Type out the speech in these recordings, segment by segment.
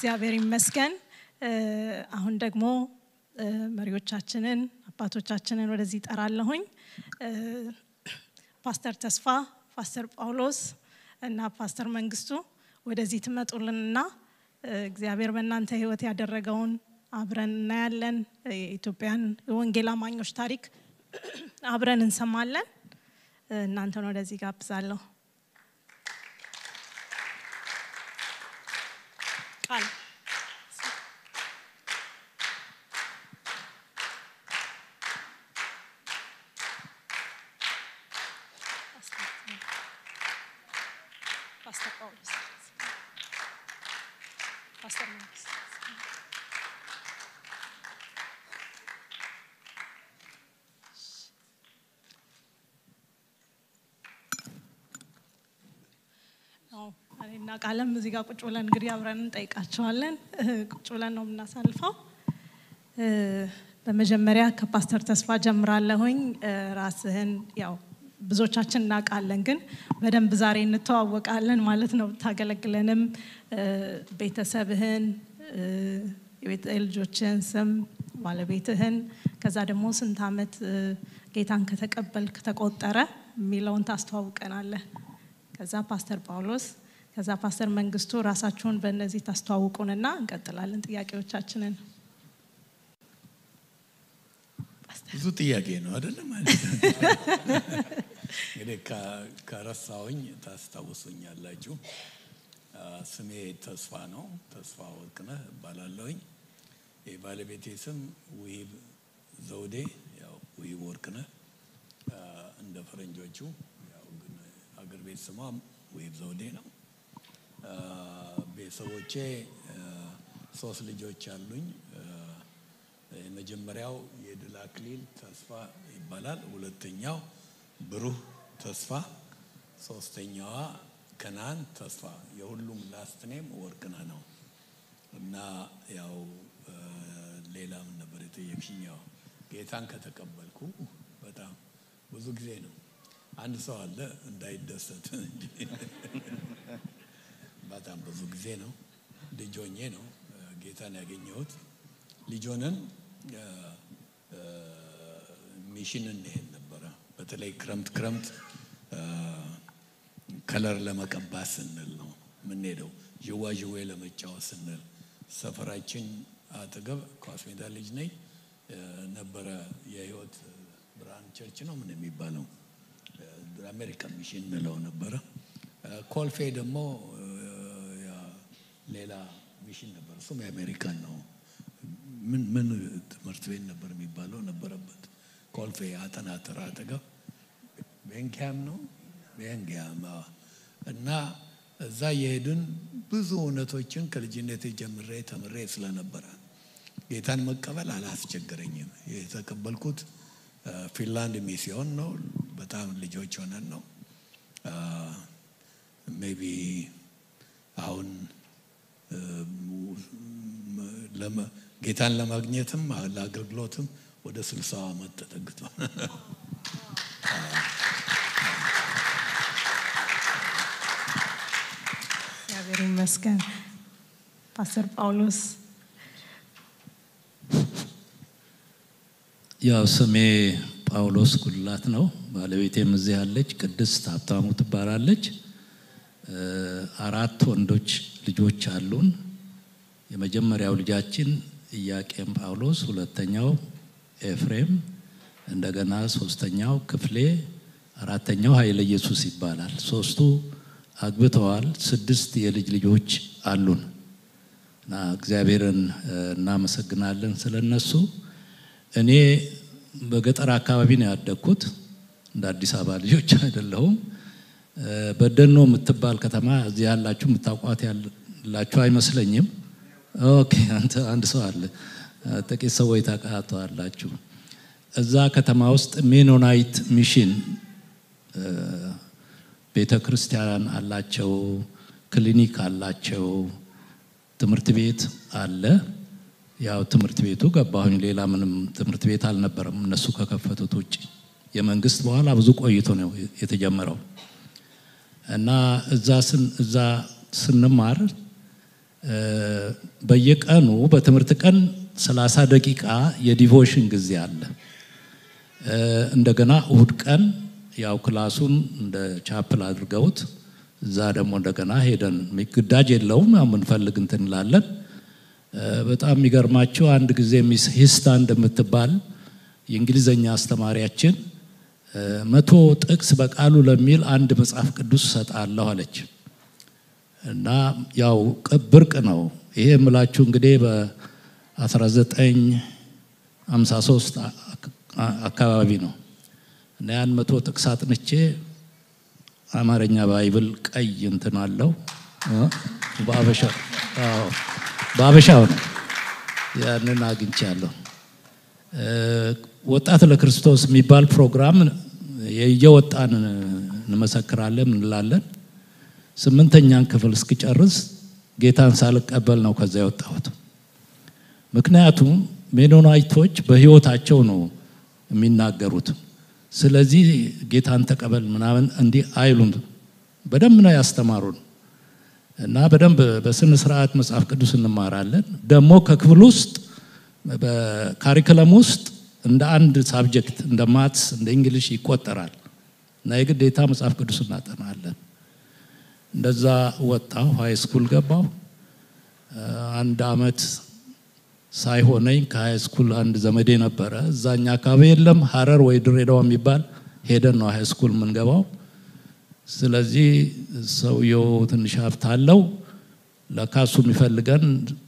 እግዚአብሔር ይመስገን። አሁን ደግሞ መሪዎቻችንን አባቶቻችንን ወደዚህ ጠራለሁኝ። ፓስተር ተስፋ፣ ፓስተር ጳውሎስ እና ፓስተር መንግስቱ ወደዚህ ትመጡልንና እግዚአብሔር በእናንተ ህይወት ያደረገውን አብረን እናያለን። የኢትዮጵያን የወንጌል አማኞች ታሪክ አብረን እንሰማለን። እናንተን ወደዚህ ጋብዛለሁ። ቃል ፓስተር ጳውሎስ ፓስተር መንግስቱ እኔና ቃለም እዚህ ጋር ቁጭ ብለን እንግዲህ አብረን እንጠይቃቸዋለን። ቁጭ ብለን ነው የምናሳልፈው። በመጀመሪያ ከፓስተር ተስፋ ጀምራለሁኝ። ራስህን ያው ብዙዎቻችን እናውቃለን፣ ግን በደንብ ዛሬ እንተዋወቃለን ማለት ነው። ታገለግለንም ቤተሰብህን፣ የልጆችህን ስም፣ ባለቤትህን፣ ከዛ ደግሞ ስንት ዓመት ጌታን ከተቀበልክ ተቆጠረ የሚለውን ታስተዋውቀናለህ። ከዛ ፓስተር ጳውሎስ ከዛ ፓስተር መንግስቱ ራሳችሁን በእነዚህ ታስተዋውቁንና እንቀጥላለን ጥያቄዎቻችንን። ብዙ ጥያቄ ነው አይደለም? እንግዲህ ከረሳውኝ ታስታውሱኛላችሁ። ስሜ ተስፋ ነው። ተስፋ ወርቅነህ እባላለሁኝ። የባለቤቴ ስም ውሂብ ዘውዴ፣ ያው ውሂብ ወርቅነህ እንደ ፈረንጆቹ፣ ያው ግን አገር ቤት ስሟ ውሂብ ዘውዴ ነው። ቤተሰቦቼ ሶስት ልጆች አሉኝ። የመጀመሪያው የድል አክሊል ተስፋ ይባላል። ሁለተኛው ብሩህ ተስፋ፣ ሶስተኛዋ ከናን ተስፋ። የሁሉም ላስት ኔም ወርቅነህ ነው እና ያው ሌላ ምን ነበር የጠየቅሽኝ? ያው ጌታን ከተቀበልኩ በጣም ብዙ ጊዜ ነው። አንድ ሰው አለ እንዳይደሰት እንጂ በጣም ብዙ ጊዜ ነው። ልጅ ሆኜ ነው ጌታን ያገኘሁት። ልጅ ሆነን ሚሽን እንሄድ ነበረ። በተለይ ክረምት ክረምት ከለር ለመቀባት ስንል ነው የምንሄደው። ዥዋዥዌ ለመጫወት ስንል ሰፈራችን አጠገብ ኳስ ሜዳ ልጅ ነኝ ነበረ የህይወት ብርሃን ቸርች ነው ምን የሚባለው አሜሪካን ሚሽን እንለው ነበረ። ኮልፌ ደግሞ ሌላ ሚሽን ነበር፣ እሱም የአሜሪካን ነው። ምን ምን ትምህርት ቤት ነበር የሚባለው ነበረበት ኮልፌ አጠናተር አጠገብ ቤንኪያም ነው ቤንኪያም እና እዛ የሄድን ብዙ እውነቶችን ከልጅነት ጀምሬ ተምሬ ስለነበረ ጌታን መቀበል አላስቸገረኝም። የተቀበልኩት ፊንላንድ ሚስዮን ነው። በጣም ልጆች ሆነን ነው ሜቢ አሁን ጌታን ለማግኘትም ለአገልግሎትም ወደ ስልሳው ዓመት ተጠግቷል። እግዚአብሔር ይመስገን። ፓስተር ጳውሎስ ያው ስሜ ጳውሎስ ጉላት ነው። ባለቤቴም እዚህ ያለች ቅድስት ሀብታሙ ትባላለች። አራት ወንዶች ልጆች አሉን። የመጀመሪያው ልጃችን ኢያቄም ጳውሎስ፣ ሁለተኛው ኤፍሬም፣ እንደገና ሶስተኛው ክፍሌ፣ አራተኛው ኃይለ ኢየሱስ ይባላል። ሶስቱ አግብተዋል። ስድስት የልጅ ልጆች አሉን እና እግዚአብሔርን እናመሰግናለን ስለነሱ። እኔ በገጠር አካባቢ ነው ያደግኩት። እንደ አዲስ አበባ ልጆች አይደለሁም። በደኖ የምትባል ከተማ እዚህ ያላችሁ የምታውቋት ያላችሁ አይመስለኝም። ኦኬ፣ አንድ ሰው አለ፣ ጥቂት ሰዎች ታውቃላችሁ። እዛ ከተማ ውስጥ ሜኖናይት ሚሽን ቤተ ክርስቲያን አላቸው፣ ክሊኒክ አላቸው፣ ትምህርት ቤት አለ። ያው ትምህርት ቤቱ ገባሁኝ። ሌላ ምንም ትምህርት ቤት አልነበረም እነሱ ከከፈቱት ውጭ። የመንግስት በኋላ ብዙ ቆይቶ ነው የተጀመረው እና እዛ ስንማር በየቀኑ በትምህርት ቀን 30 ደቂቃ የዲቮሽን ጊዜ አለ። እንደገና እሁድ ቀን ያው ክላሱን እንደ ቻፕል አድርገውት እዛ ደግሞ እንደገና ሄደን ግዳጅ የለውም ያው የምንፈልግ እንትን እንላለን። በጣም የሚገርማቸው አንድ ጊዜ ሚስ ሂስታ እንደምትባል የእንግሊዘኛ አስተማሪያችን መቶ ጥቅስ በቃሉ ለሚል አንድ መጽሐፍ ቅዱስ እሰጣለሁ አለች እና ያው ብርቅ ነው ይሄ የምላችሁ እንግዲህ በ1953 አካባቢ ነው እና ያን መቶ ጥቅስ አጥንቼ አማርኛ ባይብል ቀይ እንትን አለው በአበሻው ነው ያንን አግኝቻለሁ። ወጣት ለክርስቶስ የሚባል ፕሮግራም እየወጣን እንመሰክራለን እንላለን። ስምንተኛን ክፍል እስክጨርስ ጌታን ሳልቀበል ነው ከዛ የወጣሁት። ምክንያቱም ሜኖናይቶች በሕይወታቸው ነው የሚናገሩት። ስለዚህ ጌታን ተቀበል ምናምን እንዲህ አይሉም። በደንብ ነው ያስተማሩን እና በደንብ በስነ ስርዓት መጽሐፍ ቅዱስ እንማራለን። ደግሞ ከክፍል ውስጥ በካሪክለም ውስጥ እንደ አንድ ሳብጀክት እንደ ማትስ እንደ እንግሊሽ ይቆጠራል እና የግዴታ መጽሐፍ ቅዱስ እናጠናለን። እንደዛ ወጣሁ፣ ሀይ ስኩል ገባሁ። አንድ አመት ሳይሆነኝ ከሀይ ስኩል አንድ ዘመዴ ነበረ እዛኛ አካባቢ የለም ሀረር ወይ ድሬዳዋ የሚባል ሄደን ነው ሀይ ስኩል የምንገባው። ስለዚህ ሰውየው ትንሽ ሀብት አለው። ለካሱ የሚፈልገን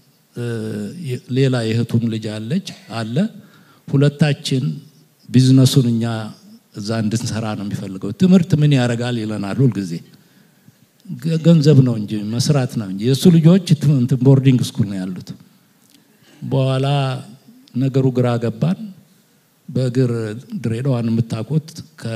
ሌላ የእህቱም ልጅ አለች አለ። ሁለታችን ቢዝነሱን እኛ እዛ እንድንሰራ ነው የሚፈልገው። ትምህርት ምን ያደርጋል ይለናል ሁልጊዜ። ገንዘብ ነው እንጂ መስራት ነው እንጂ። የእሱ ልጆች እንትን ቦርዲንግ ስኩል ነው ያሉት። በኋላ ነገሩ ግራ ገባን። በእግር ድሬዳዋን የምታውቁት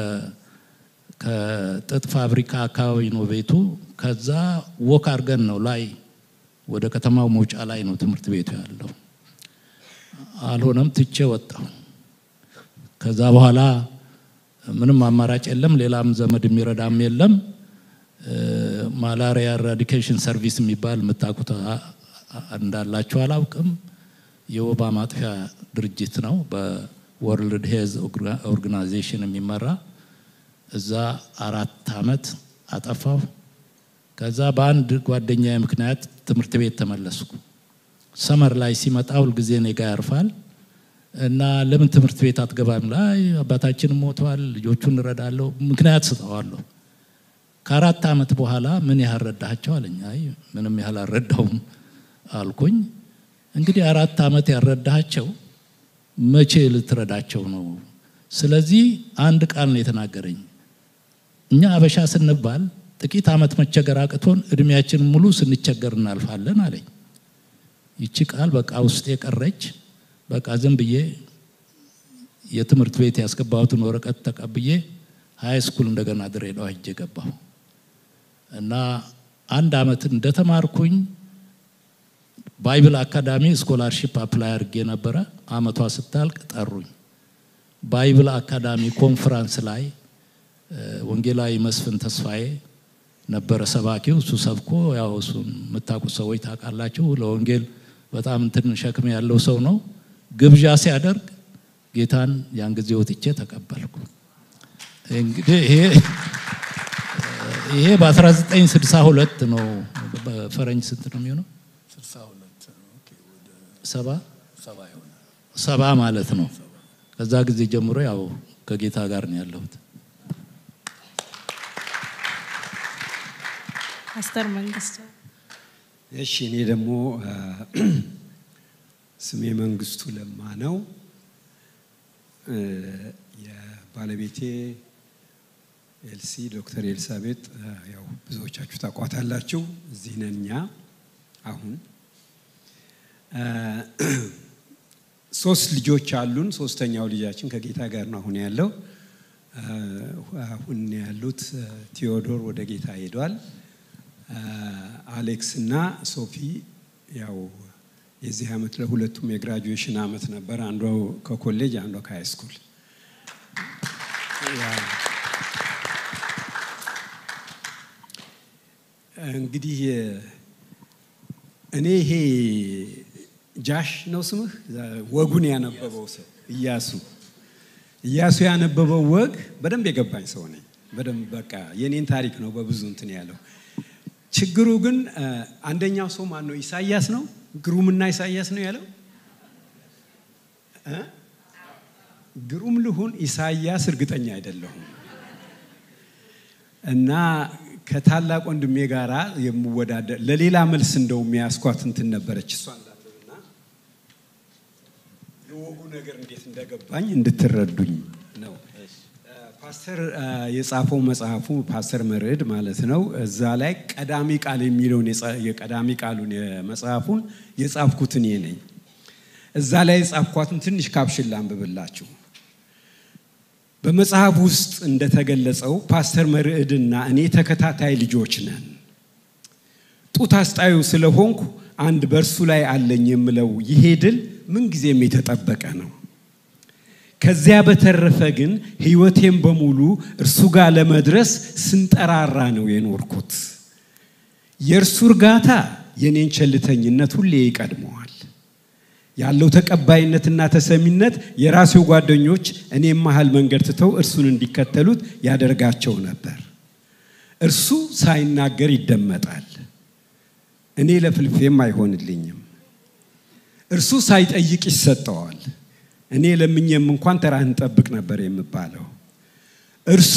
ከጥጥ ፋብሪካ አካባቢ ነው ቤቱ። ከዛ ወክ አድርገን ነው ላይ ወደ ከተማው መውጫ ላይ ነው ትምህርት ቤቱ ያለው። አልሆነም፣ ትቼ ወጣሁ። ከዛ በኋላ ምንም አማራጭ የለም፣ ሌላም ዘመድ የሚረዳም የለም። ማላሪያ ኤራዲኬሽን ሰርቪስ የሚባል የምታውቁት እንዳላችሁ አላውቅም። የወባ ማጥፊያ ድርጅት ነው በወርልድ ሄልዝ ኦርጋናይዜሽን የሚመራ እዛ አራት አመት አጠፋሁ። ከዛ በአንድ ጓደኛ ምክንያት ትምህርት ቤት ተመለስኩ። ሰመር ላይ ሲመጣ ሁልጊዜ እኔ ጋ ያርፋል እና ለምን ትምህርት ቤት አትገባም? ላይ አባታችን ሞተዋል፣ ልጆቹን እረዳለሁ፣ ምክንያት ስጠዋለሁ። ከአራት ዓመት በኋላ ምን ያህል ረዳቸው አለኝ። አይ ምንም ያህል አልረዳውም አልኩኝ። እንግዲህ አራት ዓመት ያልረዳቸው መቼ ልትረዳቸው ነው? ስለዚህ አንድ ቃል ነው የተናገረኝ። እኛ አበሻ ስንባል ጥቂት ዓመት መቸገር አቅቶን እድሜያችን ሙሉ ስንቸገር እናልፋለን አለኝ። ይቺ ቃል በቃ ውስጥ የቀረች በቃ ዝም ብዬ የትምህርት ቤት ያስገባሁትን ወረቀት ተቀብዬ ሀይ ስኩል እንደገና ድሬዳዋ ሄጄ ገባሁ እና አንድ ዓመት እንደተማርኩኝ ባይብል አካዳሚ ስኮላርሺፕ አፕላይ አድርጌ ነበረ። አመቷ ስታልቅ ጠሩኝ። ባይብል አካዳሚ ኮንፈራንስ ላይ ወንጌላዊ መስፍን ተስፋዬ ነበረ ሰባኪው። እሱ ሰብኮ ያው እሱን የምታውቁት ሰዎች ታውቃላችሁ። ለወንጌል በጣም እንትን ሸክም ያለው ሰው ነው። ግብዣ ሲያደርግ ጌታን ያን ጊዜ ወጥቼ ተቀበልኩ። እንግዲህ ይሄ ይሄ በ1962 ነው። በፈረንጅ ስንት ነው የሚሆነው? ሰባ ሰባ ማለት ነው። ከዛ ጊዜ ጀምሮ ያው ከጌታ ጋር ነው ያለሁት። ፓስተር መንግስቱ እሺ፣ እኔ ደግሞ ስሜ መንግስቱ ለማ ነው። የባለቤቴ ኤልሲ ዶክተር ኤልሳቤጥ ያው ብዙዎቻችሁ ታቋታላችሁ። እዚህ ነን እኛ አሁን ሶስት ልጆች አሉን። ሶስተኛው ልጃችን ከጌታ ጋር ነው አሁን ያለው። አሁን ያሉት ቴዎዶር ወደ ጌታ ሄዷል። አሌክስ እና ሶፊ ያው የዚህ ዓመት ለሁለቱም የግራጁዌሽን ዓመት ነበር። አንዷ ከኮሌጅ አንዷ ከሃይ ስኩል። እንግዲህ እኔ ይሄ ጃሽ ነው ስምህ ወጉን ያነበበው ሰው እያሱ እያሱ ያነበበው ወግ በደንብ የገባኝ ሰው ነኝ። በደንብ በቃ የኔን ታሪክ ነው በብዙ እንትን ያለው። ችግሩ ግን አንደኛው ሰው ማን ነው? ኢሳያስ ነው። ግሩምና ኢሳያስ ነው ያለው። ግሩም ልሁን ኢሳያስ እርግጠኛ አይደለሁም። እና ከታላቅ ወንድሜ ጋራ የምወዳደር ለሌላ መልስ እንደው የሚያስኳት እንትን ነበረች እሷ እንዳንብብና የወጉ ነገር እንዴት እንደገባኝ እንድትረዱኝ ነው። ፓስተር የጻፈው መጽሐፉ ፓስተር መርዕድ ማለት ነው። እዛ ላይ ቀዳሚ ቃል የሚለውን የቀዳሚ ቃሉን የመጽሐፉን የጻፍኩት እኔ ነኝ። እዛ ላይ የጻፍኳትን ትንሽ ካፕሽን ላንብብላችሁ። በመጽሐፍ ውስጥ እንደተገለጸው ፓስተር መርዕድና እኔ ተከታታይ ልጆች ነን። ጡት አስጣዩ ስለሆንኩ አንድ በእርሱ ላይ አለኝ የምለው ይሄ ድል ምንጊዜም የተጠበቀ ነው። ከዚያ በተረፈ ግን ሕይወቴም በሙሉ እርሱ ጋር ለመድረስ ስንጠራራ ነው የኖርኩት። የእርሱ እርጋታ የኔን ቸልተኝነት ሁሌ ይቀድመዋል። ያለው ተቀባይነትና ተሰሚነት የራሴው ጓደኞች እኔም መሀል መንገድ ትተው እርሱን እንዲከተሉት ያደርጋቸው ነበር። እርሱ ሳይናገር ይደመጣል፣ እኔ ለፍልፌም አይሆንልኝም። እርሱ ሳይጠይቅ ይሰጠዋል፣ እኔ ለምኜም እንኳን ተራህን ጠብቅ ነበር የምባለው። እርሱ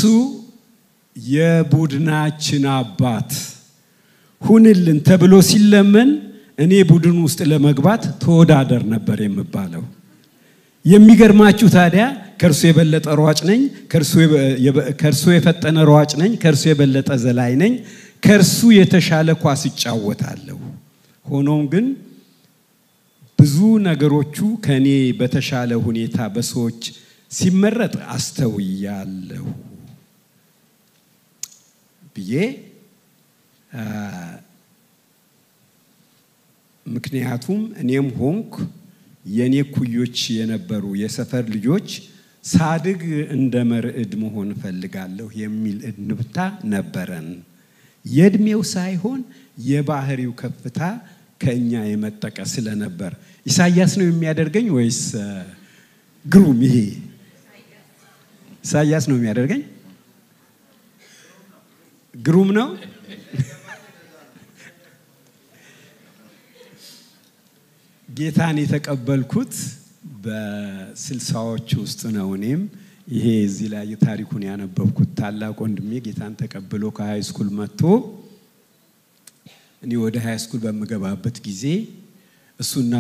የቡድናችን አባት ሁንልን ተብሎ ሲለመን እኔ ቡድን ውስጥ ለመግባት ተወዳደር ነበር የምባለው። የሚገርማችሁ ታዲያ ከእርሱ የበለጠ ሯጭ ነኝ፣ ከእርሱ የፈጠነ ሯጭ ነኝ፣ ከእርሱ የበለጠ ዘላይ ነኝ፣ ከእርሱ የተሻለ ኳስ ይጫወታለሁ። ሆኖም ግን ብዙ ነገሮቹ ከእኔ በተሻለ ሁኔታ በሰዎች ሲመረጥ አስተውያለሁ ብዬ ምክንያቱም እኔም ሆንኩ የእኔ ኩዮች የነበሩ የሰፈር ልጆች ሳድግ እንደ መርዕድ መሆን እፈልጋለሁ የሚል እንብታ ነበረን። የእድሜው ሳይሆን የባህሪው ከፍታ ከእኛ የመጠቀ ስለነበር ኢሳያስ ነው የሚያደርገኝ ወይስ ግሩም? ይሄ ኢሳያስ ነው የሚያደርገኝ? ግሩም ነው። ጌታን የተቀበልኩት በስልሳዎች ውስጥ ነው። እኔም ይሄ እዚህ ላይ ታሪኩን ያነበብኩት ታላቅ ወንድሜ ጌታን ተቀብሎ ከሃይ ስኩል መጥቶ እኔ ወደ ሃይ ስኩል በምገባበት ጊዜ እሱና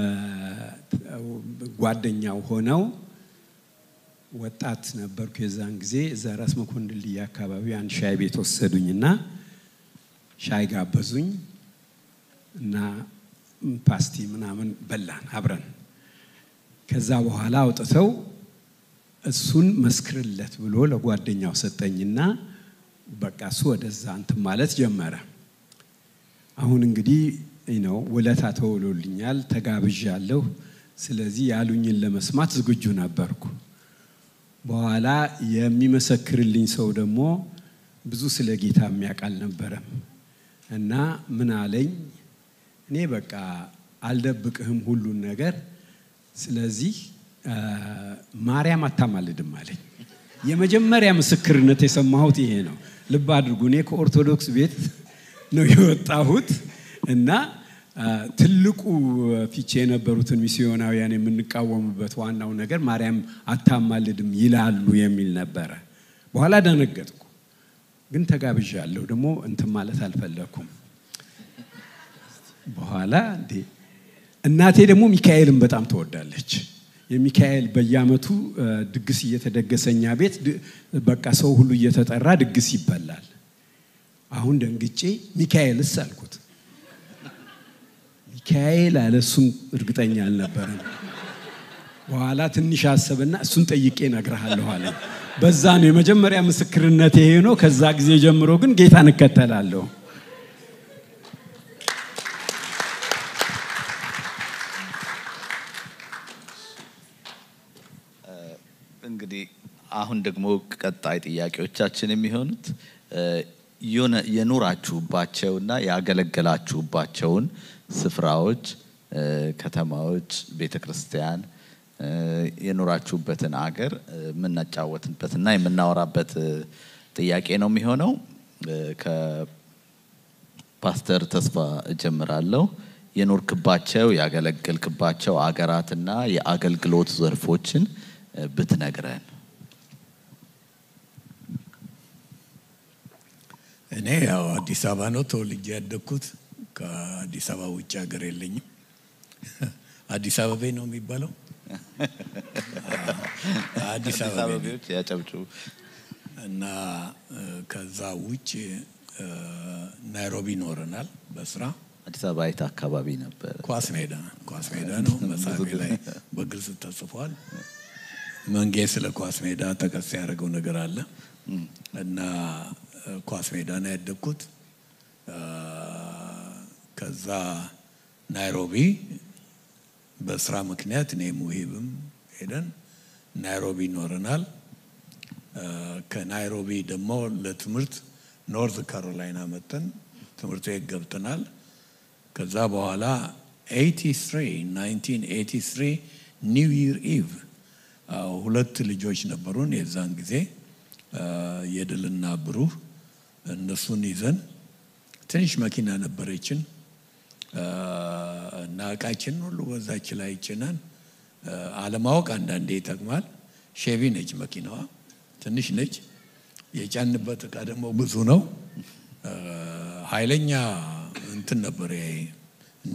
ጓደኛው ሆነው ወጣት ነበርኩ የዛን ጊዜ እዛ ራስ መኮንን ልይ አካባቢ አንድ ሻይ ቤት ወሰዱኝና ሻይ ጋበዙኝ እና ፓስቲ ምናምን በላን አብረን። ከዛ በኋላ አውጥተው እሱን መስክርለት ብሎ ለጓደኛው ሰጠኝና በቃ እሱ ወደዛ እንትን ማለት ጀመረ። አሁን እንግዲህ ነው ውለታ ተውሎልኛል፣ ተጋብዣለሁ። ስለዚህ ያሉኝን ለመስማት ዝግጁ ነበርኩ። በኋላ የሚመሰክርልኝ ሰው ደግሞ ብዙ ስለ ጌታ የሚያውቅ አልነበረም እና ምን አለኝ እኔ በቃ አልደብቅህም ሁሉን ነገር። ስለዚህ ማርያም አታማልድም አለኝ። የመጀመሪያ ምስክርነት የሰማሁት ይሄ ነው። ልብ አድርጉ፣ እኔ ከኦርቶዶክስ ቤት ነው የወጣሁት እና ትልቁ ፊቼ የነበሩትን ሚስዮናውያን የምንቃወሙበት ዋናው ነገር ማርያም አታማልድም ይላሉ የሚል ነበረ። በኋላ ደነገጥኩ፣ ግን ተጋብዣለሁ። ደግሞ እንትን ማለት አልፈለኩም። በኋላ እንዴ እናቴ ደግሞ ሚካኤልን በጣም ትወዳለች። የሚካኤል በየዓመቱ ድግስ እየተደገሰ እኛ ቤት በቃ ሰው ሁሉ እየተጠራ ድግስ ይበላል። አሁን ደንግጬ ሚካኤልስ አልኩት። ሚካኤል አለ። እሱም እርግጠኛ አልነበረም። በኋላ ትንሽ አሰብና እሱን ጠይቄ እነግርሃለሁ አለኝ። በዛ ነው የመጀመሪያ ምስክርነት ይሄ ነው። ከዛ ጊዜ ጀምሮ ግን ጌታን እከተላለሁ። እንግዲህ አሁን ደግሞ ቀጣይ ጥያቄዎቻችን የሚሆኑት የኖራችሁባቸውና ያገለገላችሁባቸውን ስፍራዎች፣ እ፣ ከተማዎች፣ ቤተ ክርስቲያን እ፣ የኖራችሁበትን አገር እ፣ የምናጫወትበትና የምናወራበት እ፣ ጥያቄ ነው የሚሆነው። እ፣ ከፓስተር ተስፋ እጀምራለሁ። የኖርክባቸው ያገለገልክባቸው አገራትና የአገልግሎት ዘርፎችን እ፣ ብትነግረን። እኔ ያው አዲስ አበባ ነው ተወልጄ ያደግኩት። ከአዲስ አበባ ውጭ ሀገር የለኝም። አዲስ አበቤ ነው የሚባለው። አዲስ አበቤ ነኝ። አበቤዎች ያጨብጩ። እና እ፣ ከዛ ውጭ እ፣ ናይሮቢ ይኖረናል በስራ አዲስ አበባ የት አካባቢ ነበር? ኳስ ሜዳ ኳስ ሜዳ ነው። መጽሐፌ ላይ በግልጽ ተጽፏል። መንጌ ስለ ኳስ ሜዳ ጠቀስ ያደረገው ነገር አለ እና እ፣ ኳስ ሜዳ ነው ያደግኩት። እ፣ ከዛ ናይሮቢ በስራ ምክንያት እኔም ውሂብም ሄደን ናይሮቢ ይኖረናል። እ፣ ከናይሮቢ ደግሞ ለትምህርት ኖርዝ ካሮላይና መጠን ትምህርት ቤት ገብተናል። ከዛ በኋላ 83 1983 ኒው ይር ኢቭ ሁለት ልጆች ነበሩን የዛን ጊዜ አ፣ የድልና ብሩህ እነሱን ይዘን ትንሽ መኪና ነበረችን አ፣ እና እቃችን ሁሉ በዛች ላይ ጭነን አ፣ አለማወቅ አንዳንዴ ይጠቅማል። ሼቪ ነች መኪናዋ፣ ትንሽ ነች። የጫንበት እቃ ደግሞ ብዙ ነው። አ፣ ኃይለኛ እንትን ነበር ይሄ እንደ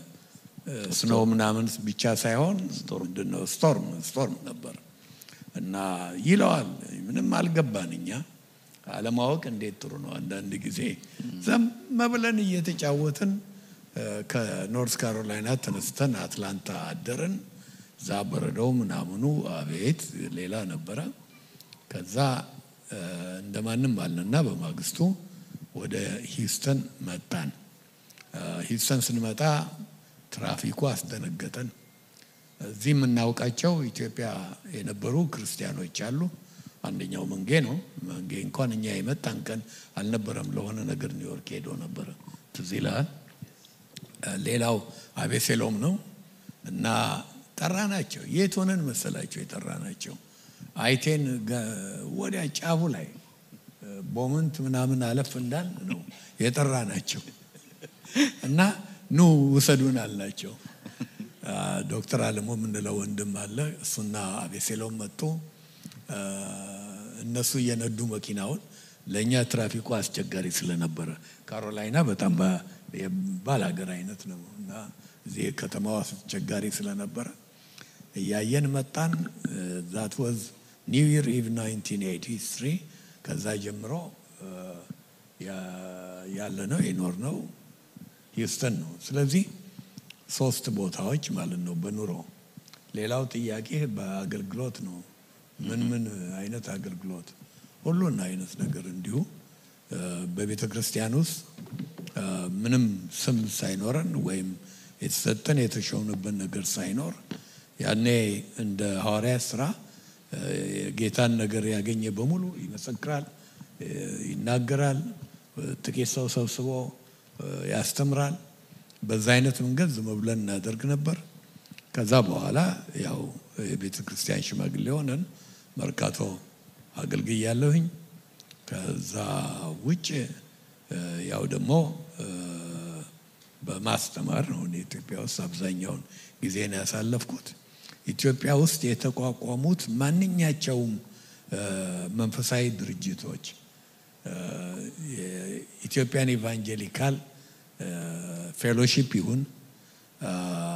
ስኖ ምናምን ብቻ ሳይሆን ምንድን ነው ስቶርም ስቶርም ነበር እና ይለዋል። ምንም አልገባን እኛ አለማወቅ እንዴት ጥሩ ነው። አንዳንድ ጊዜ ዘም ብለን እየተጫወትን እ፣ ከኖርት ካሮላይና ተነስተን አትላንታ አደርን። እዛ በረዶው ምናምኑ አቤት ሌላ ነበረ። ከዛ እ፣ እንደማንም አልንና በማግስቱ ወደ ሂውስተን መጣን። እ፣ ሂውስተን ስንመጣ ትራፊኩ አስደነገጠን። እዚህ የምናውቃቸው ኢትዮጵያ የነበሩ ክርስቲያኖች አሉ። አንደኛው መንጌ ነው። መንጌ እንኳን እኛ የመጣን ቀን አልነበረም፣ ለሆነ ነገር ኒውዮርክ ሄዶ ነበረ። ትዝ ይልሃል። ሌላው አቤሴሎም ነው እና ጠራ ናቸው። የት ሆነን መሰላቸው የጠራ ናቸው? አይቴን ገ- ወዲያ ጫፉ ላይ ቦምንት ምናምን አለፍ እንዳል ነው የጠራ ናቸው እና ኑ ውሰዱን አልናቸው። አ፣ ዶክተር አለሞ የምንለው ወንድም አለ። እሱና አቤሴሎም መጡ። አ፣ እነሱ እየነዱ መኪናውን ለእኛ ትራፊኩ አስቸጋሪ ስለነበረ ካሮላይና በጣም ባ- የባል ሀገር አይነት ነው እና እዚህ ከተማው አስቸጋሪ ስለነበረ እያየን መጣን። ዛት ወዝ ኒው ይር ኢቭ 1983 ከዛ ጀምሮ አ፣ ያ- ያለ ነው የኖር ነው ሂውስተን ነው። ስለዚህ ሶስት ቦታዎች ማለት ነው በኑሮ። ሌላው ጥያቄ በአገልግሎት ነው። ምን ምን አይነት አገልግሎት? ሁሉን አይነት ነገር እንዲሁ እ፣ በቤተ ክርስቲያን ውስጥ እ፣ ምንም ስም ሳይኖረን ወይም የተሰጠን የተሾምንበት ነገር ሳይኖር ያኔ እንደ ሐዋርያት ስራ እ፣ የጌታን ነገር ያገኘ በሙሉ ይመሰክራል፣ እ፣ ይናገራል፣ እ፣ ጥቂት ሰው ሰብስቦ እ፣ ያስተምራል። በዛ አይነት መንገድ ዝም ብለን እናደርግ ነበር። ከዛ በኋላ ያው የቤተ ክርስቲያን ሽማግሌ ሆነን መርካቶ አገልግያለሁኝ። ከዛ ውጭ እ፣ ያው ደግሞ እ፣ በማስተማር ነው። እኔ ኢትዮጵያ ውስጥ አብዛኛውን ጊዜን ያሳለፍኩት። ኢትዮጵያ ውስጥ የተቋቋሙት ማንኛቸውም እ፣ መንፈሳዊ ድርጅቶች እ፣ የኢትዮጵያን ኢቫንጀሊካል እ፣ ፌሎሺፕ ይሁን አ፣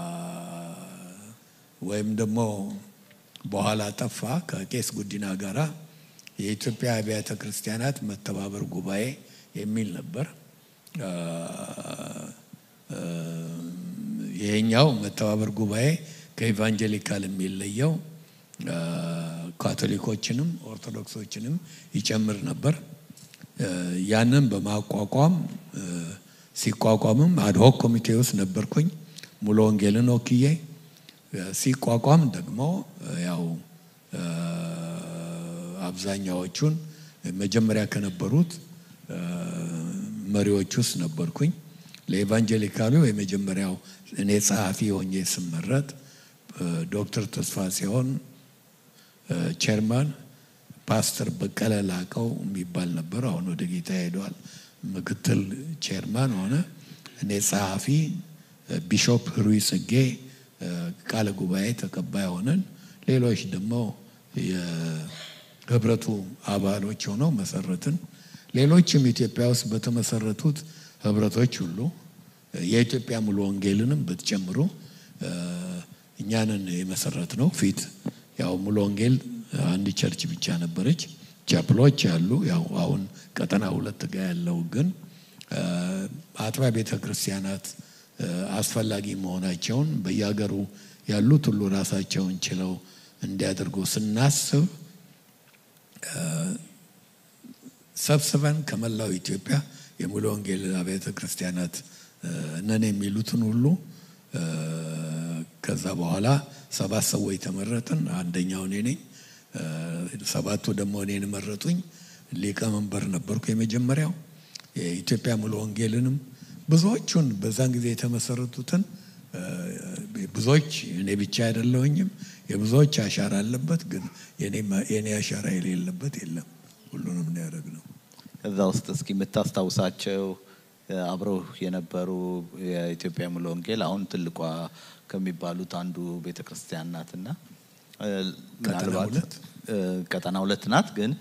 ወይም ደግሞ በኋላ ጠፋ ከቄስ ጉዲና ጋራ የኢትዮጵያ አብያተ ክርስቲያናት መተባበር ጉባኤ የሚል ነበር። አ፣ አ፣ ይሄኛው መተባበር ጉባኤ ከኢቫንጀሊካል የሚለየው አ፣ ካቶሊኮችንም ኦርቶዶክሶችንም ይጨምር ነበር። አ፣ ያንን በማቋቋም አ፣ ሲቋቋምም አድሆክ ኮሚቴ ውስጥ ነበርኩኝ ሙሉ ወንጌልን ወክዬ አ፣ ሲቋቋም ደግሞ አ፣ ያው አ፣ አብዛኛዎቹን መጀመሪያ ከነበሩት አ፣ መሪዎች ውስጥ ነበርኩኝ። ለኤቫንጀሊካሉ የመጀመሪያው እኔ ጸሐፊ ሆኜ ስመረጥ ዶክተር ተስፋ ሲሆን ቼርማን ፓስተር በቀለ ላቀው የሚባል ነበር። አሁን ወደ ጌታ ሄደዋል። ምክትል ቼርማን ሆነ። እኔ ጸሐፊ፣ ቢሾፕ ህሩይ ጽጌ ቃለ ጉባኤ ተቀባይ ሆነን፣ ሌሎች ደግሞ የህብረቱ አባሎች ሆነው መሰረትን። ሌሎችም ኢትዮጵያ ውስጥ በተመሰረቱት ህብረቶች ሁሉ የኢትዮጵያ ሙሉ ወንጌልንም ብትጨምሩ እኛንን የመሰረት ነው። ፊት ያው ሙሉ ወንጌል አንድ ቸርች ብቻ ነበረች። ቻፕሎች አሉ። ያው አሁን ቀጠና ሁለት ጋ ያለው ግን አጥቢያ ቤተ ክርስቲያናት አስፈላጊ መሆናቸውን በየሀገሩ ያሉት ሁሉ ራሳቸውን ችለው እንዲያደርጉ ስናስብ ሰብስበን ከመላው ኢትዮጵያ የሙሉ ወንጌል አብያተ ክርስቲያናት ነን የሚሉትን ሁሉ ከዛ በኋላ ሰባት ሰዎች ተመረጥን። አንደኛው እኔ ነኝ። ሰባቱ ደግሞ እኔን መረጡኝ። ሊቀመንበር ነበርኩ የመጀመሪያው። የኢትዮጵያ ሙሉ ወንጌልንም ብዙዎቹን በዛን ጊዜ የተመሰረቱትን ብዙዎች እኔ ብቻ አይደለሁኝም። የብዙዎች አሻራ አለበት፣ ግን የኔ አሻራ የሌለበት የለም። ሁሉንም ነው ያደረግነው። ከዛ ውስጥ እስኪ የምታስታውሳቸው አብረው የነበሩ የኢትዮጵያ ሙሉ ወንጌል አሁን ትልቋ ከሚባሉት አንዱ ቤተ ክርስቲያን ናትና ምናልባት ሁለት? ቀጠና ሁለት ናት። ግን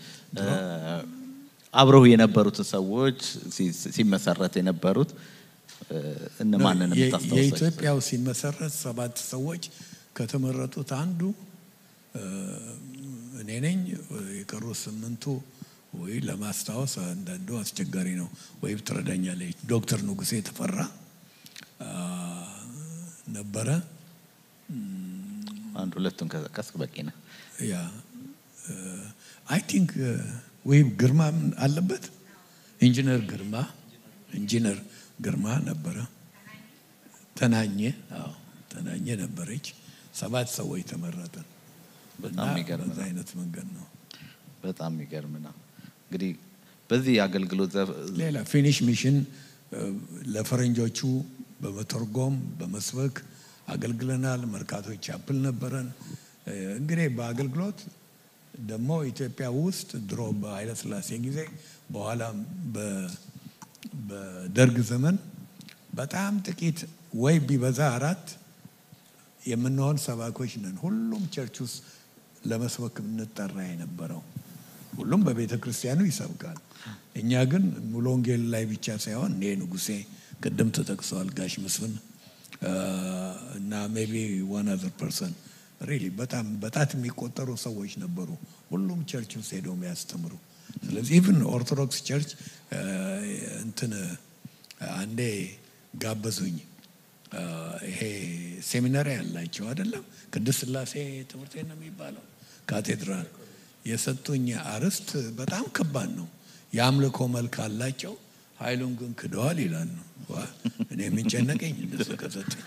አብረው የነበሩትን ሰዎች ሲመሰረት የነበሩት እነማንን የ- የምታስታውሳቸው? የኢትዮጵያው ሲመሰረት ሰባት ሰዎች ከተመረጡት አንዱ እኔ ነኝ። የቀሩ ስምንቱ ወይ ለማስታወስ አንዳንዱ አስቸጋሪ ነው፣ ወይም ትረዳኛለች። ዶክተር ንጉሴ ተፈራ አ፣ ነበረ። አንድ ሁለቱን ከጠቀስክ በቂ ነው። ያ አይ ቲንክ ወይም ግርማ አለበት። ኢንጂነር ግርማ ኢንጂነር ግርማ ነበረ። ተናኘ አዎ ተናኘ ነበረች። ሰባት ሰዎች ተመረጥን። በጣም እና የሚገርም በዛ ነው። አይነት መንገድ ነው። በጣም የሚገርም ነው። እንግዲህ በዚህ የአገልግሎት ዘርፍ ሌላ ፊኒሽ ሚሽን እ፣ ለፈረንጆቹ በመተርጎም በመስበክ አገልግለናል። መርካቶ ቻፕል ነበረን። እ፣ እንግዲህ በአገልግሎት ደግሞ ኢትዮጵያ ውስጥ ድሮ በኃይለ ሥላሴ ጊዜ በኋላም በ- በደርግ ዘመን በጣም ጥቂት ወይ ቢበዛ አራት የምንሆን ሰባኮች ነን። ሁሉም ቸርች ውስጥ ለመስበክ እንጠራ የነበረው ሁሉም በቤተ ክርስቲያኑ ይሰብካል። እኛ ግን ሙሉ ወንጌል ላይ ብቻ ሳይሆን እኔ ንጉሴ ቅድም ተጠቅሰዋል፣ ጋሽ መስፍን አ፣ እና ሜቢ ዋን አዘር ፐርሰን ሪሊ በጣም በጣት የሚቆጠሩ ሰዎች ነበሩ፣ ሁሉም ቸርች ውስጥ ሄደው የሚያስተምሩ። ስለዚህ ኢቭን ኦርቶዶክስ ቸርች አ፣ እንትን አንዴ ጋበዙኝ። አ፣ ይሄ ሴሚናሪ ያላቸው አይደለም ቅድስት ሥላሴ ትምህርት ቤት ነው የሚባለው ካቴድራል የሰጡኝ አርዕስት በጣም ከባድ ነው። የአምልኮ መልክ አላቸው፣ ኃይሉን ግን ክደዋል ይላሉ። ዋ፣ እኔ የሚጨነቀኝ እነሱ ከሰጡኝ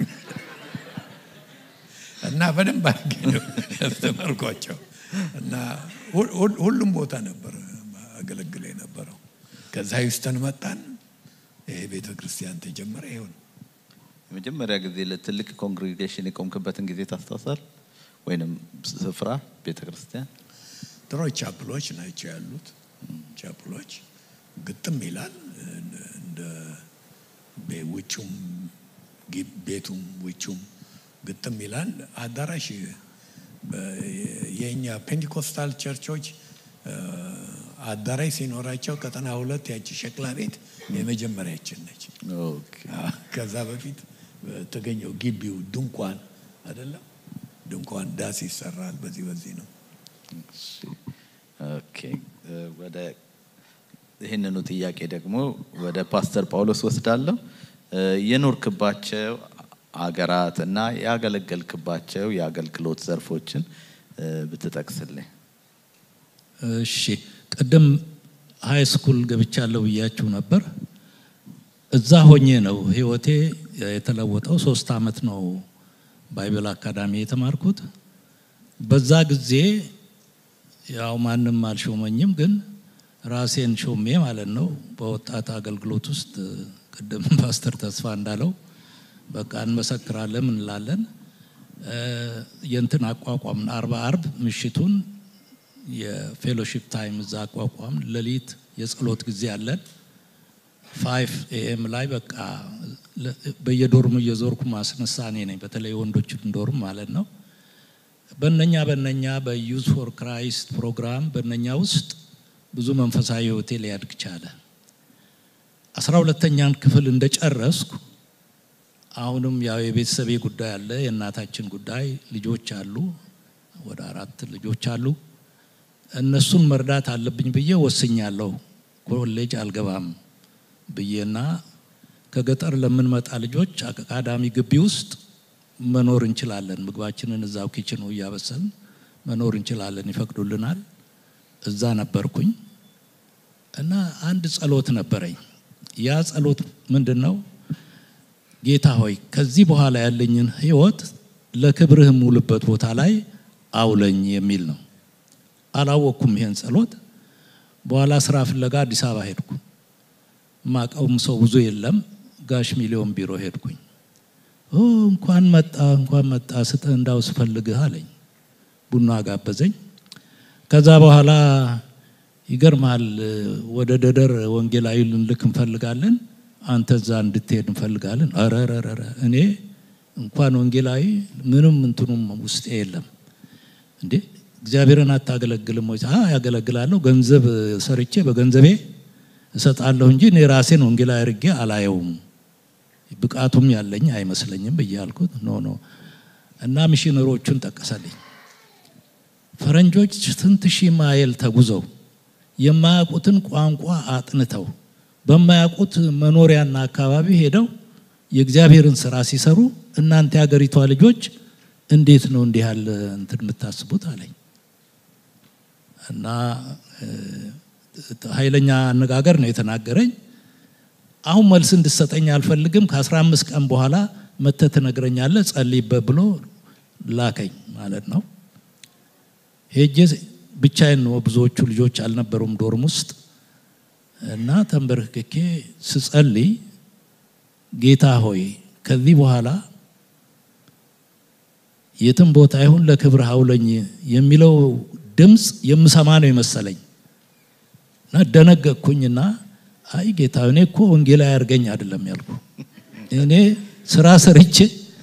እና በደንብ አድርጌ ነው ያስተማርኳቸው እና ሁ- ሁ- ሁሉም ቦታ ነበር አገለግል የነበረው። ከዛ ሂውስተን መጣን። ይሄ ቤተ ክርስቲያን ተጀመረ። ይሁን የመጀመሪያ ጊዜ ለትልቅ ኮንግሪጌሽን የቆምክበትን ጊዜ ታስታውሳል? ወይንም ስፍራ ቤተ ክርስቲያን? ድሮ ቻፕሎች ናቸው ያሉት። ቻፕሎች ግጥም ይላል እንደ ቤ- ውጩም ጊ- ቤቱም ውጩም ግጥም ይላል። አዳራሽ በ- የእኛ ፔንቴኮስታል ቸርቾች እ፣ አዳራሽ ሲኖራቸው ቀጠና ሁለት ያቺ ሸክላ ቤት የመጀመሪያችን ነች። ኦኬ። ከዛ በፊት በተገኘው ግቢው ድንኳን አይደለም ድንኳን ዳስ ይሰራል። በዚህ በዚህ ነው እሺ። ኦኬ። እ፣ ወደ ይህንኑ ጥያቄ ደግሞ ወደ ፓስተር ጳውሎስ ወስዳለሁ። እ፣ የኖርክባቸው አገራት እና ያገለገልክባቸው የአገልግሎት ዘርፎችን እ፣ ብትጠቅስልኝ። እሺ ቅድም ሀይ ስኩል ገብቻለሁ ብያችሁ ነበር። እዛ ሆኜ ነው ህይወቴ የተለወጠው። ሶስት አመት ነው ባይብል አካዳሚ የተማርኩት። በዛ ጊዜ ያው ማንም አልሾመኝም፣ ግን ራሴን ሾሜ ማለት ነው በወጣት አገልግሎት ውስጥ ቅድም ፓስተር ተስፋ እንዳለው በቃ እንመሰክራለን እንላለን። የእንትን አቋቋም አርባ አርብ ምሽቱን የፌሎሺፕ ታይም እዛ አቋቋም ሌሊት የጸሎት ጊዜ አለን። ፋይቭ ኤኤም ላይ በቃ በየዶርሙ እየዞርኩ ማስነሳ እኔ ነኝ። በተለይ ወንዶችን ዶርም ማለት ነው። በነኛ በነኛ በዩዝ ፎር ክራይስት ፕሮግራም በነኛ ውስጥ ብዙ መንፈሳዊ ህይወቴ ሊያድግ ቻለ። አስራ ሁለተኛን ክፍል እንደጨረስኩ አሁንም ያው የቤተሰቤ ጉዳይ አለ፣ የእናታችን ጉዳይ፣ ልጆች አሉ፣ ወደ አራት ልጆች አሉ። እነሱን መርዳት አለብኝ ብዬ ወስኛለሁ። ኮሌጅ አልገባም ብዬና ከገጠር ለምንመጣ ልጆች አካዳሚ ግቢ ውስጥ መኖር እንችላለን፣ ምግባችንን እዛው ኪችኑ እያበሰልን መኖር እንችላለን፣ ይፈቅዱልናል። እዛ ነበርኩኝ እና አንድ ጸሎት ነበረኝ። ያ ጸሎት ምንድን ነው? ጌታ ሆይ ከዚህ በኋላ ያለኝን ህይወት ለክብርህ ሙልበት ቦታ ላይ አውለኝ የሚል ነው። አላወቅኩም ይሄን ጸሎት። በኋላ ስራ ፍለጋ አዲስ አበባ ሄድኩ። ማቀውም ሰው ብዙ የለም። ጋሽ ሚሊዮን ቢሮ ሄድኩኝ። እንኳን መጣ እንኳን መጣ ስጥህ እንዳው ስፈልግህ አለኝ። ቡና ጋበዘኝ። ከዛ በኋላ ይገርማል፣ ወደ ደደር ወንጌላዊ ልንልክ እንፈልጋለን፣ አንተ እዛ እንድትሄድ እንፈልጋለን። ኧረ እኔ እንኳን ወንጌላዊ ምንም እንትኑም ውስጤ የለም እንዴ እግዚአብሔርን አታገለግልም ወይ? ያገለግላለሁ፣ ገንዘብ ሰርቼ በገንዘቤ እሰጣለሁ እንጂ እኔ ራሴን ወንጌላዊ አድርጌ አላየውም፣ ብቃቱም ያለኝ አይመስለኝም ብዬ አልኩት። ኖ ኖ እና ሚሽነሮቹን ጠቀሰልኝ። ፈረንጆች ስንት ሺህ ማይል ተጉዘው የማያውቁትን ቋንቋ አጥንተው በማያውቁት መኖሪያና አካባቢ ሄደው የእግዚአብሔርን ስራ ሲሰሩ እናንተ የሀገሪቷ ልጆች እንዴት ነው እንዲህ ያለ እንትን የምታስቡት አለኝ እና ኃይለኛ አነጋገር ነው የተናገረኝ። አሁን መልስ እንድሰጠኝ አልፈልግም፣ ከአስራ አምስት ቀን በኋላ መተህ ትነግረኛለህ፣ ጸልይበት ብሎ ላከኝ ማለት ነው። ሄጄ ብቻዬን ነው፣ ብዙዎቹ ልጆች አልነበሩም ዶርም ውስጥ እና ተንበርክኬ ስጸልይ ጌታ ሆይ ከዚህ በኋላ የትም ቦታ ይሁን ለክብር አውለኝ የሚለው ድምፅ የምሰማ ነው የመሰለኝ እና ደነገጥኩኝና አይ ጌታ እኔ እኮ ወንጌላዊ አያርገኝ አይደለም ያልኩ እኔ ስራ ሰርቼ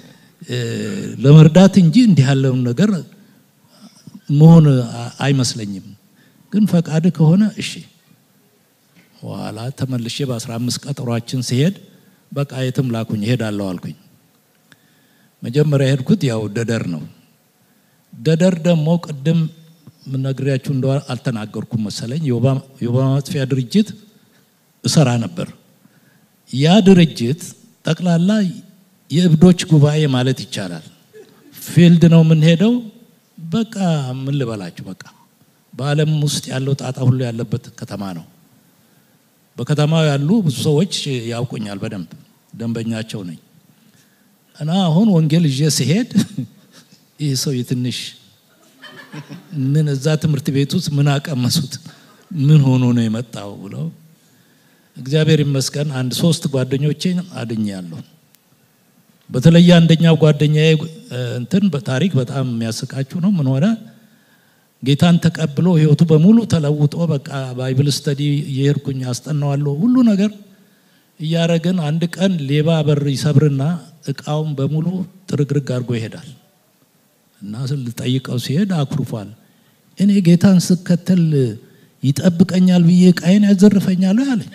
ለመርዳት እንጂ እንዲህ ያለውን ነገር መሆን አይመስለኝም። ግን ፈቃድ ከሆነ እሺ። በኋላ ተመልሼ በአስራ አምስት ቀጠሯችን ሲሄድ በቃ የትም ላኩኝ እሄዳለሁ አልኩኝ። መጀመሪያ የሄድኩት ያው ደደር ነው። ደደር ደግሞ ቅድም ምነግሪያችሁ እንደ አልተናገርኩም መሰለኝ የወባ ማጥፊያ ድርጅት እሰራ ነበር። ያ ድርጅት ጠቅላላ የእብዶች ጉባኤ ማለት ይቻላል። ፊልድ ነው የምንሄደው። በቃ ምን ልበላችሁ፣ በቃ በዓለም ውስጥ ያለው ጣጣ ሁሉ ያለበት ከተማ ነው። በከተማው ያሉ ብዙ ሰዎች ያውቁኛል በደንብ ደንበኛቸው ነኝ። እና አሁን ወንጌል ይዤ ሲሄድ ይህ ሰው የትንሽ ምን እዛ ትምህርት ቤት ውስጥ ምን አቀመሱት ምን ሆኖ ነው የመጣው ብለው እግዚአብሔር ይመስገን አንድ ሶስት ጓደኞቼን አድኛለሁ። በተለይ አንደኛው ጓደኛዬ እንትን በታሪክ በጣም የሚያስቃችሁ ነው። ምን ሆነ ጌታን ተቀብሎ ህይወቱ በሙሉ ተለውጦ በቃ ባይብል ስተዲ እየሄድኩኝ አስጠናዋለሁ ሁሉ ነገር እያረግን አንድ ቀን ሌባ በር ይሰብርና እቃውን በሙሉ ጥርግርግ አድርጎ ይሄዳል እና ልጠይቀው ሲሄድ አኩርፏል። እኔ ጌታን ስከተል ይጠብቀኛል ብዬ እቃዬን ያዘርፈኛል አለኝ።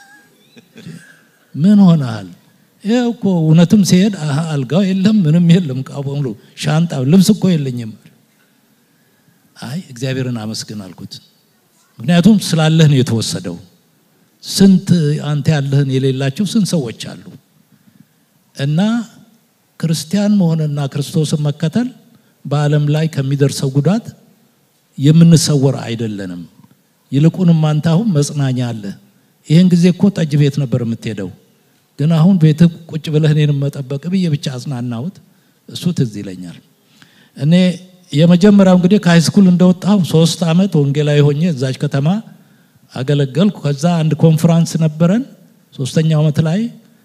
ምን ሆነሃል? ይኸው እኮ እውነትም ሲሄድ አልጋው የለም ምንም የለም፣ እቃው በሙሉ ሻንጣ፣ ልብስ እኮ የለኝም። አይ እግዚአብሔርን አመስግን አልኩት። ምክንያቱም ስላለህ ነው የተወሰደው። ስንት አንተ ያለህን የሌላቸው ስንት ሰዎች አሉ። እና ክርስቲያን መሆንና ክርስቶስን መከተል በዓለም ላይ ከሚደርሰው ጉዳት የምንሰወር አይደለንም። ይልቁንም አንተ አሁን መጽናኛ አለ። ይህን ጊዜ እኮ ጠጅ ቤት ነበር የምትሄደው፣ ግን አሁን ቤት ቁጭ ብለህ እኔን መጠበቅ ብዬ ብቻ አጽናናሁት። እሱ ትዝ ይለኛል። እኔ የመጀመሪያው እንግዲህ ከሃይስኩል እንደወጣሁ ሶስት ዓመት ወንጌላዊ ሆኜ እዛች ከተማ አገለገልኩ። ከዛ አንድ ኮንፈራንስ ነበረን። ሶስተኛው ዓመት ላይ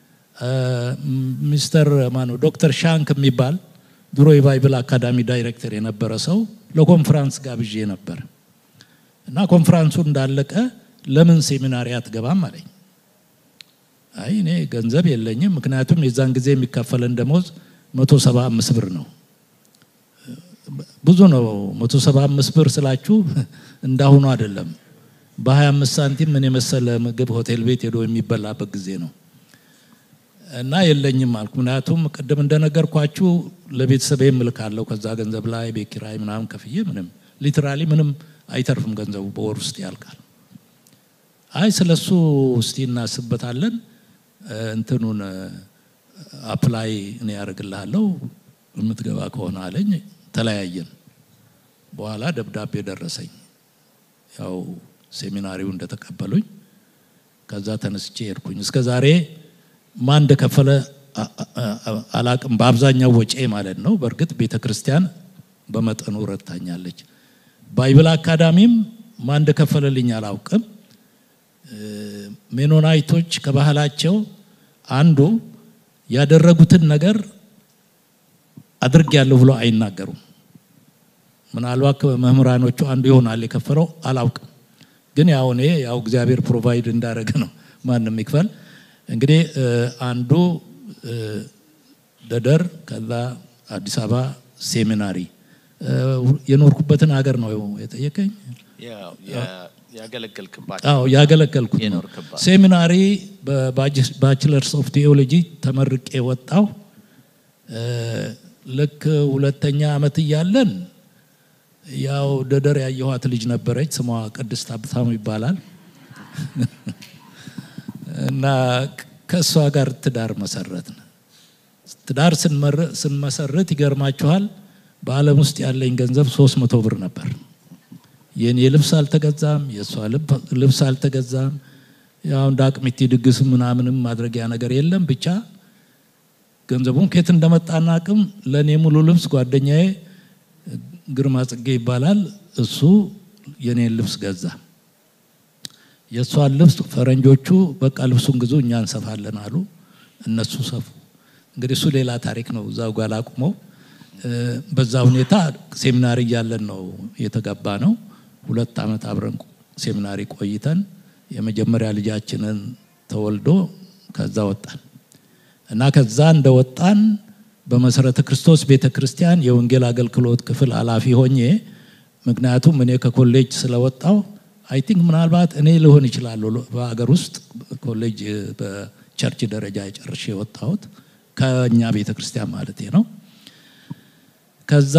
ሚስተር ማነው ዶክተር ሻንክ የሚባል ድሮ የባይብል አካዳሚ ዳይሬክተር የነበረ ሰው ለኮንፈራንስ ጋብዤ ነበር እና ኮንፈራንሱ እንዳለቀ ለምን ሴሚናሪ አትገባም አለኝ። አይ እኔ ገንዘብ የለኝም፣ ምክንያቱም የዛን ጊዜ የሚከፈለን ደሞዝ መቶ ሰባ አምስት ብር ነው። ብዙ ነው። መቶ ሰባ አምስት ብር ስላችሁ እንዳሁኑ አይደለም። በሀያ አምስት ሳንቲም ምን የመሰለ ምግብ ሆቴል ቤት ሄዶ የሚበላበት ጊዜ ነው እና የለኝም አልኩ። ምክንያቱም ቅድም እንደነገርኳችሁ ለቤተሰቤ እምልካለሁ ከዛ ገንዘብ ላይ ቤት ኪራይ ምናምን ከፍዬ ምንም ሊትራሊ ምንም አይተርፍም፣ ገንዘቡ በወር ውስጥ ያልቃል። አይ ስለሱ እስቲ እናስበታለን እንትኑን አፕላይ እኔ ያደርግልሃለሁ የምትገባ ከሆነ አለኝ። ተለያየን። በኋላ ደብዳቤ ደረሰኝ፣ ያው ሴሚናሪው እንደተቀበሉኝ። ከዛ ተነስቼ ሄድኩኝ። እስከ ዛሬ ማን እንደከፈለ አላቅም። በአብዛኛው ወጪ ማለት ነው። በእርግጥ ቤተ ክርስቲያን በመጠኑ ረድታኛለች። ባይብል አካዳሚም ማን እንደከፈለልኝ አላውቅም። ሜኖናይቶች ከባህላቸው አንዱ ያደረጉትን ነገር አድርግ ያለሁ ብሎ አይናገሩም። ምናልባት መምህራኖቹ አንዱ ይሆናል የከፈለው አላውቅም። ግን ያው እኔ ያው እግዚአብሔር ፕሮቫይድ እንዳደረገ ነው ማንም ይክፈል። እንግዲህ አንዱ ደደር፣ ከዛ አዲስ አበባ ሴሚናሪ የኖርኩበትን ሀገር ነው የጠየቀኝ። ያገለገልክባቸው አዎ ያገለገልኩት ነው። የኖርክባት ሴሚናሪ በባችለርስ ኦፍ ቴዎሎጂ ተመርቄ ወጣው። ልክ ሁለተኛ ዓመት እያለን ያው ደደር ያየኋት ልጅ ነበረች። ስሟ ቅድስት ሀብታሙ ይባላል እና ከእሷ ጋር ትዳር መሰረትን። ትዳር ስንመሰርት ይገርማችኋል፣ በዓለም ውስጥ ያለኝ ገንዘብ ሶስት መቶ ብር ነበር። የኔ ልብስ አልተገዛም፣ የእሷ ልብስ አልተገዛም። ያው እንደ አቅሚቲ ድግስ ምናምንም ማድረጊያ ነገር የለም። ብቻ ገንዘቡን ከየት እንደመጣና አቅም ለእኔ ሙሉ ልብስ ጓደኛዬ ግርማ ጽጌ ይባላል። እሱ የኔን ልብስ ገዛ። የእሷን ልብስ ፈረንጆቹ በቃ ልብሱን ግዙ እኛ እንሰፋለን አሉ። እነሱ ሰፉ። እንግዲህ እሱ ሌላ ታሪክ ነው። እዛው ጋር ላቁመው። በዛ ሁኔታ ሴሚናሪ እያለን ነው የተገባ ነው። ሁለት ዓመት አብረን ሴሚናሪ ቆይተን የመጀመሪያ ልጃችንን ተወልዶ ከዛ ወጣን እና ከዛ እንደወጣን በመሰረተ ክርስቶስ ቤተ ክርስቲያን የወንጌል አገልግሎት ክፍል ኃላፊ ሆኜ ምክንያቱም እኔ ከኮሌጅ ስለወጣው አይ ቲንክ ምናልባት እኔ ልሆን ይችላሉ በሀገር ውስጥ ኮሌጅ በቸርች ደረጃ የጨርሼ የወጣሁት ከእኛ ቤተ ክርስቲያን ማለት ነው። ከዛ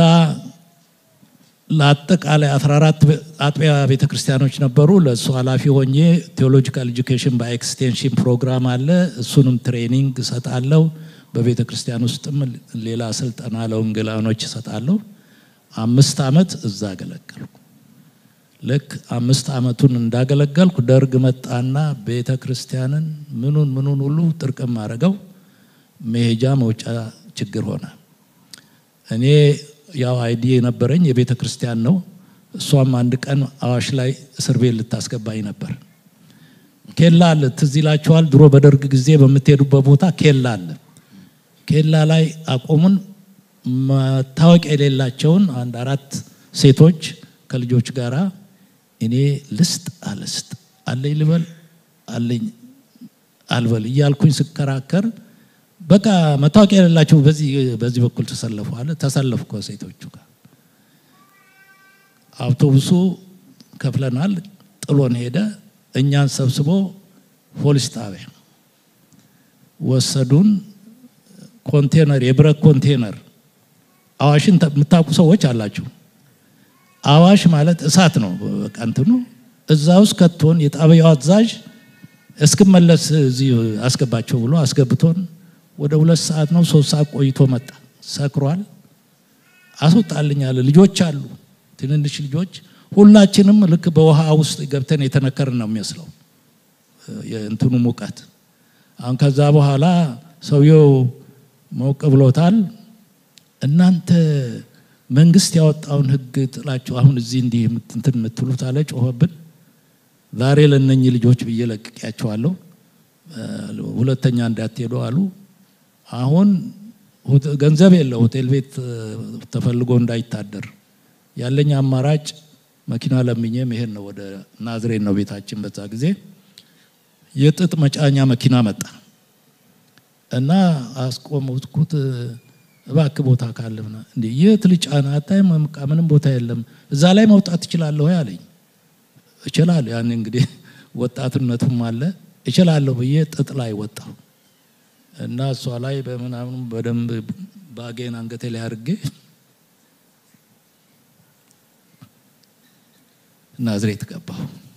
ለአጠቃላይ 14 አጥቢያ ቤተ ክርስቲያኖች ነበሩ። ለእሱ ኃላፊ ሆኜ ቴዎሎጂካል ኤጁኬሽን በኤክስቴንሽን ፕሮግራም አለ። እሱንም ትሬኒንግ እሰጣለሁ። በቤተ ክርስቲያን ውስጥም ሌላ ስልጠና ለወንጌላኖች እሰጣለሁ። አምስት ዓመት እዛ አገለገልኩ። ልክ አምስት ዓመቱን እንዳገለገልኩ ደርግ መጣና ቤተ ክርስቲያንን ምኑን ምኑን ሁሉ ጥርቅም አድርገው መሄጃ መውጫ ችግር ሆነ። እኔ ያው አይዲ የነበረኝ የቤተ ክርስቲያን ነው። እሷም አንድ ቀን አዋሽ ላይ እስር ቤት ልታስገባኝ ነበር። ኬላ አለ፣ ትዝ ይላችኋል። ድሮ በደርግ ጊዜ በምትሄዱበት ቦታ ኬላ አለ። ኬላ ላይ አቆሙን። መታወቂያ የሌላቸውን አንድ አራት ሴቶች ከልጆች ጋር እኔ ልስጥ አልስጥ አለኝ ልበል አለኝ አልበል እያልኩኝ ስከራከር በቃ መታወቂያ የሌላቸው በዚህ በዚህ በኩል ተሰለፉ አለ። ተሰለፉ ከሴቶቹ ጋር አውቶቡሱ ከፍለናል፣ ጥሎን ሄደ። እኛን ሰብስቦ ፖሊስ ጣቢያ ወሰዱን። ኮንቴነር የብረት ኮንቴነር አዋሽን የምታውቁ ሰዎች አላችሁ። አዋሽ ማለት እሳት ነው። በቃ እንትኑ እዛ ውስጥ ከቶን የጣቢያው አዛዥ እስክመለስ እዚህ አስገባቸው ብሎ አስገብቶን ወደ ሁለት ሰዓት ነው ሶስት ሰዓት ቆይቶ መጣ። ሰክሯል። አስወጣልኝ አለ። ልጆች አሉ፣ ትንንሽ ልጆች። ሁላችንም ልክ በውሃ ውስጥ ገብተን የተነከርን ነው የሚመስለው የእንትኑ ሙቀት። አሁን ከዛ በኋላ ሰውየው ሞቅ ብሎታል። እናንተ መንግስት ያወጣውን ሕግ ጥላችሁ አሁን እዚህ እንዲህ እንትን የምትሉት አለ። ጮኸብን። ዛሬ ለነኚህ ልጆች ብዬ ለቅቄያቸዋለሁ። ሁለተኛ እንዳትሄዱ አሉ። አሁን ገንዘብ የለ ሆቴል ቤት ተፈልጎ እንዳይታደር ያለኝ አማራጭ መኪና ለምኜ መሄድ ነው። ወደ ናዝሬት ነው ቤታችን። በዛ ጊዜ የጥጥ መጫኛ መኪና መጣ እና አስቆምኩት። እባክህ ቦታ ካለ እንዴ የት ልጫና? አታይም? ምንም ቦታ የለም። እዛ ላይ መውጣት ትችላለሁ አለኝ። እችላለሁ። ያን እንግዲህ ወጣትነቱም አለ እችላለሁ ብዬ ጥጥ ላይ ወጣሁ እና እሷ ላይ በምናምኑ በደንብ ባጌን አንገቴ ላይ አድርጌ ናዝሬት ገባሁ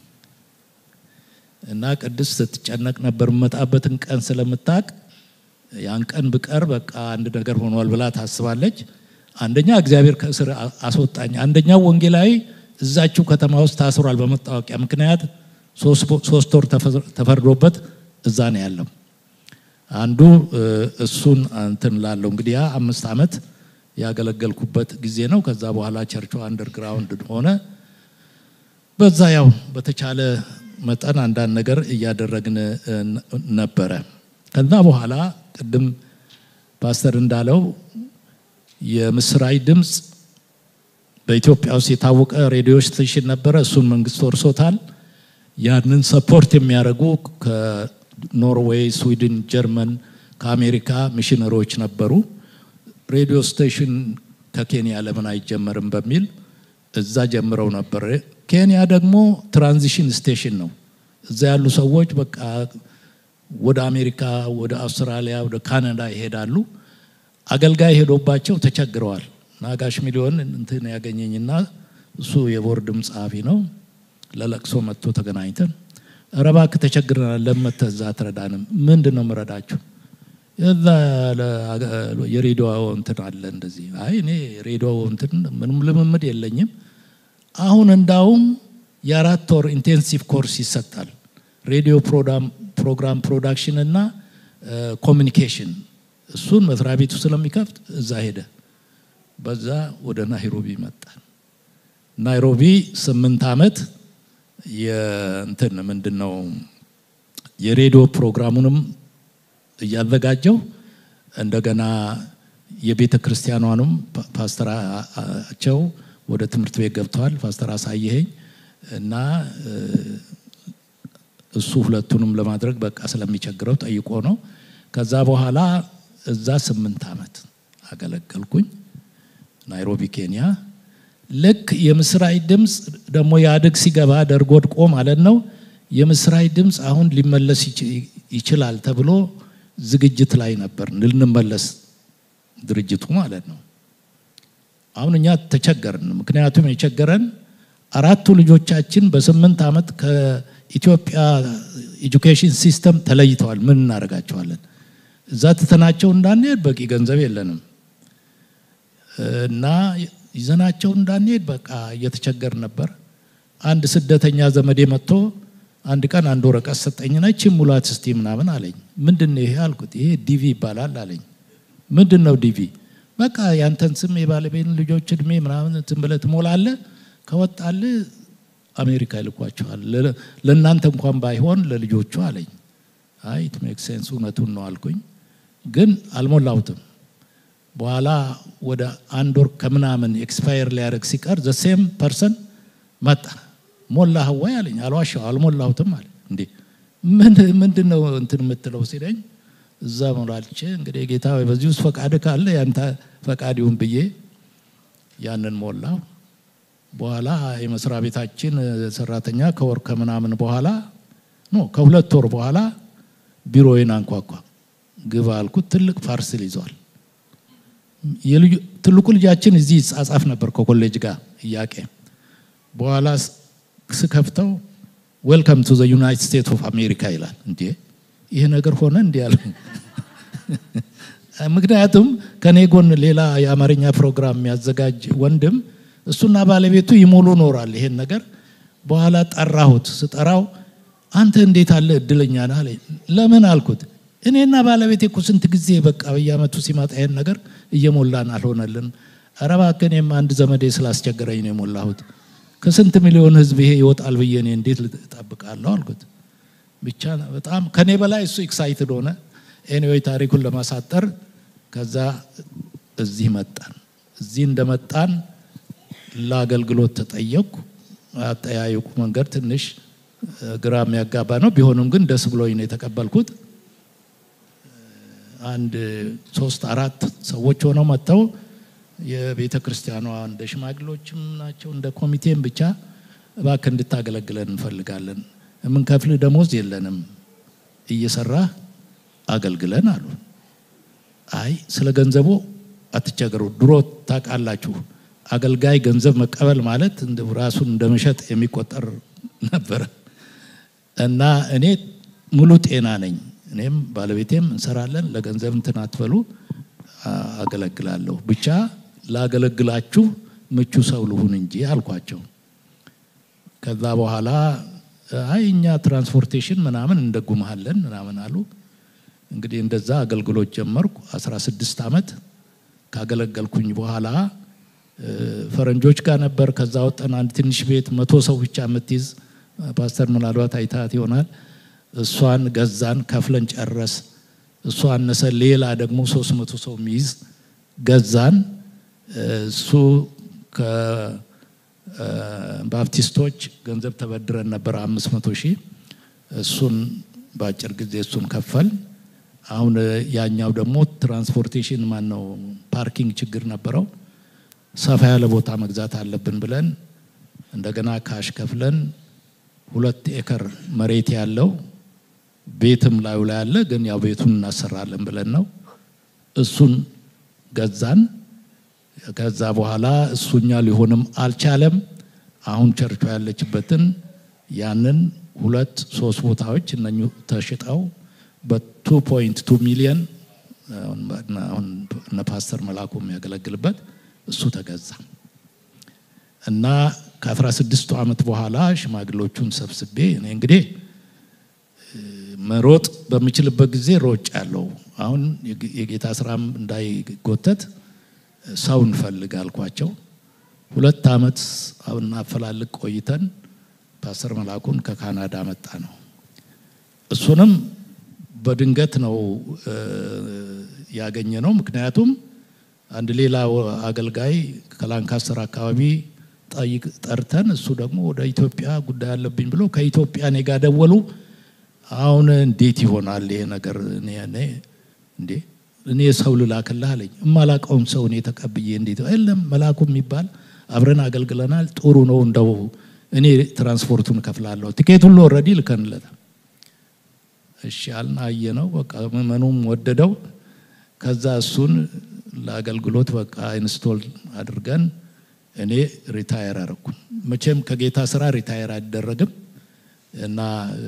እና ቅድስት ስትጨነቅ ነበር። የምመጣበትን ቀን ስለምታውቅ ያን ቀን ብቀር በቃ አንድ ነገር ሆኗል ብላ ታስባለች። አንደኛ እግዚአብሔር ከእስር አስወጣኝ። አንደኛው ወንጌላዊ እዛችው ከተማ ውስጥ ታስሯል በመታወቂያ ምክንያት ሶስት ወር ተፈርዶበት እዛ ነው ያለው። አንዱ እሱን እንትን ላለው እንግዲህ ያ አምስት ዓመት ያገለገልኩበት ጊዜ ነው። ከዛ በኋላ ቸርቹ አንደርግራውንድ ሆነ። በዛ ያው በተቻለ መጠን አንዳንድ ነገር እያደረግን ነበረ። ከዛ በኋላ ቅድም ፓስተር እንዳለው የምስራች ድምፅ በኢትዮጵያ ውስጥ የታወቀ ሬዲዮ ስቴሽን ነበረ። እሱን መንግስት ወርሶታል። ያንን ሰፖርት የሚያደርጉ ከኖርዌይ፣ ስዊድን፣ ጀርመን፣ ከአሜሪካ ሚሽነሮች ነበሩ። ሬዲዮ ስቴሽን ከኬንያ ለምን አይጀመርም በሚል እዛ ጀምረው ነበር። ኬንያ ደግሞ ትራንዚሽን ስቴሽን ነው። እዛ ያሉ ሰዎች በቃ ወደ አሜሪካ፣ ወደ አውስትራሊያ፣ ወደ ካናዳ ይሄዳሉ። አገልጋይ ሄዶባቸው ተቸግረዋል። ናጋሽ ሚሊዮን እንትን ያገኘኝና እሱ የቦርድም ጸሐፊ ነው። ለለቅሶ መጥቶ ተገናኝተን ኧረ እባክህ ተቸግረናል፣ ለመተህ እዛ አትረዳንም? ምንድን ነው የምረዳችሁ? እዛ የሬዲዮ እንትን አለ እንደዚህ። አይ እኔ ሬዲዮ እንትን ምንም ልምምድ የለኝም። አሁን እንዳውም የአራት ወር ኢንቴንሲቭ ኮርስ ይሰጣል። ሬዲዮ ፕሮግራም ፕሮዳክሽን እና ኮሚኒኬሽን እሱን መስሪያ ቤቱ ስለሚከፍት እዛ ሄደ። በዛ ወደ ናይሮቢ መጣን። ናይሮቢ ስምንት ዓመት የእንትን ምንድን ነው የሬዲዮ ፕሮግራሙንም እያዘጋጀው እንደገና የቤተ ክርስቲያኗንም ፓስተራቸው ወደ ትምህርት ቤት ገብተዋል። ፓስተር አሳየኸኝ እና እሱ ሁለቱንም ለማድረግ በቃ ስለሚቸግረው ጠይቆ ነው። ከዛ በኋላ እዛ ስምንት ዓመት አገለገልኩኝ ናይሮቢ ኬንያ። ልክ የምስራች ድምፅ ደግሞ የአድግ ሲገባ ደርግ ወድቆ ማለት ነው። የምስራች ድምፅ አሁን ሊመለስ ይችላል ተብሎ ዝግጅት ላይ ነበር ልንመለስ ድርጅቱ ማለት ነው። አሁን እኛ ተቸገርን። ምክንያቱም የቸገረን አራቱ ልጆቻችን በስምንት ዓመት ከኢትዮጵያ ኤጁኬሽን ሲስተም ተለይተዋል። ምን እናደርጋቸዋለን? እዛ ትተናቸው እንዳንሄድ በቂ ገንዘብ የለንም እና ይዘናቸው እንዳንሄድ በቃ እየተቸገር ነበር። አንድ ስደተኛ ዘመዴ መጥቶ አንድ ቀን አንድ ወረቀት ሰጠኝና ይህችን ሙላት እስቲ ምናምን አለኝ። ምንድን ነው ይሄ አልኩት። ይሄ ዲቪ ይባላል አለኝ። ምንድን ነው ዲቪ? በቃ ያንተን ስም የባለቤትን ልጆች እድሜ ምናምን ዝም ብለህ ትሞላለህ፣ ከወጣልህ አሜሪካ ይልኳቸዋል። ለእናንተ እንኳን ባይሆን ለልጆቹ አለኝ። አይ ኢት ሜክ ሴንስ እውነቱን ነው አልኩኝ። ግን አልሞላሁትም። በኋላ ወደ አንድ ወር ከምናምን ኤክስፓየር ሊያደርግ ሲቀር ዘ ሴም ፐርሰን መጣ። ሞላህ ወይ አለኝ። አልዋሻው አልሞላሁትም አለ። እንዴ ምንድን ነው እንትን የምትለው ሲለኝ እዛ ሞላልቼ እንግዲህ ጌታ ወይ በዚህ ውስጥ ፈቃድ ካለ ያንተ ፈቃድ ይሁን ብዬ ያንን ሞላው። በኋላ የመስሪያ ቤታችን ሰራተኛ ከወር ከምናምን በኋላ ኖ ከሁለት ወር በኋላ ቢሮዬን አንኳኳ። ግባ አልኩት። ትልቅ ፓርስል ይዟል። ትልቁ ልጃችን እዚህ ይጻጻፍ ነበር ከኮሌጅ ጋር እያቄ በኋላ ስከፍተው ዌልካም ቱ ዘ ዩናይትድ ስቴትስ ኦፍ አሜሪካ ይላል። እንዴ ይህ ነገር ሆነ እንዲህ ያለ ምክንያቱም ከኔ ጎን ሌላ የአማርኛ ፕሮግራም የሚያዘጋጅ ወንድም እሱና ባለቤቱ ይሞሉ ኖራል ይሄን ነገር። በኋላ ጠራሁት። ስጠራው አንተ እንዴት አለ እድለኛ ነህ አለኝ። ለምን አልኩት። እኔና ባለቤቴ እኮ ስንት ጊዜ በቃ በየአመቱ ሲመጣ ይሄን ነገር እየሞላን አልሆነልን። ኧረ እባክህ እኔም አንድ ዘመዴ ስላስቸገረኝ ነው የሞላሁት። ከስንት ሚሊዮን ህዝብ ይሄ ይወጣል ብዬ እኔ እንዴት ልጠብቃለሁ አልኩት። ብቻ በጣም ከኔ በላይ እሱ ኤክሳይትድ ሆነ። ኤኒዌይ ታሪኩን ለማሳጠር ከዛ እዚህ መጣን። እዚህ እንደመጣን ለአገልግሎት ተጠየቅኩ። አጠያየቁ መንገድ ትንሽ ግራ የሚያጋባ ነው። ቢሆንም ግን ደስ ብሎኝ ነው የተቀበልኩት። አንድ ሶስት አራት ሰዎች ሆነው መጥተው የቤተ ክርስቲያኗ እንደ ሽማግሎችም ናቸው እንደ ኮሚቴም ብቻ እባክህ እንድታገለግለን እንፈልጋለን። የምንከፍልህ ደሞዝ የለንም፣ እየሰራህ አገልግለን አሉ። አይ ስለ ገንዘቡ አትቸገሩ። ድሮ ታውቃላችሁ አገልጋይ ገንዘብ መቀበል ማለት ራሱን እንደ መሸጥ የሚቆጠር ነበረ እና እኔ ሙሉ ጤና ነኝ፣ እኔም ባለቤቴም እንሰራለን። ለገንዘብ እንትን አትበሉ፣ አገለግላለሁ። ብቻ ላገለግላችሁ ምቹ ሰው ልሁን እንጂ አልኳቸው። ከዛ በኋላ አይ እኛ ትራንስፖርቴሽን ምናምን እንደጉመሃለን ምናምን አሉ። እንግዲህ እንደዛ አገልግሎት ጀመርኩ። 16 ዓመት ካገለገልኩኝ በኋላ ፈረንጆች ጋር ነበር። ከዛ ወጠን አንድ ትንሽ ቤት መቶ ሰው ብቻ የምትይዝ ፓስተር ምናልባት አይታት ይሆናል። እሷን ገዛን፣ ከፍለን ጨረስ። እሷ አነሰ፣ ሌላ ደግሞ ሶስት መቶ ሰው የሚይዝ ገዛን። እሱ ከባፕቲስቶች ገንዘብ ተበድረን ነበር አምስት መቶ ሺህ እሱን በአጭር ጊዜ እሱን ከፈል። አሁን ያኛው ደግሞ ትራንስፖርቴሽን ማን ነው ፓርኪንግ ችግር ነበረው። ሰፋ ያለ ቦታ መግዛት አለብን ብለን እንደገና ካሽ ከፍለን ሁለት ኤከር መሬት ያለው ቤትም ላዩ ላይ ያለ ግን ያው ቤቱን እናሰራለን ብለን ነው እሱን ገዛን። ከዛ በኋላ እሱኛ ሊሆንም አልቻለም። አሁን ቸርቿ ያለችበትን ያንን ሁለት ሶስት ቦታዎች እነኙ ተሽጠው በቱ ፖይንት ቱ ሚሊየን አሁን እነ ፓስተር መላኩ የሚያገለግልበት እሱ ተገዛ እና ከአስራ ስድስቱ ዓመት በኋላ ሽማግሎቹን ሰብስቤ እኔ እንግዲህ መሮጥ በምችልበት ጊዜ ሮጭ ያለው አሁን የጌታ ስራም እንዳይጎተት ሰው እንፈልግ አልኳቸው። ሁለት ዓመት እናፈላልግ ቆይተን ፓስተር መላኩን ከካናዳ መጣ ነው። እሱንም በድንገት ነው ያገኘ ነው። ምክንያቱም አንድ ሌላ አገልጋይ ከላንካስተር አካባቢ ጠይቅ ጠርተን እሱ ደግሞ ወደ ኢትዮጵያ ጉዳይ አለብኝ ብሎ ከኢትዮጵያ እኔ ጋር ደወሉ። አሁን እንዴት ይሆናል ይሄ ነገር? እኔ እንዴ እኔ ሰው ልላክልህ አለኝ። እማላቀውም ሰው እኔ ተቀብዬ እንዴት የለም መላኩ የሚባል አብረን አገልግለናል። ጥሩ ነው እንደው እኔ ትራንስፖርቱን እከፍላለሁ። ቲኬት ሁሉ ኦልሬዲ ልከንለታል። እሺ አልን። አየነው። በቃ ምዕመኑም ወደደው። ከዛ እሱን ለአገልግሎት በቃ ኢንስቶል አድርገን እኔ ሪታየር አረኩ። መቼም ከጌታ ስራ ሪታየር አይደረግም እና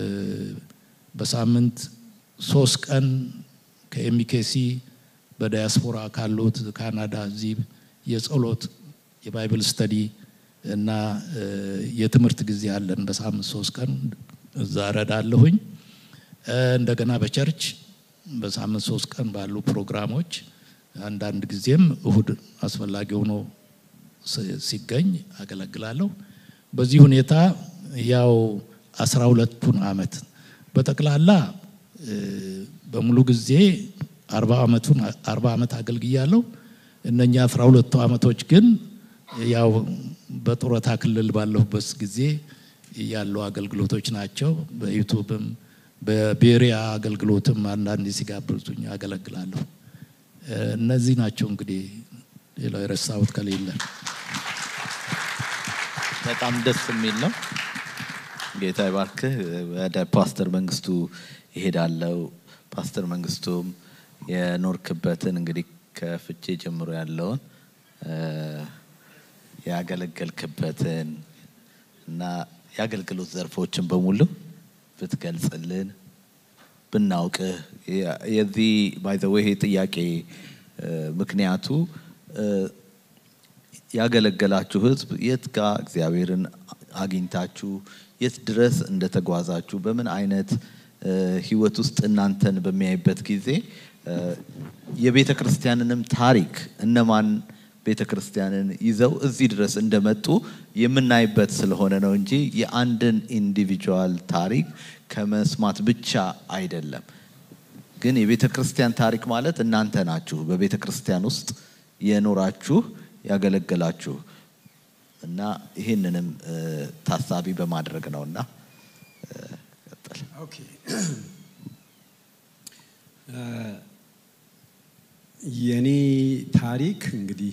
በሳምንት ሶስት ቀን ከኤሚኬሲ በዳያስፖራ ካሉት ካናዳ እዚህ የጸሎት የባይብል ስተዲ እና የትምህርት ጊዜ አለን። በሳምንት ሶስት ቀን እዛ እረዳለሁኝ። እንደገና በቸርች በሳምንት ሶስት ቀን ባሉ ፕሮግራሞች አንዳንድ ጊዜም እሁድ አስፈላጊ ሆኖ ሲገኝ አገለግላለሁ። በዚህ ሁኔታ ያው አስራ ሁለቱን አመት በጠቅላላ በሙሉ ጊዜ አርባ አመቱን አርባ አመት አገልግያለሁ። እነኛ አስራ ሁለቱ አመቶች ግን ያው በጡረታ ክልል ባለሁበት ጊዜ ያሉ አገልግሎቶች ናቸው። በዩቱብም በቤሪያ አገልግሎትም አንዳንዴ ሲጋብዙኝ አገለግላለሁ። እነዚህ ናቸው እንግዲህ ሌላው የረሳሁት ከሌለ በጣም ደስ የሚል ነው። ጌታ ይባርክህ። ወደ ፓስተር መንግስቱ ይሄዳለው። ፓስተር መንግስቱም የኖርክበትን እንግዲህ ከፍቼ ጀምሮ ያለውን ያገለገልክበትን እና የአገልግሎት ዘርፎችን በሙሉ ብትገልጽልን ብናውቅህ። የዚህ ባይ ዘ ዌይ ጥያቄ ምክንያቱ ያገለገላችሁ ህዝብ የት ጋር እግዚአብሔርን አግኝታችሁ የት ድረስ እንደተጓዛችሁ በምን አይነት ህይወት ውስጥ እናንተን በሚያይበት ጊዜ የቤተ ክርስቲያንንም ታሪክ እነማን ቤተ ክርስቲያንን ይዘው እዚህ ድረስ እንደመጡ የምናይበት ስለሆነ ነው እንጂ የአንድን ኢንዲቪጁዋል ታሪክ ከመስማት ብቻ አይደለም። ግን የቤተ ክርስቲያን ታሪክ ማለት እናንተ ናችሁ። በቤተ ክርስቲያን ውስጥ የኖራችሁ ያገለገላችሁ እና ይህንንም እ፣ ታሳቢ በማድረግ ነውና እ፣ ቀጥል። ኦኬ እ፣ የኔ ታሪክ እንግዲህ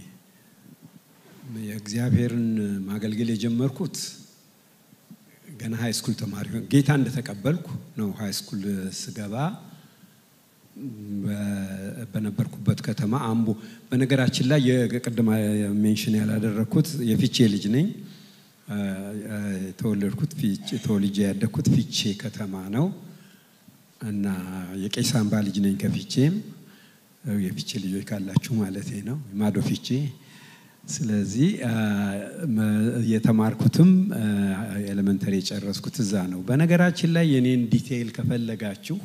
የእግዚአብሔርን ማገልገል የጀመርኩት ገና ሀይ ስኩል ተማሪ ሆኜ ጌታ እንደተቀበልኩ ነው። ሀይ ስኩል ስገባ በ- በነበርኩበት ከተማ አምቦ። በነገራችን ላይ የቅድማ ሜንሽን ያላደረግኩት የፊቼ ልጅ ነኝ። እ፣ እ፣ የተወለድኩት ፊቼ ተወልጄ ያደግኩት ፊቼ ከተማ ነው እና የቄስ አምባ ልጅ ነኝ። ከፊቼም እ፣ የፊቼ ልጆች ካላችሁ ማለት ነው ማዶ ፊቼ። ስለዚህ አ፣ መ- የተማርኩትም ኤሌመንተሪ የጨረስኩት እዛ ነው። በነገራችን ላይ የኔን ዲቴይል ከፈለጋችሁ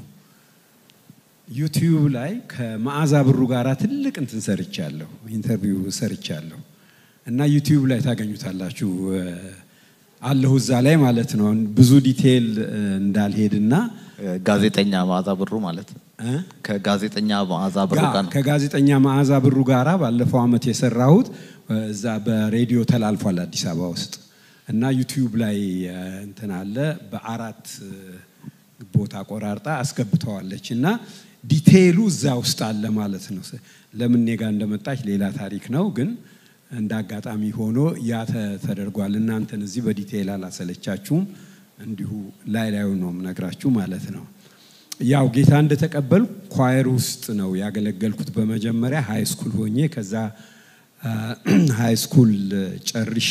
ዩቲዩብ ላይ ከመዓዛ ብሩ ጋር ትልቅ እንትን ሰርቻለሁ፣ ኢንተርቪው ሰርቻለሁ እና ዩቲዩብ ላይ ታገኙታላችሁ። እ፣ አለሁ እዛ ላይ ማለት ነው። ብዙ ዲቴይል እ፣ እንዳልሄድና ጋዜጠኛ መዓዛ ብሩ ማለት እ? ከጋዜጠኛ መዓዛ ብሩ ጋ- ጋር ነው። ከጋዜጠኛ መዓዛ ብሩ ጋራ ባለፈው ዓመት የሰራሁት እዛ በሬዲዮ ተላልፏል አዲስ አበባ ውስጥ እና ዩቲዩብ ላይ እ፣ እንትን አለ በአራት እ፣ ቦታ ቆራርጣ አስገብተዋለች እና ዲቴይሉ እዛ ውስጥ አለ ማለት ነው። ለምን እኔ ጋር እንደመጣች ሌላ ታሪክ ነው፣ ግን እንደ አጋጣሚ ሆኖ ያ ተ- ተደርጓል። እናንተን እዚህ በዲቴይል አላሰለቻችሁም፣ እንዲሁ ላይ ላዩ ነው የምነግራችሁ ማለት ነው። ያው ጌታ እንደተቀበል ኳየር ውስጥ ነው ያገለገልኩት በመጀመሪያ ሃይ ስኩል ሆኜ ከዛ ሃይ ስኩል ጨርሼ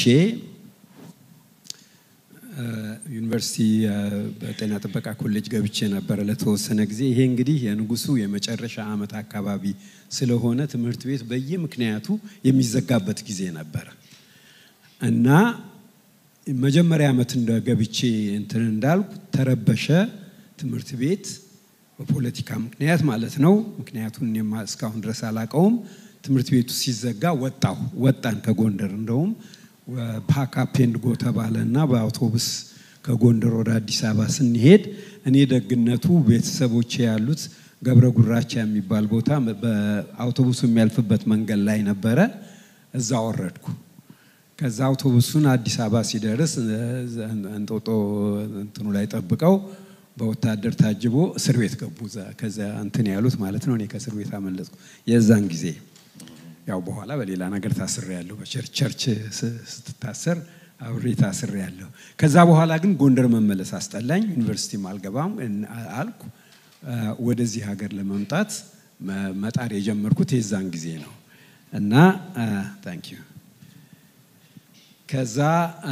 አ፣ ዩኒቨርሲቲ አ፣ በጤና ጥበቃ ኮሌጅ ገብቼ ነበረ ለተወሰነ ጊዜ። ይሄ እንግዲህ የንጉሱ የመጨረሻ ዓመት አካባቢ ስለሆነ ትምህርት ቤት በየምክንያቱ የሚዘጋበት ጊዜ ነበረ እና መጀመሪያ ዓመት እንደ ገብቼ እንትን እንዳልኩ ተረበሸ ትምህርት ቤት በፖለቲካ ምክንያት ማለት ነው። ምክንያቱን እኔም እስካሁን ድረስ አላቀውም። ትምህርት ቤቱ ሲዘጋ ወጣሁ ወጣን ከጎንደር እንደውም ፓካፕ ኤንድ ጎ ተባለ እና በአውቶቡስ ከጎንደር ወደ አዲስ አበባ ስንሄድ እኔ ደግነቱ ቤተሰቦቼ ያሉት ገብረ ጉራቻ የሚባል ቦታ በአውቶቡሱ የሚያልፍበት መንገድ ላይ ነበረ። እዛ ወረድኩ። ከዛ አውቶቡሱን አዲስ አበባ ሲደርስ እንጦጦ እንትኑ ላይ ጠብቀው በወታደር ታጅቦ እስር ቤት ገቡ። እዛ- ከዛ እንትን ያሉት ማለት ነው። እኔ ከእስር ቤት አመለጥኩ። የዛን ጊዜ ያው በኋላ በሌላ ነገር ታስሬ ያለሁ በቸርች ቸርች ስ- ስትታሰር አብሬ ታስሬ ያለሁ። ከዛ በኋላ ግን ጎንደር መመለስ አስጠላኝ። ዩኒቨርሲቲም አልገባም እን- አልኩ። አ፣ ወደዚህ ሀገር ለመምጣት መ- መጣር የጀመርኩት የዛን ጊዜ ነው እና ታንክ ዩ ከዛ አ፣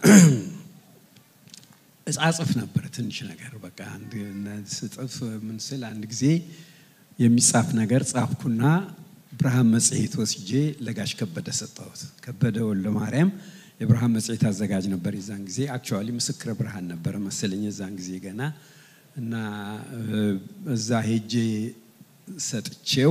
እጻጽፍ ነበር ትንሽ ነገር በቃ አንድ ስጽፍ ምን ስል አንድ ጊዜ የሚጻፍ ነገር ጻፍኩና ብርሃን መጽሔት ወስጄ ለጋሽ ከበደ ሰጠሁት። ከበደ ወልደ ማርያም የብርሃን መጽሔት አዘጋጅ ነበር የዛን ጊዜ። አክቹዋሊ ምስክረ ብርሃን ነበረ መሰለኝ የዛን ጊዜ ገና እና እ፣ እዛ ሄጄ ሰጥቼው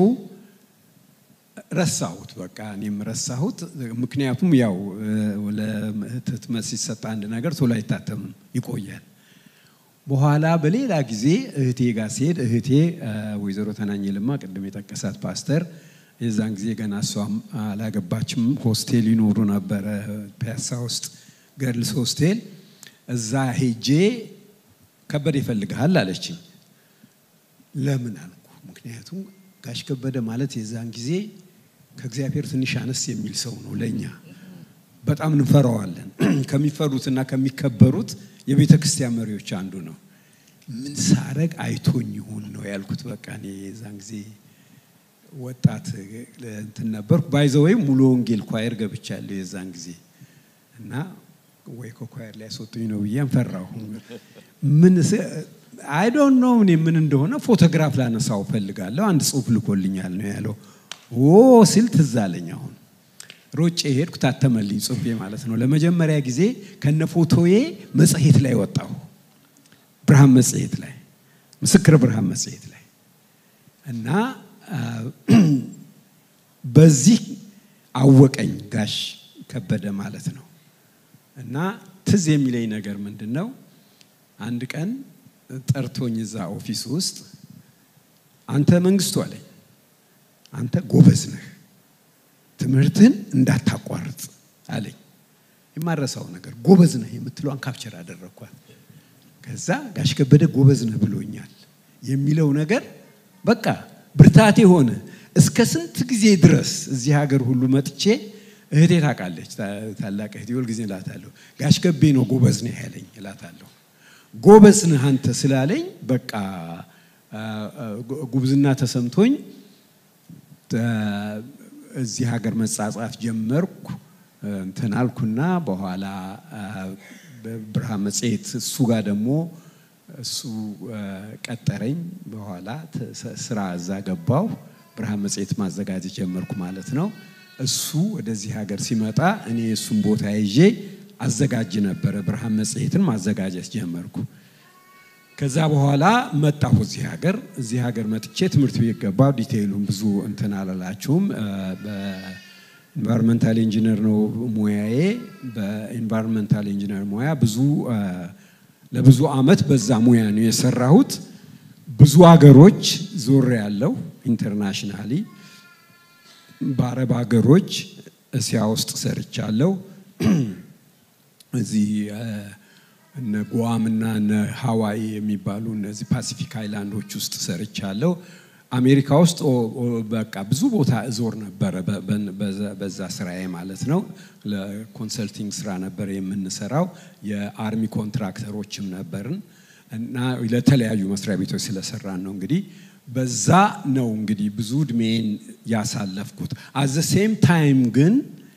ረሳሁት። በቃ እኔም ረሳሁት። ምክንያቱም ያው እ፣ ለህትመት ሲሰጥ አንድ ነገር ቶሎ አይታተምም፣ ይቆያል። በኋላ በሌላ ጊዜ እህቴ ጋር ሲሄድ እህቴ እ፣ ወይዘሮ ተናኝ ልማ ቅድም የጠቀሳት ፓስተር የዛን ጊዜ ገና እሷም አላገባችም። ሆስቴል ይኖሩ ነበረ ፒያሳ ውስጥ ገርልስ ሆስቴል። እዛ ሄጄ ከበደ ይፈልግሃል አለችኝ። ለምን አልኩ። ምክንያቱም ጋሽ ከበደ ማለት የዛን ጊዜ ከእግዚአብሔር ትንሽ አነስ የሚል ሰው ነው ለእኛ በጣም እንፈራዋለን። ከሚፈሩትና ከሚከበሩት የቤተ ክርስቲያን መሪዎች አንዱ ነው። ምን ሳረግ አይቶኝ ይሁን ነው ያልኩት። በቃ እኔ የዛን ጊዜ ወጣት እንትን ነበርኩ። ባይዘወይ ሙሉ ወንጌል ኳየር ገብቻለሁ የዛን ጊዜ እና ወይ ከኳየር ላይ ያስወጡኝ ነው ብዬ ፈራሁ። ምን አይ ዶንት ኖ እኔ ምን እንደሆነ ፎቶግራፍ ላነሳው ፈልጋለሁ። አንድ ጽሁፍ ልኮልኛል ነው ያለው። ኦ ሲል ትዝ አለኝ አሁን ሮጬ ሄድኩ። ታተመልኝ ጽሁፌ ማለት ነው። ለመጀመሪያ ጊዜ ከነ ፎቶዬ መጽሔት ላይ ወጣሁ። ብርሃን መጽሔት ላይ ምስክር ብርሃን መጽሔት ላይ እና አ፣ በዚህ አወቀኝ ጋሽ ከበደ ማለት ነው። እና ትዝ የሚለኝ ነገር ምንድን ነው? አንድ ቀን ጠርቶኝ እዛ ኦፊስ ውስጥ አንተ መንግስቱ አለኝ፣ አንተ ጎበዝ ነህ፣ ትምህርትህን እንዳታቋርጥ አለኝ። የማረሳው ነገር ጎበዝ ነህ የምትለዋን ካፕቸር አደረግኳት። ከዛ ጋሽ ከበደ ጎበዝ ነህ ብሎኛል የሚለው ነገር በቃ ብርታቴ ሆነ። እስከ ስንት ጊዜ ድረስ እዚህ ሀገር ሁሉ መጥቼ እህቴ ታውቃለች፣ ታላቅ እህቴ ሁልጊዜ እላታለሁ ጋሽ ከቤ ነው ጎበዝ ነህ ያለኝ እላታለሁ። ጎበዝ ነህ አንተ ስላለኝ በቃ ጉብዝና ተሰምቶኝ እዚህ ሀገር መጻጻፍ ጀመርኩ። እንትን አልኩና በኋላ ብርሃን መጽሔት እሱ ጋር ደግሞ እሱ ቀጠረኝ። በኋላ ስራ እዛ ገባው። ብርሃን መጽሔት ማዘጋጀት ጀመርኩ ማለት ነው። እሱ ወደዚህ ሀገር ሲመጣ እኔ እሱን ቦታ ይዤ አዘጋጅ ነበረ። ብርሃን መጽሔትን ማዘጋጀት ጀመርኩ። ከዛ በኋላ መጣሁ እዚህ ሀገር። እዚህ ሀገር መጥቼ ትምህርት ቤት ገባሁ። ዲቴይሉን ብዙ እንትን አላላችሁም። በኢንቫይሮንመንታል ኢንጂነር ነው ሙያዬ። በኢንቫይሮንመንታል ኢንጂነር ሙያ ብዙ ለብዙ አመት በዛ ሙያ ነው የሰራሁት። ብዙ ሀገሮች ዞር ያለው ኢንተርናሽናሊ በአረብ ሀገሮች እስያ ውስጥ ሰርቻለሁ። እዚህ እነ ጉዋም እና እነ ሀዋይ የሚባሉ እነዚህ ፓሲፊክ አይላንዶች ውስጥ ሰርቻለሁ። አሜሪካ ውስጥ በቃ ብዙ ቦታ እዞር ነበረ በዛ ስራዬ ማለት ነው። ለኮንሰልቲንግ ስራ ነበር የምንሰራው። የአርሚ ኮንትራክተሮችም ነበርን እና ለተለያዩ መስሪያ ቤቶች ስለሰራን ነው እንግዲህ በዛ ነው እንግዲህ ብዙ እድሜን ያሳለፍኩት። አዘ ሴም ታይም ግን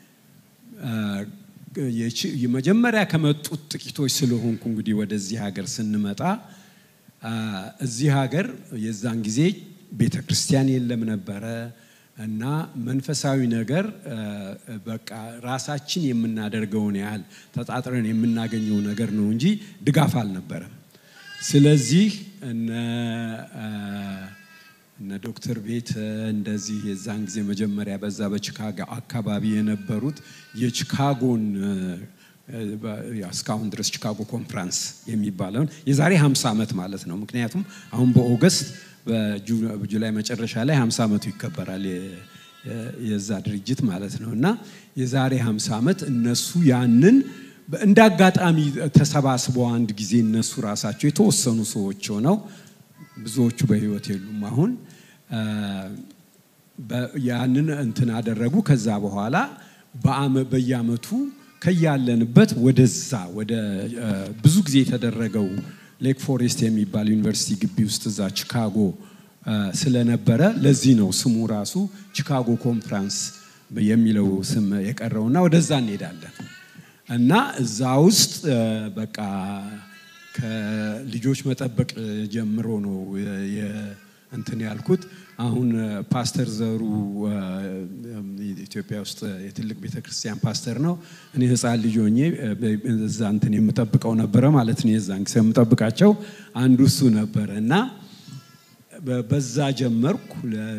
መጀመሪያ ከመጡት ጥቂቶች ስለሆንኩ እንግዲህ ወደዚህ ሀገር ስንመጣ እዚህ ሀገር የዛን ጊዜ ቤተ ክርስቲያን የለም ነበረ እና መንፈሳዊ ነገር በቃ ራሳችን የምናደርገውን ያህል ተጣጥረን የምናገኘው ነገር ነው እንጂ ድጋፍ አልነበረም። ስለዚህ እነ እነ ዶክተር ቤት እንደዚህ የዛን ጊዜ መጀመሪያ በዛ በቺካጎ አካባቢ የነበሩት የቺካጎን እስካሁን ድረስ ቺካጎ ኮንፍራንስ የሚባለውን የዛሬ 50 ዓመት ማለት ነው። ምክንያቱም አሁን በኦገስት በጁላይ መጨረሻ ላይ 50 ዓመቱ ይከበራል የዛ ድርጅት ማለት ነው እና የዛሬ 50 ዓመት እነሱ ያንን እንደ አጋጣሚ ተሰባስበው አንድ ጊዜ እነሱ ራሳቸው የተወሰኑ ሰዎች ሆነው ብዙዎቹ በህይወት የሉም አሁን ያንን እንትን አደረጉ። ከዛ በኋላ በየአመቱ ከያለንበት ወደዛ ወደ ብዙ ጊዜ የተደረገው ሌክ ፎሬስት የሚባል ዩኒቨርሲቲ ግቢ ውስጥ እዛ ቺካጎ ስለነበረ ለዚህ ነው ስሙ ራሱ ቺካጎ ኮንፍራንስ የሚለው ስም የቀረውና ወደዛ እንሄዳለን እና እዛ ውስጥ በቃ ከልጆች መጠበቅ ጀምሮ ነው እንትን ያልኩት። አሁን ፓስተር ዘሩ ኢትዮጵያ ውስጥ የትልቅ ቤተክርስቲያን ፓስተር ነው። እኔ ህፃን ልጅ ሆኜ እዛ እንትን የምጠብቀው ነበረ ማለት ነው። የዛን ጊዜ የምጠብቃቸው አንዱ እሱ ነበረ እና በዛ ጀመርኩ።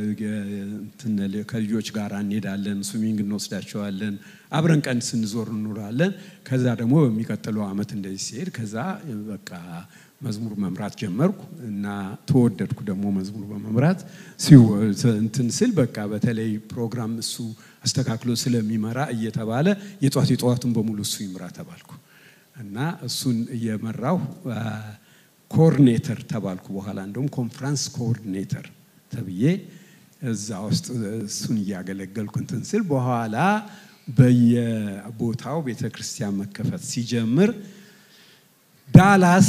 ከልጆች ጋር እንሄዳለን፣ ስዊሚንግ እንወስዳቸዋለን፣ አብረን ቀን ስንዞር እንኖራለን። ከዛ ደግሞ በሚቀጥለው አመት እንደዚህ ሲሄድ ከዛ በቃ መዝሙር መምራት ጀመርኩ እና ተወደድኩ ደግሞ መዝሙር በመምራት እንትን ስል በቃ በተለይ ፕሮግራም እሱ አስተካክሎ ስለሚመራ እየተባለ የጧት የጠዋቱን በሙሉ እሱ ይምራ ተባልኩ እና እሱን እየመራሁ ኮኦርዲኔተር ተባልኩ። በኋላ እንደውም ኮንፍራንስ ኮኦርዲኔተር ተብዬ እዛ ውስጥ እሱን እያገለገልኩ እንትን ስል በኋላ በየቦታው ቤተ ክርስቲያን መከፈት ሲጀምር ዳላስ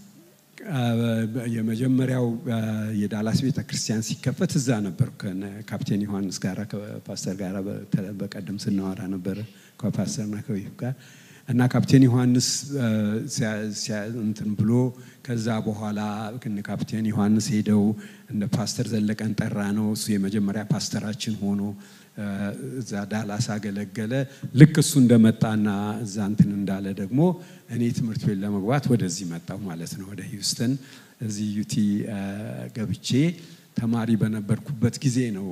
የመጀመሪያው የዳላስ ቤተ ክርስቲያን ሲከፈት እዛ ነበር ካፕቴን ዮሐንስ ጋር ከፓስተር ጋር በቀደም ስናወራ ነበር ከፓስተርና ከዊፍ ጋር እና ካፕቴን ዮሐንስ እንትን ብሎ ከዛ በኋላ ካፕቴን ዮሐንስ ሄደው እንደ ፓስተር ዘለቀን ጠራ ነው እሱ የመጀመሪያ ፓስተራችን ሆኖ እዛ ዳላስ አገለገለ። ልክ እሱ እንደመጣና እዛ እንትን እንዳለ ደግሞ እኔ ትምህርት ቤት ለመግባት ወደዚህ መጣሁ ማለት ነው፣ ወደ ሂውስተን እዚህ ዩቲ ገብቼ ተማሪ በነበርኩበት ጊዜ ነው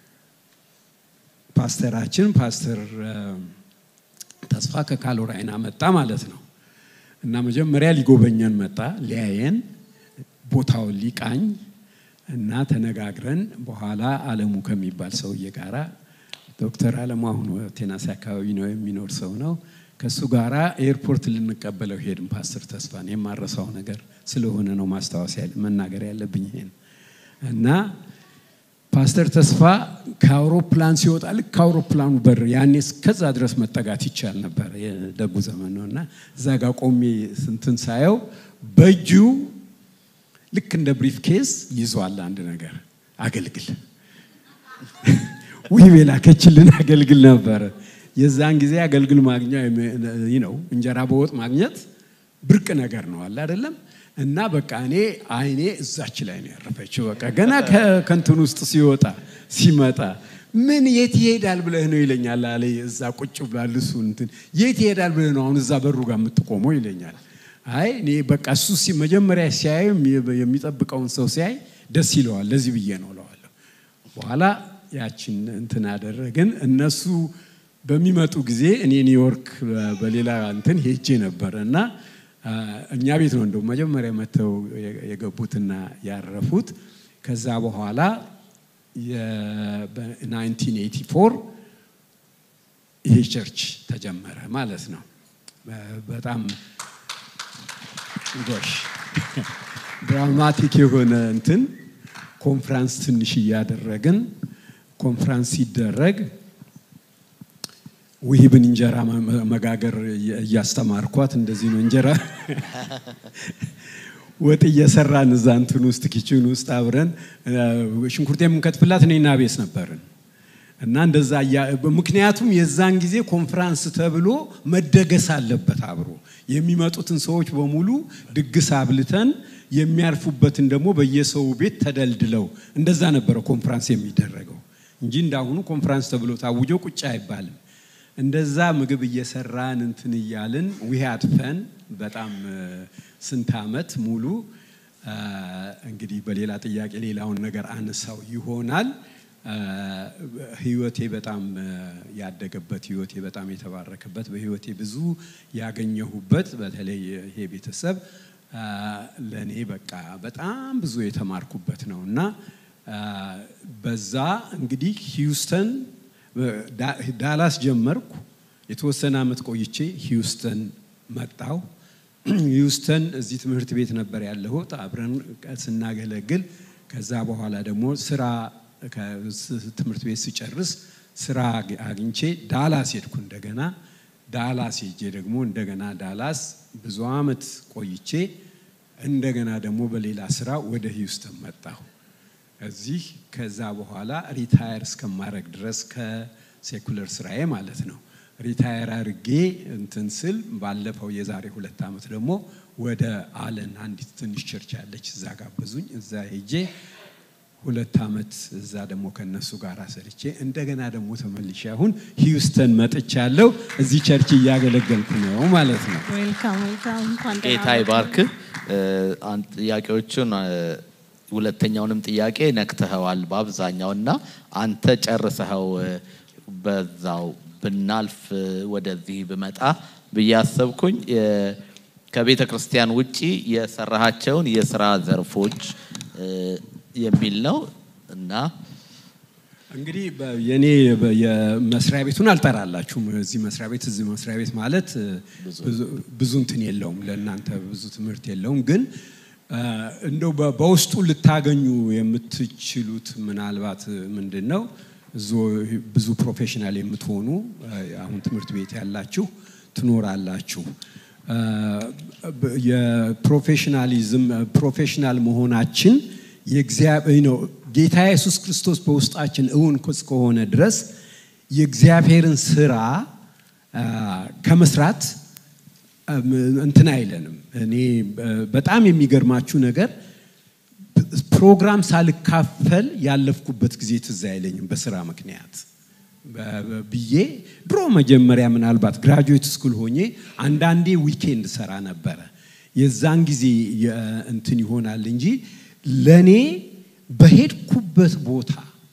ፓስተራችን ፓስተር ተስፋ ከካሎራይና መጣ ማለት ነው። እና መጀመሪያ ሊጎበኘን መጣ ሊያየን። ቦታውን ሊቃኝ እና ተነጋግረን በኋላ አለሙ ከሚባል ሰውዬ ጋራ ዶክተር አለሙ አሁን ቴናሲ አካባቢ ነው የሚኖር ሰው ነው። ከእሱ ጋራ ኤርፖርት ልንቀበለው ሄድን። ፓስተር ተስፋን የማረሳው ነገር ስለሆነ ነው ማስታወስ መናገር ያለብኝ ይሄን እና ፓስተር ተስፋ ከአውሮፕላን ሲወጣ ልክ ከአውሮፕላኑ በር ያኔ እስከዛ ድረስ መጠጋት ይቻል ነበር፣ የደጉ ዘመን ነው እና እዛ ጋር ቆሜ ስንትን ሳየው በእጁ ልክ እንደ ብሪፍ ኬስ ይዟል አንድ ነገር አገልግል ውይ የላከችልን አገልግል ነበረ። የዛን ጊዜ አገልግል ማግኛ ነው እንጀራ በወጥ ማግኘት ብርቅ ነገር ነው አለ አይደለም። እና በቃ እኔ አይኔ እዛች ላይ ነው ያረፈችው። በቃ ገና ከንትን ውስጥ ሲወጣ ሲመጣ ምን የት ይሄዳል ብለህ ነው ይለኛል አለ። እዛ ቁጭ ብሏል እሱ እንትን የት ይሄዳል ብለህ ነው አሁን እዛ በሩ ጋር የምትቆመው ይለኛል። አይ እኔ በቃ እሱ መጀመሪያ ሲያይ የሚጠብቀውን ሰው ሲያይ ደስ ይለዋል። ለዚህ ብዬ ነው እለዋለሁ። በኋላ ያችን እንትን አደረግን። እነሱ በሚመጡ ጊዜ እኔ ኒውዮርክ በሌላ እንትን ሄጄ ነበረ እና እኛ ቤት ነው እንደው መጀመሪያ መጥተው የገቡትና ያረፉት። ከዛ በኋላ በ1984 ይሄ ቸርች ተጀመረ ማለት ነው። በጣም ጎሽ ድራማቲክ የሆነ እንትን ኮንፍራንስ ትንሽ እያደረግን ኮንፍራንስ ሲደረግ ውሂብን እንጀራ መጋገር እያስተማርኳት እንደዚህ ነው እንጀራ ወጥ እየሰራን እዛ እንትን ውስጥ ኪችን ውስጥ አብረን ሽንኩርት የምንከትፍላት እኔና ቤስ ነበርን እና እንደዛ ምክንያቱም የዛን ጊዜ ኮንፍራንስ ተብሎ መደገስ አለበት አብሮ የሚመጡትን ሰዎች በሙሉ ድግስ አብልተን የሚያርፉበትን ደግሞ በየሰው ቤት ተደልድለው እንደዛ ነበረ ኮንፍራንስ የሚደረገው እንጂ እንዳሁኑ ኮንፍራንስ ተብሎ ታውጆ ቁጭ አይባልም። እንደዛ ምግብ እየሰራን እንትን እያልን ዊሃድ ፈን በጣም ስንት ዓመት ሙሉ እንግዲህ በሌላ ጥያቄ ሌላውን ነገር አነሳው ይሆናል። ህይወቴ በጣም ያደገበት ህይወቴ በጣም የተባረከበት በህይወቴ ብዙ ያገኘሁበት በተለይ ይሄ ቤተሰብ ለእኔ በቃ በጣም ብዙ የተማርኩበት ነው እና በዛ እንግዲህ ሂውስተን ዳላስ ጀመርኩ። የተወሰነ ዓመት ቆይቼ ሂውስተን መጣው። ሂውስተን እዚህ ትምህርት ቤት ነበር ያለሁት አብረን ስናገለግል። ከዛ በኋላ ደግሞ ስራ ትምህርት ቤት ስጨርስ ስራ አግኝቼ ዳላስ ሄድኩ። እንደገና ዳላስ ሄጄ ደግሞ እንደገና ዳላስ ብዙ ዓመት ቆይቼ እንደገና ደግሞ በሌላ ስራ ወደ ሂውስተን መጣሁ። እዚህ ከዛ በኋላ ሪታየር እስከማድረግ ድረስ ከሴኩለር ስራዬ ማለት ነው። ሪታየር አድርጌ እንትን ስል ባለፈው የዛሬ ሁለት ዓመት ደግሞ ወደ አለን አንዲት ትንሽ ቸርች ያለች እዛ ጋበዙኝ። እዛ ሄጄ ሁለት ዓመት እዛ ደግሞ ከነሱ ጋር ሰርቼ እንደገና ደግሞ ተመልሼ አሁን ሂውስተን መጥቻለሁ። እዚህ ቸርች እያገለገልኩ ነው ማለት ነው። ዌልካም ዌልካም። እንኳን ደህና ጌታ ይባርክ። ጥያቄዎቹን ሁለተኛውንም ጥያቄ ነክተኸዋል በአብዛኛው እና አንተ ጨርሰኸው በዛው ብናልፍ ወደዚህ ብመጣ ብዬ አሰብኩኝ። ከቤተ ክርስቲያን ውጪ የሰራሃቸውን የስራ ዘርፎች የሚል ነው እና እንግዲህ የኔ የመስሪያ ቤቱን አልጠራላችሁም። እዚህ መስሪያ ቤት እዚህ መስሪያ ቤት ማለት ብዙ እንትን የለውም፣ ለእናንተ ብዙ ትምህርት የለውም። ግን እንደው በውስጡ ልታገኙ የምትችሉት ምናልባት ምንድን ነው ብዙ ፕሮፌሽናል የምትሆኑ አሁን ትምህርት ቤት ያላችሁ ትኖራላችሁ። የፕሮፌሽናሊዝም ፕሮፌሽናል መሆናችን የእግዚአብሔር ነው። ጌታ ኢየሱስ ክርስቶስ በውስጣችን እውን እስከሆነ ድረስ የእግዚአብሔርን ስራ ከመስራት እንትን አይለንም። እኔ በጣም የሚገርማችሁ ነገር ፕሮግራም ሳልካፈል ያለፍኩበት ጊዜ ትዝ አይለኝም በስራ ምክንያት ብዬ ድሮ መጀመሪያ ምናልባት ግራጁዌት ስኩል ሆኜ አንዳንዴ ዊኬንድ ሰራ ነበረ። የዛን ጊዜ እንትን ይሆናል እንጂ ለእኔ በሄድኩበት ቦታ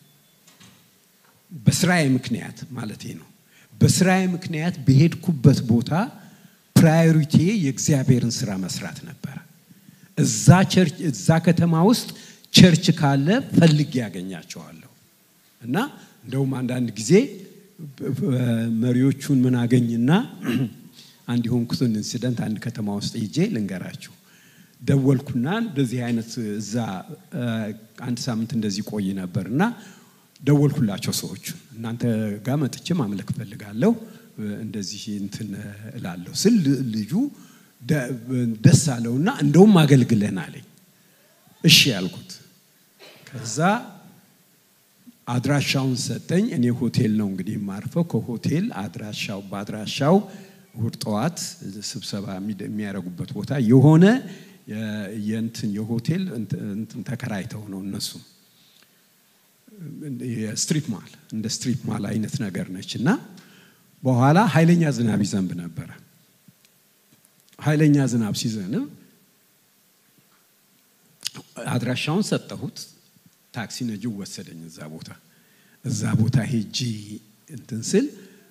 በስራዬ ምክንያት ማለቴ ነው። በስራዬ ምክንያት በሄድኩበት ቦታ ፕራዮሪቲ የእግዚአብሔርን ስራ መስራት ነበረ። እዛ ቸርች እዛ ከተማ ውስጥ ቸርች ካለ ፈልጌ ያገኛቸዋለሁ እና እንደውም አንዳንድ ጊዜ መሪዎቹን ምን አገኝና አንድ የሆንኩትን ኢንሲደንት አንድ ከተማ ውስጥ ሄጄ ልንገራችሁ። ደወልኩና እንደዚህ አይነት እዛ አንድ ሳምንት እንደዚህ ቆይ ነበር እና ደወልኩላቸው ሰዎቹ እናንተ ጋር መጥቼ ማምለክ ፈልጋለሁ እንደዚህ እንትን እላለሁ ስል ልጁ ደስ አለውና እንደውም አገልግለን አለኝ። እሺ ያልኩት ከዛ አድራሻውን ሰጠኝ። እኔ ሆቴል ነው እንግዲህ የማርፈው። ከሆቴል አድራሻው በአድራሻው እሁድ ጠዋት ስብሰባ የሚያደርጉበት ቦታ የሆነ የእንትን የሆቴል እንትን ተከራይተው ነው እነሱ የስትሪፕ ማል እንደ ስትሪፕ ማል አይነት ነገር ነች እና በኋላ ኃይለኛ ዝናብ ይዘንብ ነበረ። ኃይለኛ ዝናብ ሲዘንብ አድራሻውን ሰጠሁት። ታክሲ ነጂው ወሰደኝ እዛ ቦታ እዛ ቦታ ሄጂ እንትን ስል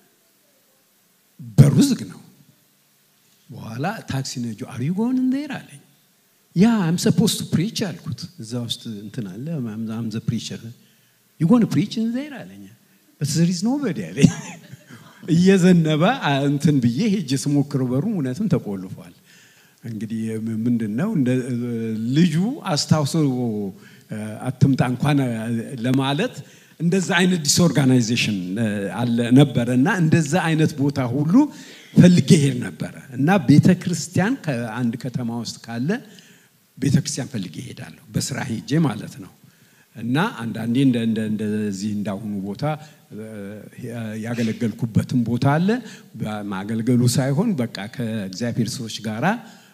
በሩ ዝግ ነው። በኋላ ታክሲ ነጂው አር ዩ ጎን እንዴር አለኝ። ያ አም ሰፖዝ ቱ ፕሪች አልኩት። እዛ ውስጥ እንትን አለ አም ዘ ፕሪቸር ዩ ጎን ፕሪች እንዴር አለኝ። በት ዘር ኢዝ ኖበዲ አለኝ። እየዘነበ እንትን ብዬ ሄጄ ስሞክረው በሩ እውነትም ተቆልፏል። እንግዲህ ምንድን ነው ልጁ አስታውሶ አትምጣ እንኳን ለማለት እንደዛ አይነት ዲስኦርጋናይዜሽን አለ ነበረ እና እንደዛ አይነት ቦታ ሁሉ ፈልጌ ሄድ ነበረ እና ቤተ ክርስቲያን ከአንድ ከተማ ውስጥ ካለ ቤተ ክርስቲያን ፈልጌ ሄዳለሁ በስራ ሄጄ ማለት ነው እና አንዳንዴ እንደዚህ እንዳሁኑ ቦታ ያገለገልኩበትም ቦታ አለ ማገልገሉ ሳይሆን በቃ ከእግዚአብሔር ሰዎች ጋራ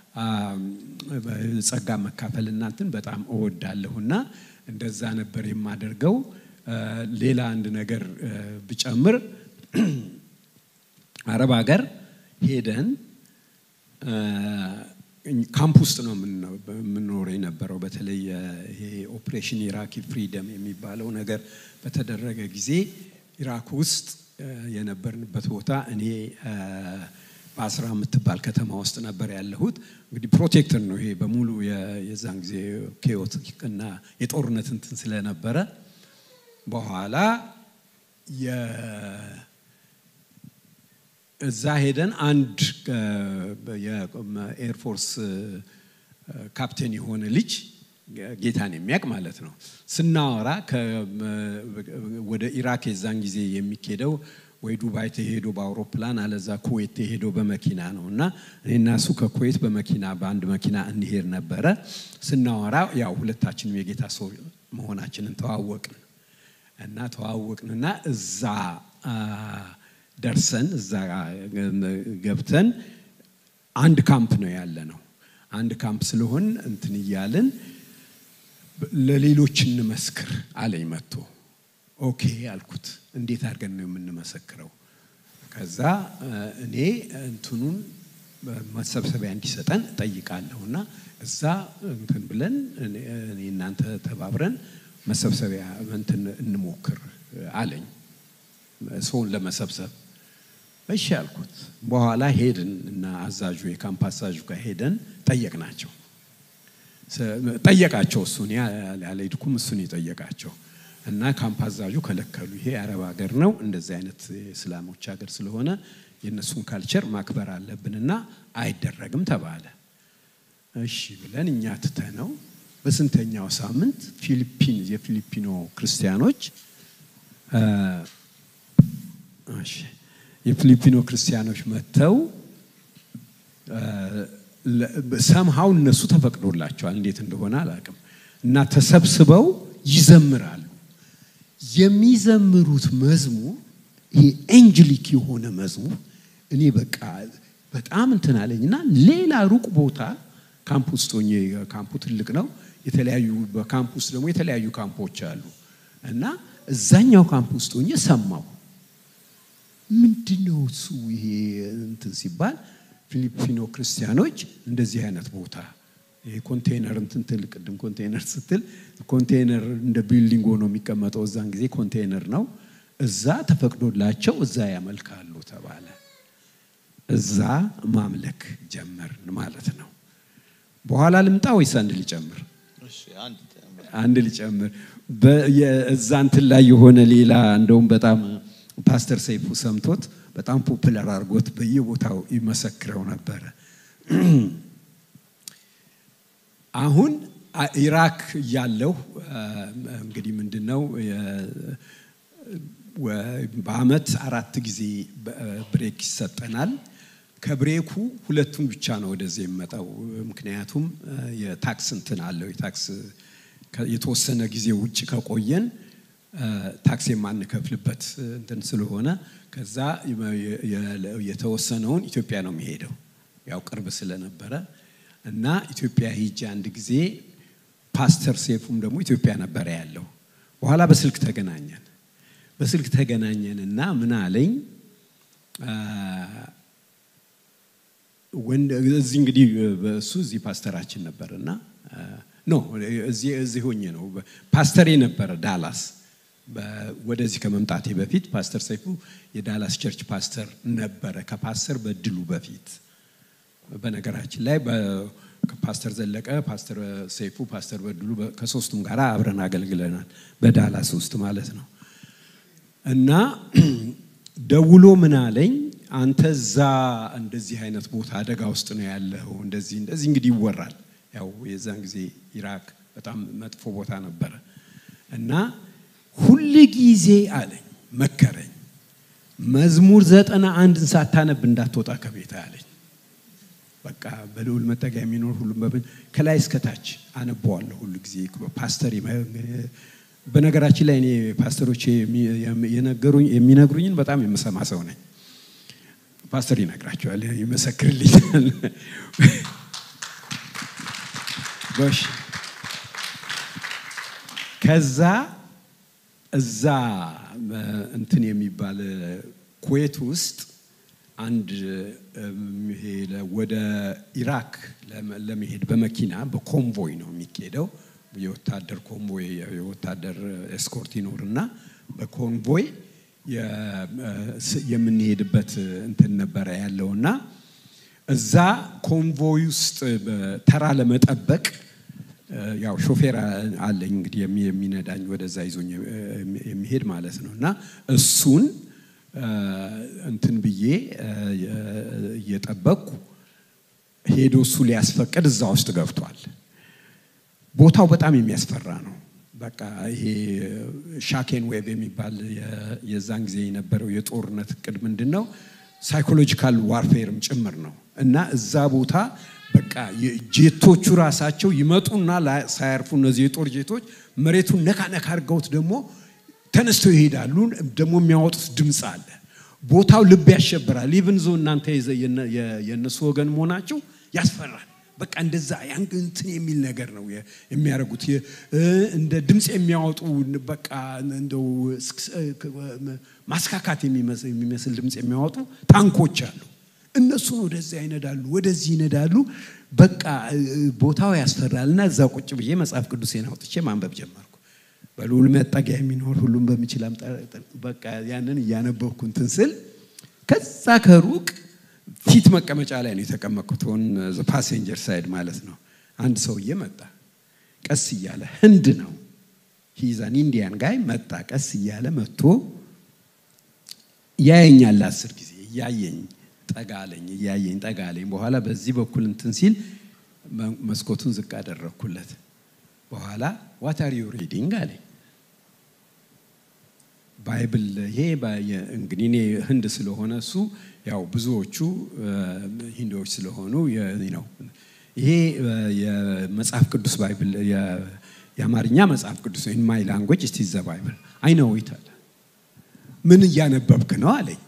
ጸጋ መካፈል እናንትን በጣም እወዳለሁና እንደዛ ነበር የማደርገው። ሌላ አንድ ነገር ብጨምር አረብ ሀገር ሄደን ካምፕ ውስጥ ነው የምንኖረው የነበረው። በተለይ ይሄ ኦፕሬሽን ኢራኪ ፍሪደም የሚባለው ነገር በተደረገ ጊዜ ኢራክ ውስጥ የነበርንበት ቦታ እኔ በአስራ የምትባል ከተማ ውስጥ ነበር ያለሁት። እንግዲህ ፕሮቴክተር ነው ይሄ በሙሉ የዛን ጊዜ ኬዮቲክ እና የጦርነት እንትን ስለነበረ በኋላ እዛ ሄደን አንድ የኤርፎርስ ካፕቴን የሆነ ልጅ ጌታን የሚያውቅ ማለት ነው ስናወራ ወደ ኢራክ የዛን ጊዜ የሚኬደው ወይ ዱባይ ተሄዶ በአውሮፕላን አለዛ ኩዌት ተሄዶ በመኪና ነው እና እኔና እሱ ከኩዌት በመኪና በአንድ መኪና እንሄድ ነበረ። ስናወራ ያው ሁለታችንም የጌታ ሰው መሆናችንን ተዋወቅን እና ተዋወቅንና እዛ ደርሰን እዛ ገብተን አንድ ካምፕ ነው ያለ ነው። አንድ ካምፕ ስለሆን እንትን እያልን ለሌሎች እንመስክር አለኝ መጥቶ ኦኬ አልኩት። እንዴት አድርገን ነው የምንመሰክረው? ከዛ እኔ እንትኑን መሰብሰቢያ እንዲሰጠን ጠይቃለሁ እና እዛ እንትን ብለን እኔ እናንተ ተባብረን መሰብሰቢያ እንትን እንሞክር አለኝ ሰውን ለመሰብሰብ እሺ አልኩት። በኋላ ሄድን እና አዛዡ የካምፕ አዛዡ ጋር ሄደን ጠየቅናቸው። ጠየቃቸው እሱን ያልሄድኩም እሱን የጠየቃቸው እና ካምፕ አዛዡ ከለከሉ። ይሄ የአረብ ሀገር ነው፣ እንደዚህ አይነት የእስላሞች ሀገር ስለሆነ የእነሱን ካልቸር ማክበር አለብንና አይደረግም ተባለ። እሺ ብለን እኛ ትተነው በስንተኛው ሳምንት ፊሊፒን የፊሊፒኖ ክርስቲያኖች የፊሊፒኖ ክርስቲያኖች መጥተው ሰምሃው እነሱ ተፈቅዶላቸዋል፣ እንዴት እንደሆነ አላውቅም። እና ተሰብስበው ይዘምራሉ። የሚዘምሩት መዝሙር ይሄ ኤንጅሊክ የሆነ መዝሙር እኔ በቃ በጣም እንትን አለኝ እና ሌላ ሩቅ ቦታ ካምፕ ውስጥ ሆኜ ካምፑ ትልቅ ነው። የተለያዩ በካምፕ ውስጥ ደግሞ የተለያዩ ካምፖች አሉ እና እዛኛው ካምፕ ውስጥ ሆኜ ሰማው። ምንድን ነው እሱ ይሄ እንትን ሲባል ፊሊፒኖ ክርስቲያኖች እንደዚህ አይነት ቦታ ይሄ ኮንቴነር እንትን ትል ቅድም ኮንቴነር ስትል ኮንቴነር እንደ ቢልዲንግ ሆኖ የሚቀመጠው እዛን ጊዜ ኮንቴነር ነው። እዛ ተፈቅዶላቸው እዛ ያመልካሉ ተባለ። እዛ ማምለክ ጀመርን ማለት ነው። በኋላ ልምጣ ወይስ አንድ ልጨምር? እሺ፣ አንድ አንድ ልጨምር። በ- የ- እዛ እንትን ላይ የሆነ ሌላ እንደውም በጣም ፓስተር ሰይፉ ሰምቶት በጣም ፖፑላር አድርጎት በየቦታው ይመሰክረው ነበረ። አሁን አ- ኢራክ ያለው እንግዲህ ምንድን ነው የ- ወ- በአመት አራት ጊዜ በ- ብሬክ ይሰጠናል። ከብሬኩ ሁለቱን ብቻ ነው ወደዚህ የሚመጣው። ምክንያቱም እ፣ የታክስ እንትን አለው የታክስ ከ- የተወሰነ ጊዜ ውጭ ከቆየን እ፣ ታክስ የማንከፍልበት እንትን ስለሆነ ከዛ የ- የ- የተወሰነውን ኢትዮጵያ ነው የሚሄደው ያው ቅርብ ስለነበረ እና ኢትዮጵያ ሂጄ አንድ ጊዜ ፓስተር ሴፉም ደግሞ ኢትዮጵያ ነበረ ያለው። በኋላ በስልክ ተገናኘን። በስልክ ተገናኘን እና ምን አለኝ አ፣ ወንድ እዚህ እንግዲህ እሱ እዚህ ፓስተራችን ነበር እና አ፣ ኖ እዚህ እዚህ ሆኜ ነው ፓስተሬ ነበረ ዳላስ በ- ወደዚህ ከመምጣቴ በፊት ፓስተር ሰይፉ የዳላስ ቸርች ፓስተር ነበረ ከፓስተር በድሉ በፊት በነገራችን ላይ በ- ፓስተር ዘለቀ፣ ፓስተር ሰይፉ፣ ፓስተር በድሉ በ- ከሶስቱም ጋር አብረን አገልግለናል በዳላስ ውስጥ ማለት ነው። እና ደውሎ ምን አለኝ፣ አንተ እዛ እንደዚህ አይነት ቦታ አደጋ ውስጥ ነው ያለው፣ እንደዚህ እንደዚህ እንግዲህ ይወራል። ያው የዛን ጊዜ ኢራክ በጣም መጥፎ ቦታ ነበረ እና ሁል ጊዜ አለኝ መከረኝ፣ መዝሙር ዘጠና አንድን ሳታነብ እንዳትወጣ ከቤት አለኝ። በቃ በልዑል መጠጊያ የሚኖር ሁሉም በብ ከላይ እስከታች አነበዋለሁ ሁሉ ጊዜ ፓስተር በነገራችን ላይ እኔ ፓስተሮች የነገሩኝ የሚነግሩኝን በጣም የምሰማ ሰው ነኝ። ፓስተር ይነግራቸዋል፣ ይመሰክርልኛል። ጎሽ ከዛ እዛ እንትን የሚባል ኩዌት ውስጥ አንድ ይሄ ወደ ኢራክ ለመሄድ በመኪና በኮንቮይ ነው የሚኬደው። የወታደር ኮንቮይ የወታደር ኤስኮርት ይኖርና በኮንቮይ የምንሄድበት እንትን ነበረ ያለውና እዛ ኮንቮይ ውስጥ ተራ ለመጠበቅ ያው ሾፌር አለኝ እንግዲህ የሚነዳኝ ወደዛ ይዞኝ የሚሄድ ማለት ነው እና እሱን እንትን ብዬ እየጠበቅኩ ሄዶ እሱ ሊያስፈቅድ እዛ ውስጥ ገብቷል። ቦታው በጣም የሚያስፈራ ነው። በቃ ይሄ ሻኬን ዌብ የሚባል የዛን ጊዜ የነበረው የጦርነት እቅድ ምንድን ነው? ሳይኮሎጂካል ዋርፌርም ጭምር ነው እና እዛ ቦታ በቃ ጄቶቹ ራሳቸው ይመጡና ሳያርፉ እነዚህ የጦር ጄቶች መሬቱን ነካ ነካ አድርገውት ደግሞ ተነስተው ይሄዳሉ። ደግሞ የሚያወጡት ድምፅ አለ። ቦታው ልብ ያሸብራል። ኢቭን ዞ እናንተ የእነሱ ወገን መሆናቸው ያስፈራል። በቃ እንደዛ ያን እንትን የሚል ነገር ነው የሚያደርጉት። እንደ ድምፅ የሚያወጡ በቃ እንደው ማስካካት የሚመስል ድምፅ የሚያወጡ ታንኮች አሉ። እነሱን ወደዚያ ይነዳሉ፣ ወደዚህ ይነዳሉ። በቃ ቦታው ያስፈራል እና እዛ ቁጭ ብዬ መጽሐፍ ቅዱሴን አውጥቼ ማንበብ ጀመርኩ። በልዑል መጠጊያ የሚኖር ሁሉም በሚችል በቃ ያንን እያነበብኩ እንትን ስል ከዛ ከሩቅ ፊት መቀመጫ ላይ ነው የተቀመጥኩት፣ ሆን ፓሴንጀር ሳይድ ማለት ነው። አንድ ሰውዬ መጣ፣ ቀስ እያለ ህንድ ነው ሂዛን ኢንዲያን ጋይ መጣ፣ ቀስ እያለ መጥቶ ያየኛል። አስር ጊዜ እያየኝ ጠጋ አለኝ፣ እያየኝ ጠጋ አለኝ። በኋላ በዚህ በኩል እንትን ሲል መስኮቱን ዝቅ አደረግኩለት። በኋላ ዋት አር ዩ ሪዲንግ አለኝ። ባይብል ይሄ እንግዲህ እኔ ህንድ ስለሆነ እሱ ያው ብዙዎቹ ሂንዶች ስለሆኑ ነው። ይሄ የመጽሐፍ ቅዱስ ባይብል የአማርኛ መጽሐፍ ቅዱስ ኢን ማይ ላንጉዌጅ እስቲ ዘ ባይብል አይ ነው ይታል። ምን እያነበብክ ነው አለኝ።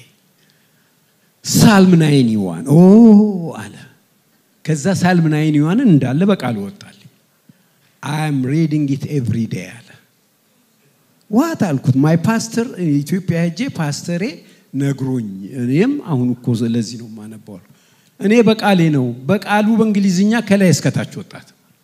ሳልም ናይን ይዋን ኦ አለ። ከዛ ሳልም ናይን ይዋንን እንዳለ በቃል ወጣልኝ። አይ አም ሪዲንግ ኢት ኤቭሪ ዴይ አለ። ዋት አልኩት። ማይ ፓስተር ኢትዮጵያ ሄጄ ፓስተሬ ነግሮኝ እኔም አሁን እኮ ለዚህ ነው የማነባው። እኔ በቃሌ ነው በቃሉ በእንግሊዝኛ ከላይ እስከታች ወጣት።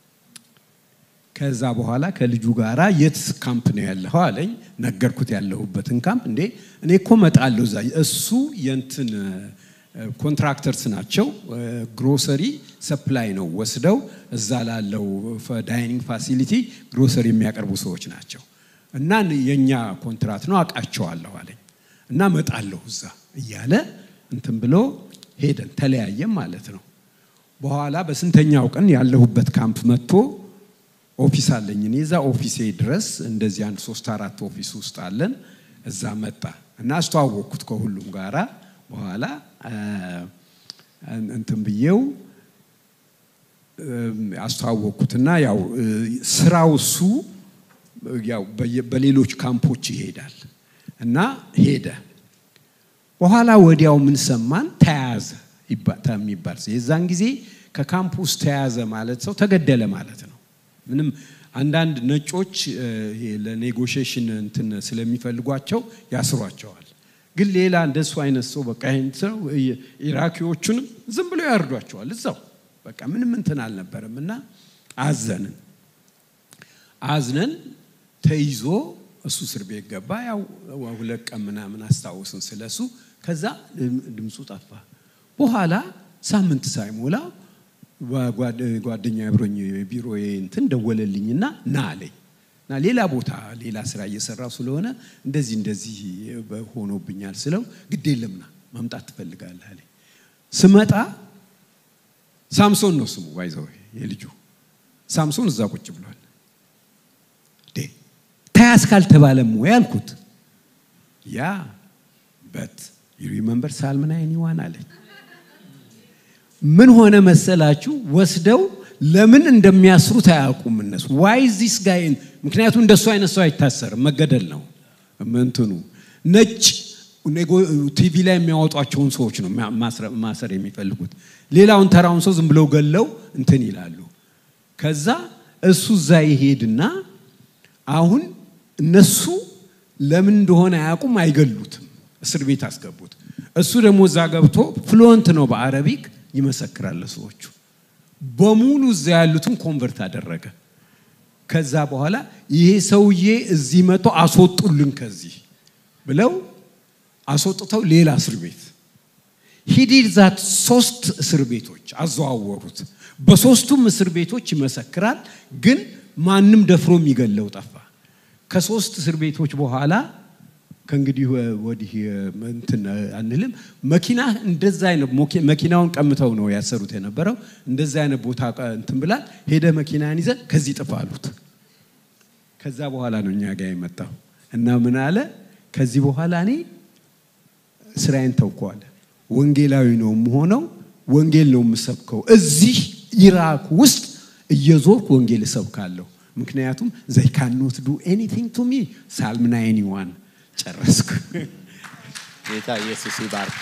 ከዛ በኋላ ከልጁ ጋራ የት ካምፕ ነው ያለኸው አለኝ። ነገርኩት ያለሁበትን ካምፕ። እንዴ እኔ እኮ መጣለሁ እዛ። እሱ የንትን ኮንትራክተርስ ናቸው። ግሮሰሪ ሰፕላይ ነው ወስደው እዛ ላለው ዳይኒንግ ፋሲሊቲ ግሮሰሪ የሚያቀርቡ ሰዎች ናቸው። እና የእኛ ኮንትራት ነው አውቃቸዋለሁ አለኝ እና መጣለሁ እዛ እያለ እንትን ብሎ ሄደን ተለያየም ማለት ነው። በኋላ በስንተኛው ቀን ያለሁበት ካምፕ መጥቶ ኦፊስ አለኝ እኔ እዛ ኦፊሴ ድረስ እንደዚህ አንድ ሶስት አራት ኦፊስ ውስጥ አለን። እዛ መጣ እና አስተዋወቅኩት ከሁሉም ጋራ በኋላ እንትን ብዬው አስተዋወቅኩትና ያው ስራው እሱ ያው በሌሎች ካምፖች ይሄዳል እና ሄደ። በኋላ ወዲያው ምን ሰማን? ተያዘ የሚባል የዛን ጊዜ ከካምፕ ውስጥ ተያዘ ማለት ሰው ተገደለ ማለት ነው። ምንም አንዳንድ ነጮች ለኔጎሽሽን እንትን ስለሚፈልጓቸው ያስሯቸዋል። ግን ሌላ እንደሱ አይነት ሰው በቃ ይህን ሰው ኢራኪዎቹንም ዝም ብሎ ያርዷቸዋል እዛው በቃ ምንም እንትን አልነበረም እና አዘንን አዝነን ተይዞ እሱ እስር ቤት ገባ። ያው ሁለት ቀን ምናምን አስታውስን ስለሱ። ከዛ ድምፁ ጠፋ። በኋላ ሳምንት ሳይሞላ ጓደኛ አብሮኝ ቢሮ እንትን ደወለልኝና ና አለኝ እና ሌላ ቦታ ሌላ ስራ እየሰራው ስለሆነ እንደዚህ እንደዚህ ሆኖብኛል ስለው ግድ የለምና መምጣት ትፈልጋለህ አለኝ። ስመጣ ሳምሶን ነው ስሙ ባይዘው የልጁ ሳምሶን እዛ ቁጭ ብሏል። ተያዝ ካልተባለም ወይ አልኩት። ያ በት ዩ ሪመምበር ሳልም ናይን ዋን አለኝ። ምን ሆነ መሰላችሁ? ወስደው ለምን እንደሚያስሩት አያውቁም እነሱ። ዋይ ዚስ ጋይን ምክንያቱም እንደሱ አይነት ሰው አይታሰርም፣ መገደል ነው እንትኑ። ነጭ ቲቪ ላይ የሚያወጧቸውን ሰዎች ነው ማሰር የሚፈልጉት። ሌላውን ተራውን ሰው ዝም ብለው ገለው እንትን ይላሉ። ከዛ እሱ እዛ ይሄድና አሁን እነሱ ለምን እንደሆነ አያውቁም፣ አይገሉትም፣ እስር ቤት አስገቡት። እሱ ደግሞ እዛ ገብቶ ፍሉወንት ነው በአረቢክ ይመሰክራል ለሰዎቹ በሙሉ እዛ ያሉትን ኮንቨርት አደረገ። ከዛ በኋላ ይሄ ሰውዬ እዚህ መጥቶ አስወጡልን ከዚህ ብለው አስወጥተው ሌላ እስር ቤት ሂዲድ ዛት ሶስት እስር ቤቶች አዘዋወሩት። በሶስቱም እስር ቤቶች ይመሰክራል፣ ግን ማንም ደፍሮ የሚገለው ጠፋ። ከሶስት እስር ቤቶች በኋላ ከእንግዲህ ወዲህ እንትን አንልም። መኪና እንደዛ አይነት መኪናውን ቀምተው ነው ያሰሩት የነበረው። እንደዛ አይነት ቦታ እንትን ብላል። ሄደ መኪናን ይዘን ከዚህ ጥፋ አሉት። ከዛ በኋላ ነው እኛ ጋር የመጣው እና ምን አለ ከዚህ በኋላ እኔ ስራዬን ተውከዋለ። ወንጌላዊ ነው የምሆነው፣ ወንጌል ነው የምሰብከው። እዚህ ኢራክ ውስጥ እየዞርኩ ወንጌል እሰብካለሁ። ምክንያቱም ዘይ ካኖት ዱ ኤኒቲንግ ቱ ሚ ሳልም ናይን ዋን ጨረስኩ። ጌታ ኢየሱስ ይባርክ።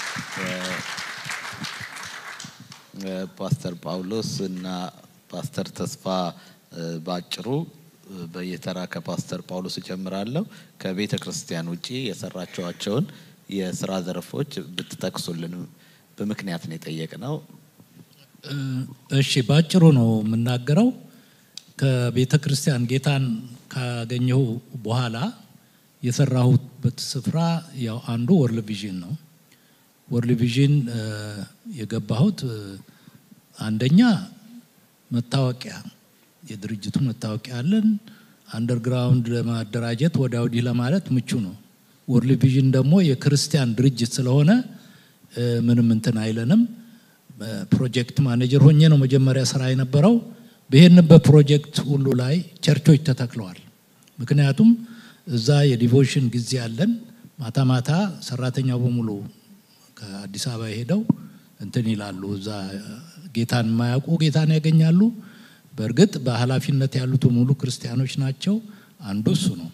ፓስተር ጳውሎስ እና ፓስተር ተስፋ ባጭሩ በየተራ ከፓስተር ጳውሎስ እጀምራለሁ። ከቤተ ክርስቲያን ውጪ የሰራቸዋቸውን የስራ ዘርፎች ብትጠቅሱልን በምክንያት ነው የጠየቅነው። እሺ፣ ባጭሩ ነው የምናገረው። ከቤተ ክርስቲያን ጌታን ካገኘሁ በኋላ የሰራሁበት ስፍራ ያው አንዱ ወርል ቪዥን ነው። ወርል ቪዥን የገባሁት አንደኛ መታወቂያ የድርጅቱ መታወቂያ አለን። አንደርግራውንድ ለማደራጀት ወዲያ ወዲህ ለማለት ምቹ ነው። ወርል ቪዥን ደግሞ የክርስቲያን ድርጅት ስለሆነ ምንም እንትን አይለንም። ፕሮጀክት ማኔጀር ሆኜ ነው መጀመሪያ ስራ የነበረው። በሄድንበት ፕሮጀክት ሁሉ ላይ ቸርቾች ተተክለዋል። ምክንያቱም እዛ የዲቮሽን ጊዜ አለን። ማታ ማታ ሰራተኛው በሙሉ ከአዲስ አበባ ሄደው እንትን ይላሉ። እዛ ጌታን የማያውቁ ጌታን ያገኛሉ። በእርግጥ በኃላፊነት ያሉት ሙሉ ክርስቲያኖች ናቸው። አንዱ እሱ ነው።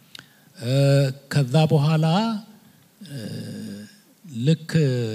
ከዛ በኋላ ልክ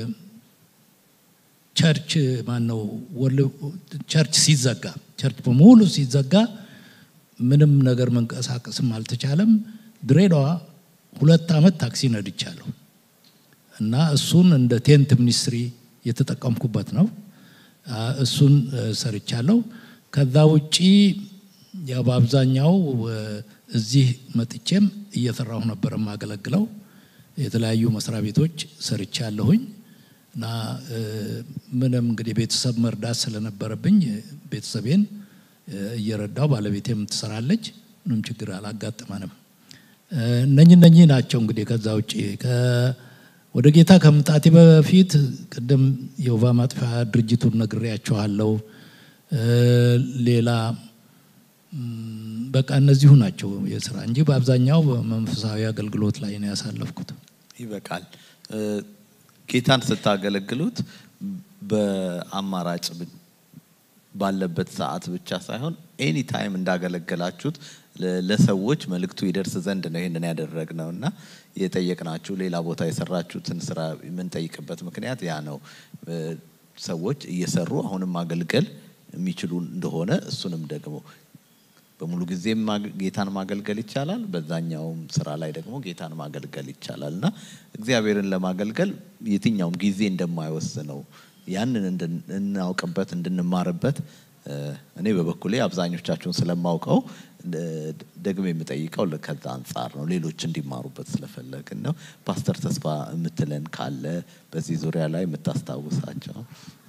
ቸርች ማነው ቸርች ሲዘጋ ቸርች በሙሉ ሲዘጋ ምንም ነገር መንቀሳቀስም አልተቻለም። ድሬዳዋ ሁለት ዓመት ታክሲ ነድቻለሁ እና እሱን እንደ ቴንት ሚኒስትሪ የተጠቀምኩበት ነው። እሱን ሰርቻለሁ። ከዛ ውጪ ያው በአብዛኛው እዚህ መጥቼም እየሰራሁ ነበር የማገለግለው። የተለያዩ መስሪያ ቤቶች ሰርቻለሁኝ እና ምንም እንግዲህ ቤተሰብ መርዳት ስለነበረብኝ ቤተሰቤን እየረዳው ባለቤቴም ትሰራለች። ምንም ችግር አላጋጠመንም። እነኚህ እነኚህ ናቸው እንግዲህ ከዛ ውጭ ወደ ጌታ ከመምጣቴ በፊት ቅድም የወባ ማጥፊያ ድርጅቱን ነግሬያቸዋለሁ። ሌላ በቃ እነዚሁ ናቸው የስራ እንጂ በአብዛኛው በመንፈሳዊ አገልግሎት ላይ ነው ያሳለፍኩት። ይበቃል። ጌታን ስታገለግሉት በአማራጭ ባለበት ሰዓት ብቻ ሳይሆን ኤኒ ታይም እንዳገለገላችሁት ለሰዎች መልእክቱ ይደርስ ዘንድ ነው ይህንን ያደረግነው እና የጠየቅናችሁ ሌላ ቦታ የሰራችሁትን ስራ የምንጠይቅበት ምክንያት ያ ነው። ሰዎች እየሰሩ አሁንም ማገልገል የሚችሉ እንደሆነ እሱንም ደግሞ በሙሉ ጊዜም ጌታን ማገልገል ይቻላል፣ በዛኛውም ስራ ላይ ደግሞ ጌታን ማገልገል ይቻላል እና እግዚአብሔርን ለማገልገል የትኛውም ጊዜ እንደማይወስነው ያንን እናውቅበት እንድንማርበት እኔ በበኩሌ አብዛኞቻችሁን ስለማውቀው ደግሞ የምጠይቀው ከዛ አንጻር ነው። ሌሎች እንዲማሩበት ስለፈለግን ነው። ፓስተር ተስፋ የምትለን ካለ በዚህ ዙሪያ ላይ የምታስታውሳቸው?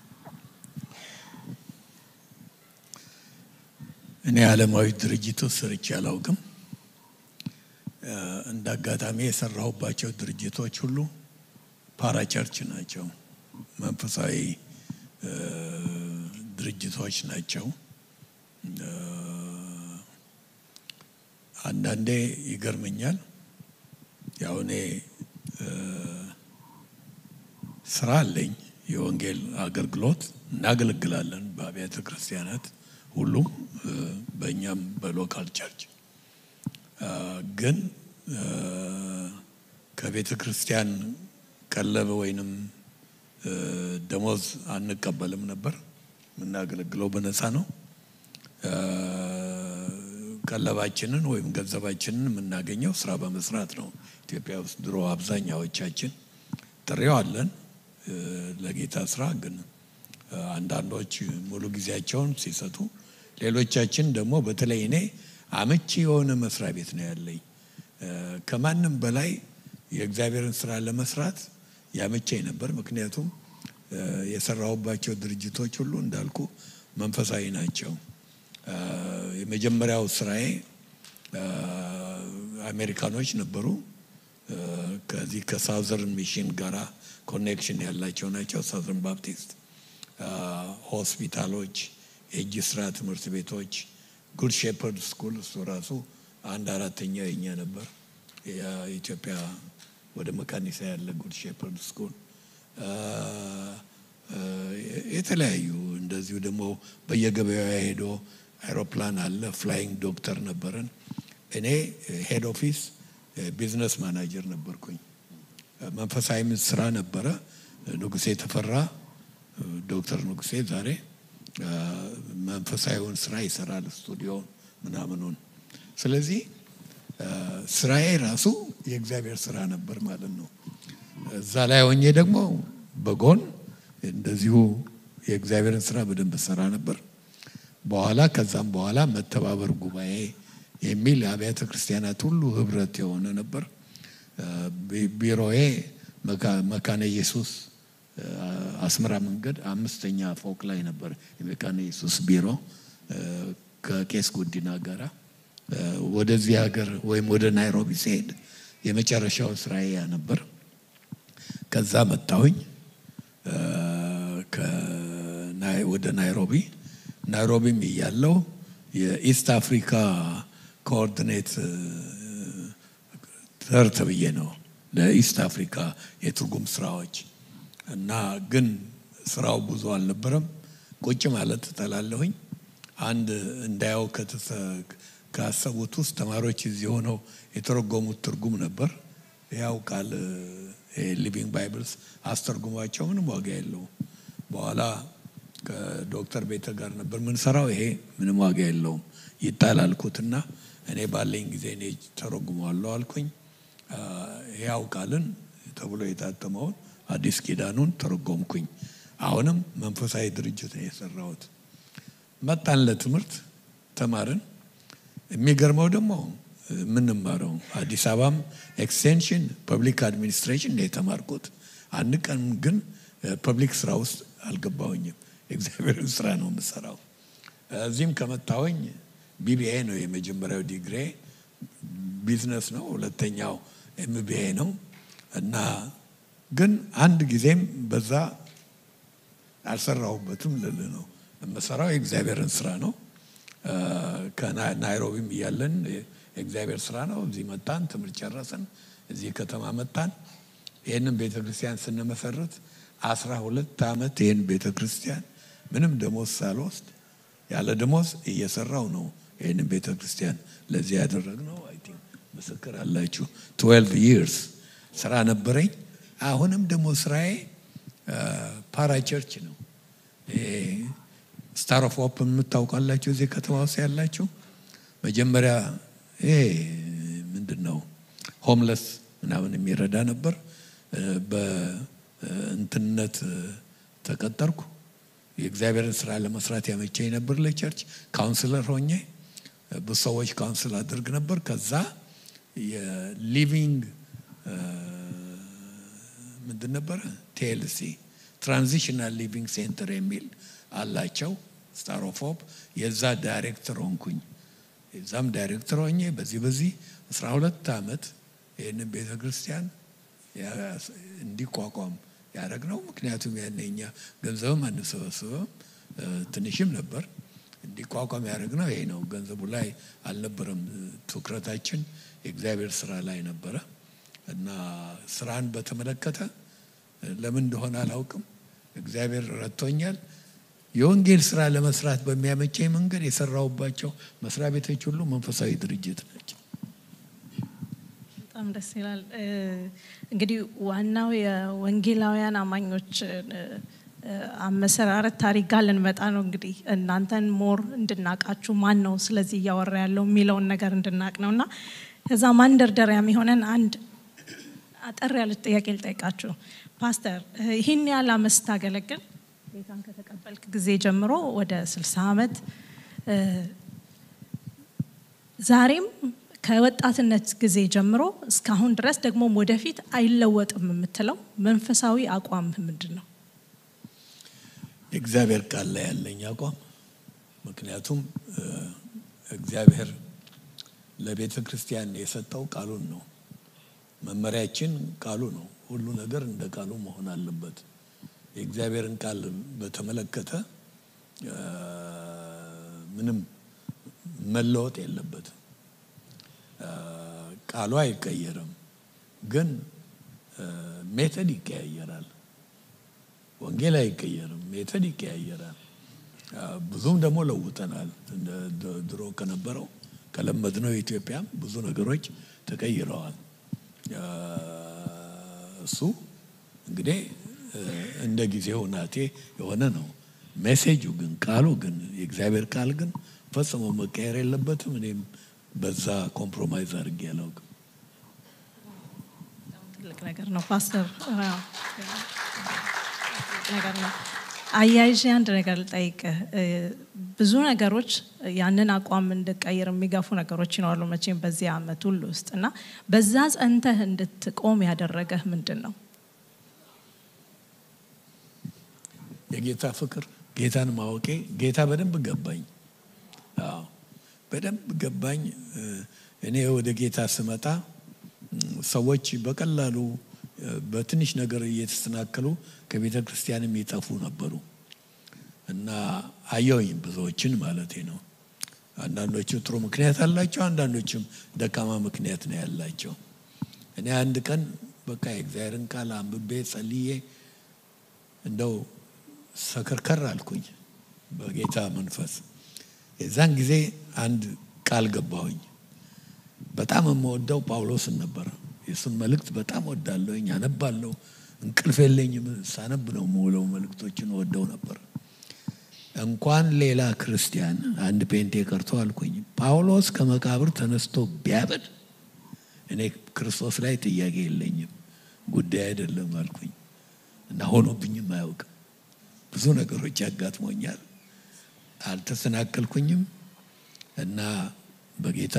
እኔ ዓለማዊ ድርጅት ውስጥ ሰርቼ አላውቅም። እንደ አጋጣሚ የሰራሁባቸው ድርጅቶች ሁሉ ፓራቸርች ናቸው፣ መንፈሳዊ ድርጅቶች ናቸው። አንዳንዴ ይገርመኛል። ያው እኔ ስራ አለኝ፣ የወንጌል አገልግሎት እናገለግላለን በአብያተ ክርስቲያናት ሁሉም በእኛም በሎካል ቸርች ግን ከቤተ ክርስቲያን ቀለብ ወይንም ደሞዝ አንቀበልም ነበር። የምናገለግለው በነፃ ነው። ቀለባችንን ወይም ገንዘባችንን የምናገኘው ስራ በመስራት ነው። ኢትዮጵያ ውስጥ ድሮ አብዛኛዎቻችን ጥሬው አለን ለጌታ ስራ ግን አንዳንዶች ሙሉ ጊዜያቸውን ሲሰጡ፣ ሌሎቻችን ደግሞ በተለይ እኔ አመቺ የሆነ መስሪያ ቤት ነው ያለኝ። ከማንም በላይ የእግዚአብሔርን ስራ ለመስራት ያመቸኝ ነበር። ምክንያቱም የሰራሁባቸው ድርጅቶች ሁሉ እንዳልኩ መንፈሳዊ ናቸው። የመጀመሪያው ስራዬ አሜሪካኖች ነበሩ። ከዚህ ከሳውዘርን ሚሽን ጋራ ኮኔክሽን ያላቸው ናቸው። ሳውዘርን ባፕቲስት ሆስፒታሎች፣ የእጅ ስራ ትምህርት ቤቶች፣ ጉድ ሼፐርድ ስኩል እሱ ራሱ አንድ አራተኛ የኛ ነበር። የኢትዮጵያ ወደ መካኒሳ ያለ ጉድ ሼፐርድ ስኩል የተለያዩ እንደዚሁ ደግሞ በየገበያው ሄዶ አይሮፕላን አለ። ፍላይንግ ዶክተር ነበረን። እኔ ሄድ ኦፊስ ቢዝነስ ማናጀር ነበርኩኝ። መንፈሳዊ ስራ ነበረ። ንጉሴ ተፈራ ዶክተር ንጉሴ ዛሬ መንፈሳዊውን ስራ ይሰራል፣ ስቱዲዮን ምናምኑን። ስለዚህ ስራዬ ራሱ የእግዚአብሔር ስራ ነበር ማለት ነው። እዛ ላይ ሆኜ ደግሞ በጎን እንደዚሁ የእግዚአብሔርን ስራ በደንብ ሰራ ነበር። በኋላ ከዛም በኋላ መተባበር ጉባኤ የሚል የአብያተ ክርስቲያናት ሁሉ ህብረት የሆነ ነበር። ቢሮዬ መካነ ኢየሱስ አስመራ መንገድ አምስተኛ ፎቅ ላይ ነበር የመካነ ኢየሱስ ቢሮ ከቄስ ጉዲና ጋራ ወደዚህ ሀገር ወይም ወደ ናይሮቢ ሲሄድ የመጨረሻው ስራዬ ያ ነበር። ከዛ መጣሁኝ ወደ ናይሮቢ። ናይሮቢም እያለው የኢስት አፍሪካ ኮኦርዲኔት ተር ተብዬ ነው ለኢስት አፍሪካ የትርጉም ስራዎች እና ግን ስራው ብዙ አልነበረም። ቁጭ ማለት እጠላለሁኝ። አንድ እንዳየው ካሰቡት ውስጥ ተማሪዎች እዚህ ሆነው የተረጎሙት ትርጉም ነበር። ያው ቃል ሊቪንግ ባይብልስ አስተርጉሟቸው ምንም ዋጋ የለውም። በኋላ ከዶክተር ቤተ ጋር ነበር ምንሰራው። ይሄ ምንም ዋጋ የለውም ይጣል አልኩትና እኔ ባለኝ ጊዜ እኔ ተረጉመዋለሁ አልኩኝ። ያው ቃልን ተብሎ የታተመውን አዲስ ኪዳኑን ተረጎምኩኝ። አሁንም መንፈሳዊ ድርጅት ነው የሰራሁት። መጣን ለትምህርት ተማርን። የሚገርመው ደግሞ የምንማረው አዲስ አበባም ኤክስቴንሽን ፐብሊክ አድሚኒስትሬሽን ነው የተማርኩት። አንድ ቀን ግን ፐብሊክ ስራ ውስጥ አልገባሁኝም። የእግዚአብሔርን ስራ ነው የምሰራው። እዚህም ከመጣሁኝ ቢቢኤ ነው የመጀመሪያው ዲግሪ፣ ቢዝነስ ነው ሁለተኛው ኤምቢኤ ነው እና ግን አንድ ጊዜም በዛ አልሰራሁበትም ልል ነው የምሰራው የእግዚአብሔርን ስራ ነው። ከናይሮቢም እያለን የእግዚአብሔር ስራ ነው። እዚህ መጣን፣ ትምህርት ጨረስን፣ እዚህ ከተማ መጣን። ይህንን ቤተ ክርስቲያን ስንመሰርት አስራ ሁለት ዓመት ይህን ቤተ ክርስቲያን ምንም ደሞዝ ሳልወስድ ያለ ደሞዝ እየሰራው ነው ይህንን ቤተ ክርስቲያን ለዚህ ያደረግነው። አይ ቲንክ ምስክር አላችሁ። ትዌልቭ ይርስ ስራ ነበረኝ። አሁንም ደግሞ ስራዬ ፓራ ቸርች ነው። ስታር ኦፍ ሆፕ የምታውቃላችሁ እዚህ ከተማ ውስጥ ያላችሁ መጀመሪያ ይሄ ምንድን ነው ሆምለስ ምናምን የሚረዳ ነበር። በእንትነት ተቀጠርኩ። የእግዚአብሔርን ስራ ለመስራት ያመቸኝ ነበር። ለቸርች ካውንስለር ሆኜ ብዙ ሰዎች ካውንስል አድርግ ነበር። ከዛ የሊቪንግ ምንድን ነበረ ቲኤልሲ ትራንዚሽናል ሊቪንግ ሴንተር የሚል አላቸው ስታር ኦፍ ሆፕ የዛ ዳይሬክተር ሆንኩኝ። የዛም ዳይሬክተር ሆኜ በዚህ በዚህ አስራ ሁለት ዓመት ይህንን ቤተ ክርስቲያን እንዲቋቋም ያደረግ ነው። ምክንያቱም ያን እኛ ገንዘብም አንሰበስበም ትንሽም ነበር። እንዲቋቋም ያደረግ ነው ይሄ ነው። ገንዘቡ ላይ አልነበረም ትኩረታችን፣ የእግዚአብሔር ስራ ላይ ነበረ እና ስራን በተመለከተ ለምን እንደሆነ አላውቅም፣ እግዚአብሔር ረድቶኛል። የወንጌል ስራ ለመስራት በሚያመቸኝ መንገድ የሰራሁባቸው መስሪያ ቤቶች ሁሉ መንፈሳዊ ድርጅት ናቸው። በጣም ደስ ይላል። እንግዲህ ዋናው የወንጌላውያን አማኞች አመሰራረት ታሪክ ጋር ልንመጣ ነው። እንግዲህ እናንተን ሞር እንድናቃችሁ ማን ነው ስለዚህ እያወራ ያለው የሚለውን ነገር እንድናቅ ነው እና ከዛ ማንደርደሪያ የሚሆነን አንድ አጠር ያለች ጥያቄ ልጠይቃችሁ። ፓስተር ይህን ያህል አመት ስታገለግል ጌታን ከተቀበልክ ጊዜ ጀምሮ ወደ ስልሳ ዓመት ዛሬም ከወጣትነት ጊዜ ጀምሮ እስካሁን ድረስ ደግሞ ወደፊት አይለወጥም የምትለው መንፈሳዊ አቋም ምንድን ነው? የእግዚአብሔር ቃል ላይ ያለኝ አቋም ምክንያቱም እግዚአብሔር ለቤተ ክርስቲያን የሰጠው ቃሉን ነው። መመሪያችን ቃሉ ነው። ሁሉ ነገር እንደ ቃሉ መሆን አለበት። የእግዚአብሔርን ቃል በተመለከተ ምንም መለወጥ የለበትም። ቃሉ አይቀየርም፣ ግን ሜተድ ይቀያየራል። ወንጌል አይቀየርም፣ ሜተድ ይቀያየራል። ብዙም ደግሞ ለውጠናል። ድሮ ከነበረው ከለመድነው ኢትዮጵያም ብዙ ነገሮች ተቀይረዋል። እሱ እንግዲህ እንደ ጊዜው ናቴ የሆነ ነው። ሜሴጁ ግን ቃሉ ግን የእግዚአብሔር ቃል ግን ፈጽሞ መቀየር የለበትም። እኔም በዛ ኮምፕሮማይዝ አድርጌ አላውቅም። ትልቅ ነገር ነው ፓስተር፣ ነገር ነው። አያይዤ አንድ ነገር ልጠይቅህ። ብዙ ነገሮች ያንን አቋም እንድቀይር የሚገፉ ነገሮች ይኖራሉ መቼም በዚህ አመት ሁሉ ውስጥ እና በዛ ጸንተህ እንድትቆም ያደረገህ ምንድን ነው? የጌታ ፍቅር፣ ጌታን ማወቄ። ጌታ በደንብ ገባኝ። አዎ በደንብ ገባኝ። እኔ ወደ ጌታ ስመጣ ሰዎች በቀላሉ በትንሽ ነገር እየተሰናከሉ ከቤተ ክርስቲያን የሚጠፉ ነበሩ እና አየውኝ ብዙዎችን ማለቴ ነው። አንዳንዶቹ ጥሩ ምክንያት አላቸው፣ አንዳንዶቹም ደካማ ምክንያት ነው ያላቸው። እኔ አንድ ቀን በቃ የእግዚአብሔርን ቃል አንብቤ ጸልዬ እንደው ሰከርከር አልኩኝ በጌታ መንፈስ። የዛን ጊዜ አንድ ቃል ገባሁኝ። በጣም የምወደው ጳውሎስን ነበር። የእሱን መልእክት በጣም ወዳለሁኝ፣ አነባለሁ። እንቅልፍ የለኝም፣ ሳነብ ነው የምውለው። መልእክቶችን ወደው ነበር። እንኳን ሌላ ክርስቲያን አንድ ፔንቴ ቀርቶ አልኩኝ ጳውሎስ ከመቃብር ተነስቶ ቢያበድ እኔ ክርስቶስ ላይ ጥያቄ የለኝም፣ ጉዳይ አይደለም አልኩኝ እና ሆኖብኝም አያውቅም። ብዙ ነገሮች ያጋጥሞኛል፣ አልተሰናከልኩኝም እና በጌታ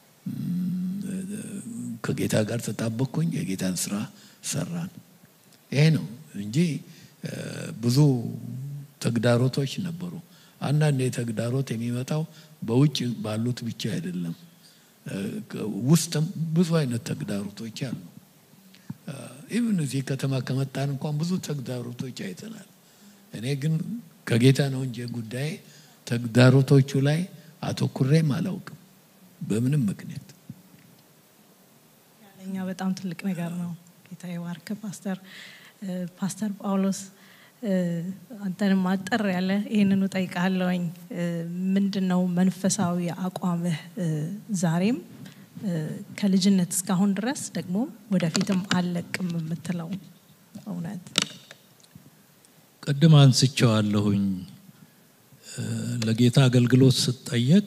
ከጌታ ጋር ተጣበቅኩኝ። የጌታን ስራ ሰራን። ይሄ ነው እንጂ ብዙ ተግዳሮቶች ነበሩ። አንዳንድ የተግዳሮት የሚመጣው በውጭ ባሉት ብቻ አይደለም፣ ውስጥም ብዙ አይነት ተግዳሮቶች አሉ። ኢቭን እዚህ ከተማ ከመጣን እንኳን ብዙ ተግዳሮቶች አይተናል። እኔ ግን ከጌታ ነው እንጂ ጉዳይ ተግዳሮቶቹ ላይ አተኩሬም አላውቅም በምንም ምክንያት። ለእኛ በጣም ትልቅ ነገር ነው። ጌታ ይባርክ ፓስተር ፓስተር ጳውሎስ አንተንም አጠር ያለ ይህንኑ ጠይቃለሁኝ። ምንድን ነው መንፈሳዊ አቋምህ ዛሬም ከልጅነት እስካሁን ድረስ ደግሞ ወደፊትም አልለቅም የምትለው እውነት? ቅድም አንስቼዋለሁኝ። ለጌታ አገልግሎት ስጠየቅ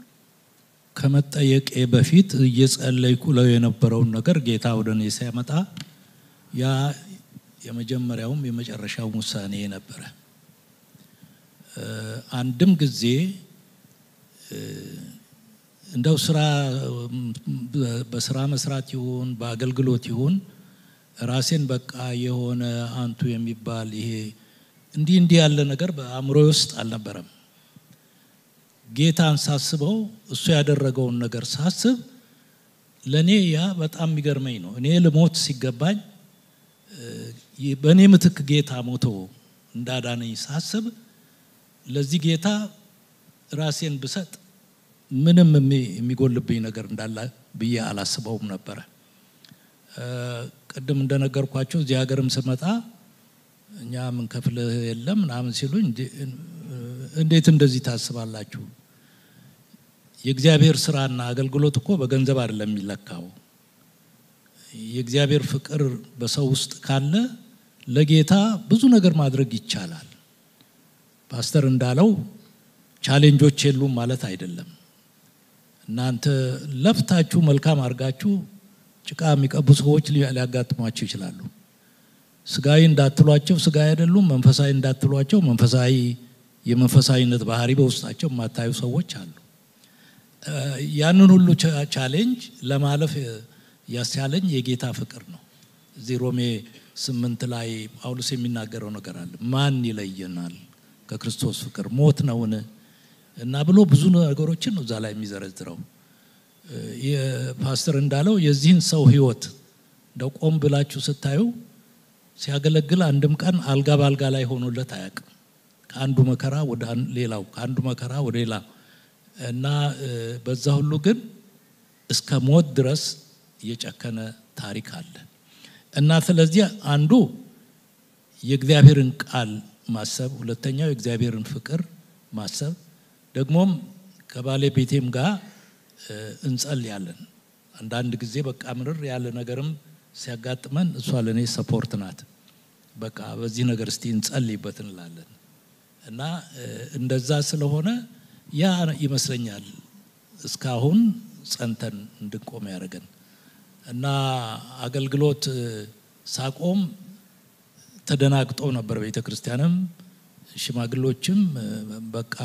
ከመጠየቄ በፊት እየጸለይኩ ለው የነበረውን ነገር ጌታ ወደ እኔ ሲያመጣ ያ የመጀመሪያውም የመጨረሻው ውሳኔ ነበረ። አንድም ጊዜ እንደው ስራ በስራ መስራት ይሁን በአገልግሎት ይሁን ራሴን በቃ የሆነ አንቱ የሚባል ይሄ እንዲህ እንዲህ ያለ ነገር በአእምሮ ውስጥ አልነበረም። ጌታን ሳስበው እሱ ያደረገውን ነገር ሳስብ ለእኔ ያ በጣም የሚገርመኝ ነው። እኔ ልሞት ሲገባኝ በእኔ ምትክ ጌታ ሞቶ እንዳዳነኝ ሳስብ ለዚህ ጌታ ራሴን ብሰጥ ምንም የሚጎልብኝ ነገር እንዳለ ብዬ አላስበውም ነበረ። ቅድም እንደነገርኳቸው እዚህ ሀገርም ስመጣ እኛ ምንከፍልህ የለም ምናምን ሲሉኝ እንዴት እንደዚህ ታስባላችሁ? የእግዚአብሔር ስራና አገልግሎት እኮ በገንዘብ አይደለም የሚለካው። የእግዚአብሔር ፍቅር በሰው ውስጥ ካለ ለጌታ ብዙ ነገር ማድረግ ይቻላል። ፓስተር እንዳለው ቻሌንጆች የሉም ማለት አይደለም። እናንተ ለፍታችሁ መልካም አድርጋችሁ ጭቃ የሚቀቡ ሰዎች ሊያጋጥሟቸው ይችላሉ። ስጋዊ እንዳትሏቸው ስጋዊ አይደሉም፣ መንፈሳዊ እንዳትሏቸው መንፈሳዊ የመንፈሳዊነት ባህሪ በውስጣቸው የማታዩ ሰዎች አሉ። ያንን ሁሉ ቻሌንጅ ለማለፍ ያስቻለኝ የጌታ ፍቅር ነው። እዚህ ሮሜ ስምንት ላይ ጳውሎስ የሚናገረው ነገር አለ። ማን ይለየናል ከክርስቶስ ፍቅር? ሞት ነውን? እና ብሎ ብዙ ነገሮችን ነው እዛ ላይ የሚዘረዝረው። ፓስተር እንዳለው የዚህን ሰው ህይወት እንደው ቆም ብላችሁ ስታዩ ሲያገለግል አንድም ቀን አልጋ በአልጋ ላይ ሆኖለት አያውቅም። ከአንዱ መከራ ወደ ሌላው፣ ከአንዱ መከራ ወደ ሌላ እና በዛ ሁሉ ግን እስከ ሞት ድረስ የጨከነ ታሪክ አለ እና ስለዚህ አንዱ የእግዚአብሔርን ቃል ማሰብ፣ ሁለተኛው የእግዚአብሔርን ፍቅር ማሰብ ደግሞም ከባለቤቴም ጋር እንጸልያለን። አንዳንድ ጊዜ በቃ ምርር ያለ ነገርም ሲያጋጥመን እሷ ለእኔ ሰፖርት ናት። በቃ በዚህ ነገር እስቲ እንጸልይበት እንላለን እና እንደዛ ስለሆነ ያ ይመስለኛል እስካሁን ጸንተን እንድንቆም ያደረገን እና አገልግሎት ሳቆም ተደናግጦ ነበር። ቤተ ክርስቲያንም ሽማግሎችም በቃ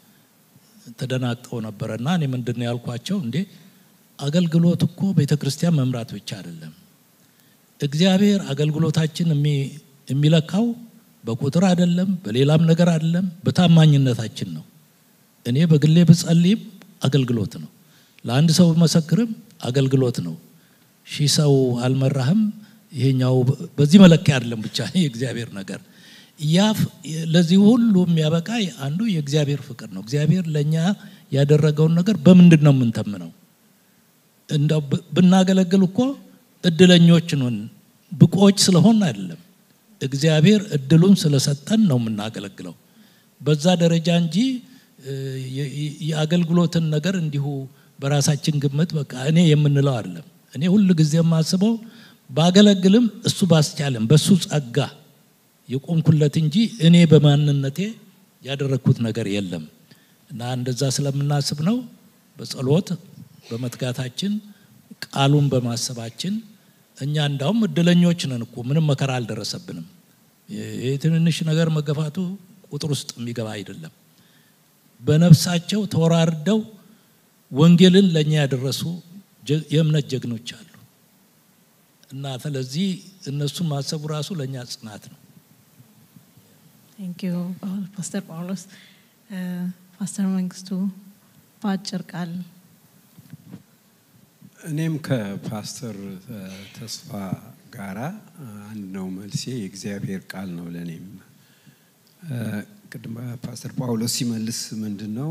ተደናግጠው ነበረ እና እኔ ምንድን ነው ያልኳቸው፣ እንዴ አገልግሎት እኮ ቤተ ክርስቲያን መምራት ብቻ አይደለም። እግዚአብሔር አገልግሎታችን የሚለካው በቁጥር አይደለም፣ በሌላም ነገር አይደለም፣ በታማኝነታችን ነው። እኔ በግሌ ብጸልይም አገልግሎት ነው። ለአንድ ሰው መሰክርም አገልግሎት ነው። ሺህ ሰው አልመራህም፣ ይሄኛው በዚህ መለኪያ አይደለም ብቻ የእግዚአብሔር ነገር ያ ለዚህ ሁሉ የሚያበቃ አንዱ የእግዚአብሔር ፍቅር ነው። እግዚአብሔር ለእኛ ያደረገውን ነገር በምንድን ነው የምንተምነው? እንደው ብናገለግል እኮ እድለኞች ነን፣ ብቆች ስለሆን አይደለም። እግዚአብሔር እድሉን ስለሰጠን ነው የምናገለግለው በዛ ደረጃ እንጂ የአገልግሎትን ነገር እንዲሁ በራሳችን ግምት በቃ እኔ የምንለው አይደለም። እኔ ሁል ጊዜ የማስበው ባገለግልም እሱ ባስቻለም በሱ ጸጋ የቆምኩለት እንጂ እኔ በማንነቴ ያደረግኩት ነገር የለም እና እንደዛ ስለምናስብ ነው በጸሎት በመትጋታችን ቃሉን በማሰባችን እኛ እንዳውም እድለኞች ነን እኮ ምንም መከራ አልደረሰብንም። የትንንሽ ነገር መገፋቱ ቁጥር ውስጥ የሚገባ አይደለም። በነፍሳቸው ተወራርደው ወንጌልን ለእኛ ያደረሱ የእምነት ጀግኖች አሉ እና ስለዚህ እነሱን ማሰቡ ራሱ ለእኛ ጽናት ነው። ቴንክ ዩ ፓስተር ጳውሎስ። ፓስተር መንግስቱ በአጭር ቃል እኔም ከፓስተር ተስፋ ጋራ አንድ ነው መልሴ። የእግዚአብሔር ቃል ነው ለእኔም። ቅድም ፓስተር ጳውሎስ ሲመልስ ምንድን ነው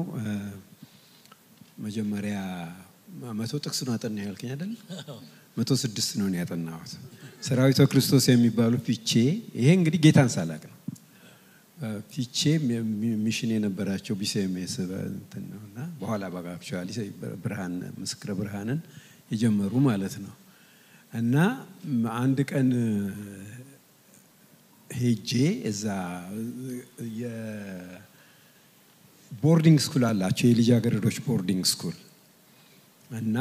መጀመሪያ መቶ ጥቅስ ነው አጠና ያልከኝ አይደል? መቶ ስድስት ነው ያጠናሁት። ሰራዊተ ክርስቶስ የሚባሉ ፊቼ፣ ይሄ እንግዲህ ጌታን ሳላቅ ነው። ፊቼ ሚሽን የነበራቸው ቢሴሜስ እንትን ነው እና በኋላ በአክቹዋሊ ብርሃን ምስክረ ብርሃንን የጀመሩ ማለት ነው። እና አንድ ቀን ሄጄ እዛ የቦርዲንግ ስኩል አላቸው የልጃገረዶች ቦርዲንግ ስኩል እና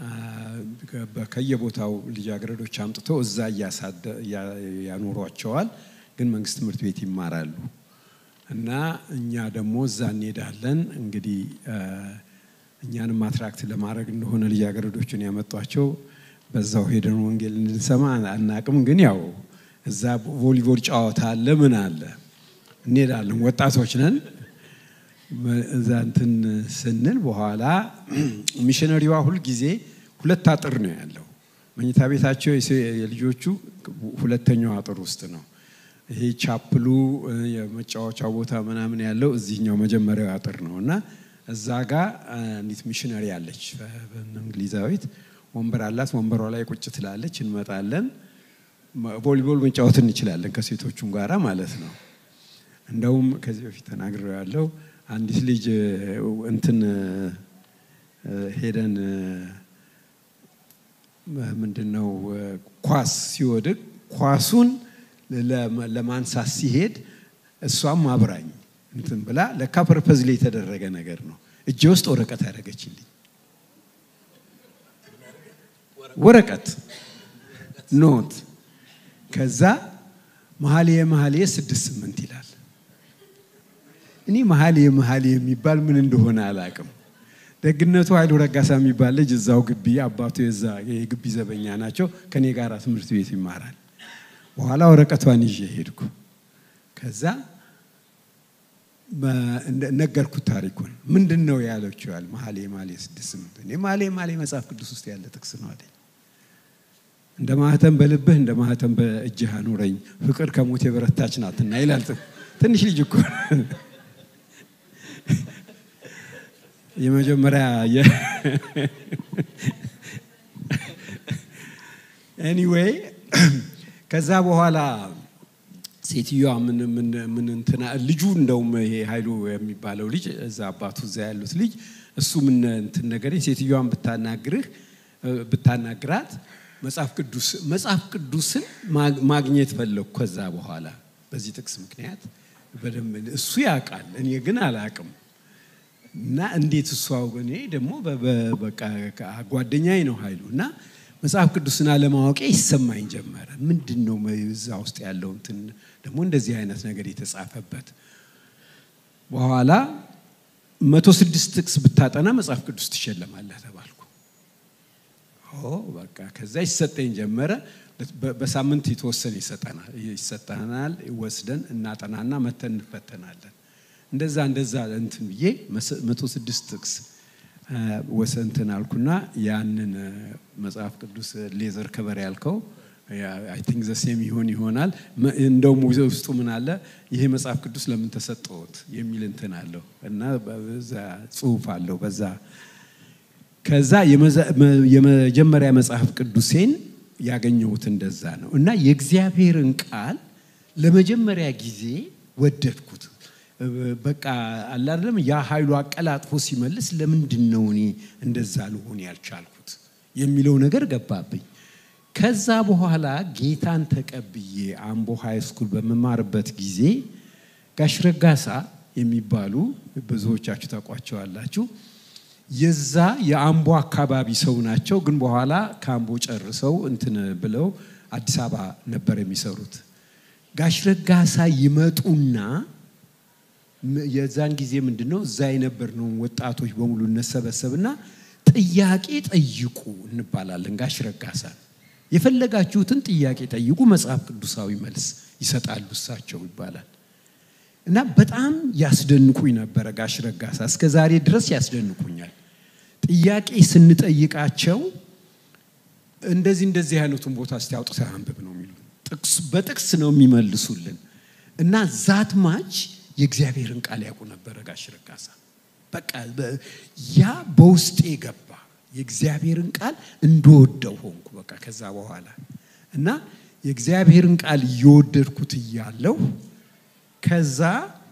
ከየቦታው ልጃገረዶች አምጥተው እዛ ያኖሯቸዋል። ግን መንግስት ትምህርት ቤት ይማራሉ። እና እኛ ደግሞ እዛ እንሄዳለን። እንግዲህ እኛንም አትራክት ለማድረግ እንደሆነ ልጃገረዶቹን ያመጧቸው በዛው ሄደን ወንጌል እንድንሰማ አናቅም። ግን ያው እዛ ቮሊቦል ጨዋታ አለ፣ ምን አለ እንሄዳለን። ወጣቶች ነን። እዛ እንትን ስንል በኋላ ሚሽነሪዋ ሁል ጊዜ ሁለት አጥር ነው ያለው። መኝታ ቤታቸው የልጆቹ ሁለተኛው አጥር ውስጥ ነው። ይሄ ቻፕሉ የመጫወቻው ቦታ ምናምን ያለው እዚህኛው መጀመሪያው አጥር ነው እና እዛ ጋ አንዲት ሚሽነሪ አለች እንግሊዛዊት ወንበር አላት። ወንበሯ ላይ ቁጭ ትላለች። እንመጣለን። ቮሊቦል መጫወት እንችላለን ከሴቶቹም ጋራ ማለት ነው። እንደውም ከዚህ በፊት ተናግረው ያለው አንዲት ልጅ እንትን ሄደን ምንድን ነው ኳስ ሲወድቅ ኳሱን ለማንሳት ሲሄድ እሷም አብራኝ እንትን ብላ ለካ ፐርፐዝ ላይ የተደረገ ነገር ነው። እጄ ውስጥ ወረቀት ያደረገችልኝ ወረቀት ኖት። ከዛ መኃልየ መኃልየ ስድስት ስምንት ይላል። እኔ መኃልየ መኃልየ የሚባል ምን እንደሆነ አላቅም። ደግነቱ ኃይሉ ረጋሳ የሚባል ልጅ እዛው ግቢ አባቱ የዛ የግቢ ዘበኛ ናቸው። ከኔ ጋር ትምህርት ቤት ይማራል። በኋላ ወረቀቷን ይዤ ሄድኩ። ከዛ ነገርኩት ታሪኩን። ምንድን ነው ያለችው? ያል መኃልየ መኃልየ ስድስት ስምንት እኔ መኃልየ መኃልየ መጽሐፍ ቅዱስ ውስጥ ያለ ጥቅስ ነው አለኝ። እንደ ማህተም በልብህ እንደ ማህተም በእጅህ አኑረኝ፣ ፍቅር ከሞት የበረታች ናትና ይላል። ትንሽ ልጅ እኮ የመጀመሪያ ኤኒዌይ ከዛ በኋላ ሴትዮዋ ምን ምን እንትና ልጁ እንደውም ይሄ ኃይሉ የሚባለው ልጅ እዛ አባቱ እዛ ያሉት ልጅ እሱ ምን እንትን ነገር ሴትዮዋን ብታናግርህ ብታናግራት መጽሐፍ ቅዱስ መጽሐፍ ቅዱስን ማግኘት ፈለግኩ። ከዛ በኋላ በዚህ ጥቅስ ምክንያት በደንብ እሱ ያውቃል፣ እኔ ግን አላውቅም። እና እንዴት እሷ እኔ ደግሞ በቃ ጓደኛዬ ነው ኃይሉ እና መጽሐፍ ቅዱስን አለማወቄ ይሰማኝ ጀመረ። ምንድን ነው እዛ ውስጥ ያለው እንትን ደግሞ እንደዚህ አይነት ነገር የተጻፈበት። በኋላ መቶ ስድስት ጥቅስ ብታጠና መጽሐፍ ቅዱስ ትሸለማለህ ተባልኩ። በቃ ከዛ ይሰጠኝ ጀመረ። በሳምንት የተወሰነ ይሰጠናል። ወስደን እናጠናና መተን እንፈተናለን። እንደዛ እንደዛ እንትን ብዬ መቶ ስድስት ጥቅስ ወሰንትን አልኩና ያንን መጽሐፍ ቅዱስ ሌዘር ከበር ያልከው አይ ቲንክ ዘሴም ይሆን ይሆናል። እንደውም ውስጡ ምን አለ ይሄ መጽሐፍ ቅዱስ ለምን ተሰጠዎት የሚል እንትን አለው እና በዛ ጽሁፍ አለው በዛ ከዛ የመጀመሪያ መጽሐፍ ቅዱሴን ያገኘሁት እንደዛ ነው እና የእግዚአብሔርን ቃል ለመጀመሪያ ጊዜ ወደድኩት። በቃ አላለም ያ ኃይሉ አቀላጥፎ ሲመልስ ለምንድን ነው እኔ እንደዛ ልሆን ያልቻልኩት የሚለው ነገር ገባብኝ። ከዛ በኋላ ጌታን ተቀብዬ አምቦ ሃይ ስኩል በመማርበት ጊዜ ጋሽ ረጋሳ የሚባሉ ብዙዎቻችሁ ታውቋቸዋላችሁ። የዛ የአምቦ አካባቢ ሰው ናቸው። ግን በኋላ ከአምቦ ጨርሰው እንትን ብለው አዲስ አበባ ነበር የሚሰሩት። ጋሽ ረጋሳ ይመጡና የዛን ጊዜ ምንድን ነው እዛ የነበርነውን ወጣቶች በሙሉ እነሰበሰብና ጥያቄ ጠይቁ እንባላለን። ጋሽ ረጋሳ የፈለጋችሁትን ጥያቄ ጠይቁ፣ መጽሐፍ ቅዱሳዊ መልስ ይሰጣሉ እሳቸው ይባላል። እና በጣም ያስደንቁኝ ነበረ ጋሽ ረጋሳ እስከ ዛሬ ድረስ ያስደንቁኛል። ጥያቄ ስንጠይቃቸው እንደዚህ እንደዚህ አይነቱን ቦታ እስቲ አውጥተህ አንብብ ነው የሚሉ ጥቅስ በጥቅስ ነው የሚመልሱልን እና ዛት ማች የእግዚአብሔርን ቃል ያውቁ ነበረ ጋሽ ረጋሳ። በቃ በ- ያ በውስጤ ገባ። የእግዚአብሔርን ቃል እንደወደው ሆንኩ። በቃ ከዛ በኋላ እና የእግዚአብሔርን ቃል እየወደድኩት እያለሁ ከዛ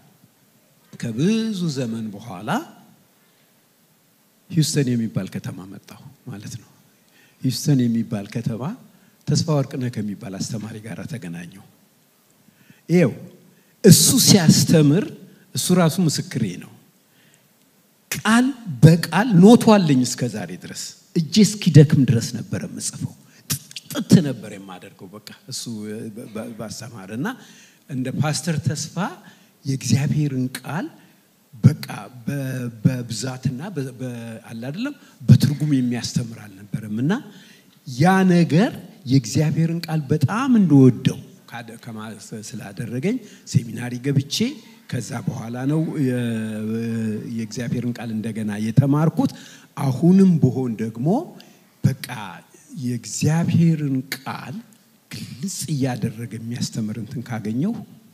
ከብዙ ዘመን በኋላ ሂውስተን የሚባል ከተማ መጣሁ ማለት ነው። ሂውስተን የሚባል ከተማ ተስፋ ወርቅነህ ከሚባል አስተማሪ ጋር ተገናኘሁ። ይኸው እሱ ሲያስተምር እሱ ራሱ ምስክሬ ነው። ቃል በቃል ኖቱ አለኝ እስከ ዛሬ ድረስ እጄ እስኪደክም ድረስ ነበር የምጽፈው። ጥጥ ነበር የማደርገው በቃ እሱ በ- ባስተማር እና እንደ ፓስተር ተስፋ የእግዚአብሔርን ቃል በቃ በ- በብዛትና በ- በ- አለ አይደለም በትርጉም የሚያስተምር አልነበረም እና ያ ነገር የእግዚአብሔርን ቃል በጣም እንደወደው ካደ- ከማ- ስላደረገኝ ሴሚናሪ ገብቼ ከዛ በኋላ ነው የ- የእግዚአብሔርን ቃል እንደገና የተማርኩት። አሁንም ብሆን ደግሞ በቃ የእግዚአብሔርን ቃል ግልጽ እያደረገ የሚያስተምር እንትን ካገኘው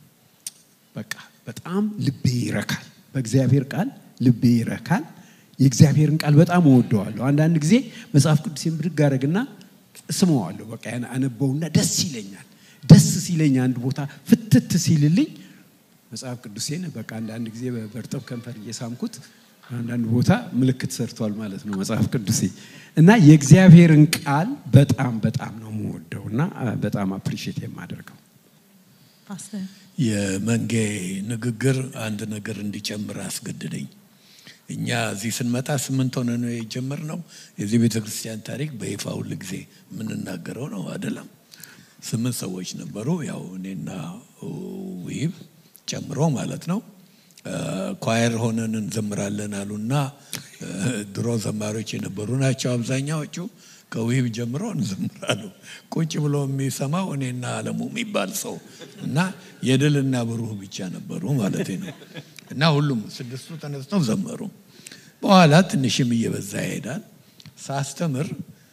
በቃ በጣም ልቤ ይረካል። በእግዚአብሔር ቃል ልቤ ይረካል። የእግዚአብሔርን ቃል በጣም እወደዋለሁ። አንዳንድ ጊዜ መጽሐፍ ቅዱሴን ብድግ አደረግና ስመዋለሁ። በቃ ያን አነበውና ደስ ይለኛል። ደስ ሲለኝ አንድ ቦታ ፍትት ሲልልኝ መጽሐፍ ቅዱሴን በቃ አንዳንድ ጊዜ በእርጥብ ከንፈር እየሳምኩት አንዳንድ ቦታ ምልክት ሰርቷል ማለት ነው መጽሐፍ ቅዱሴ እና የእግዚአብሔርን ቃል በጣም በጣም ነው የምወደው እና በጣም አፕሪሼት የማደርገው ፓስተር የመንጌ ንግግር አንድ ነገር እንዲጨምር አስገድደኝ። እኛ እዚህ ስንመጣ ስምንት ሆነ ነው የጀመርነው። የዚህ ቤተ ክርስቲያን ታሪክ በይፋ ሁል ጊዜ የምንናገረው ነው አይደለም። ስምንት ሰዎች ነበሩ፣ ያው እኔና ውይብ ጨምሮ ማለት ነው። ኳየር ሆነን እንዘምራለን አሉና ድሮ ዘማሪዎች የነበሩ ናቸው አብዛኛዎቹ። ከውሂብ ጀምሮ እንዘምራሉ። ቁጭ ብሎ የሚሰማው እኔና አለሙ የሚባል ሰው እና የድልና ብሩህ ብቻ ነበሩ ማለት ነው። እና ሁሉም ስድስቱ ተነስተው ዘመሩ። በኋላ ትንሽም እየበዛ ይሄዳል። ሳስተምር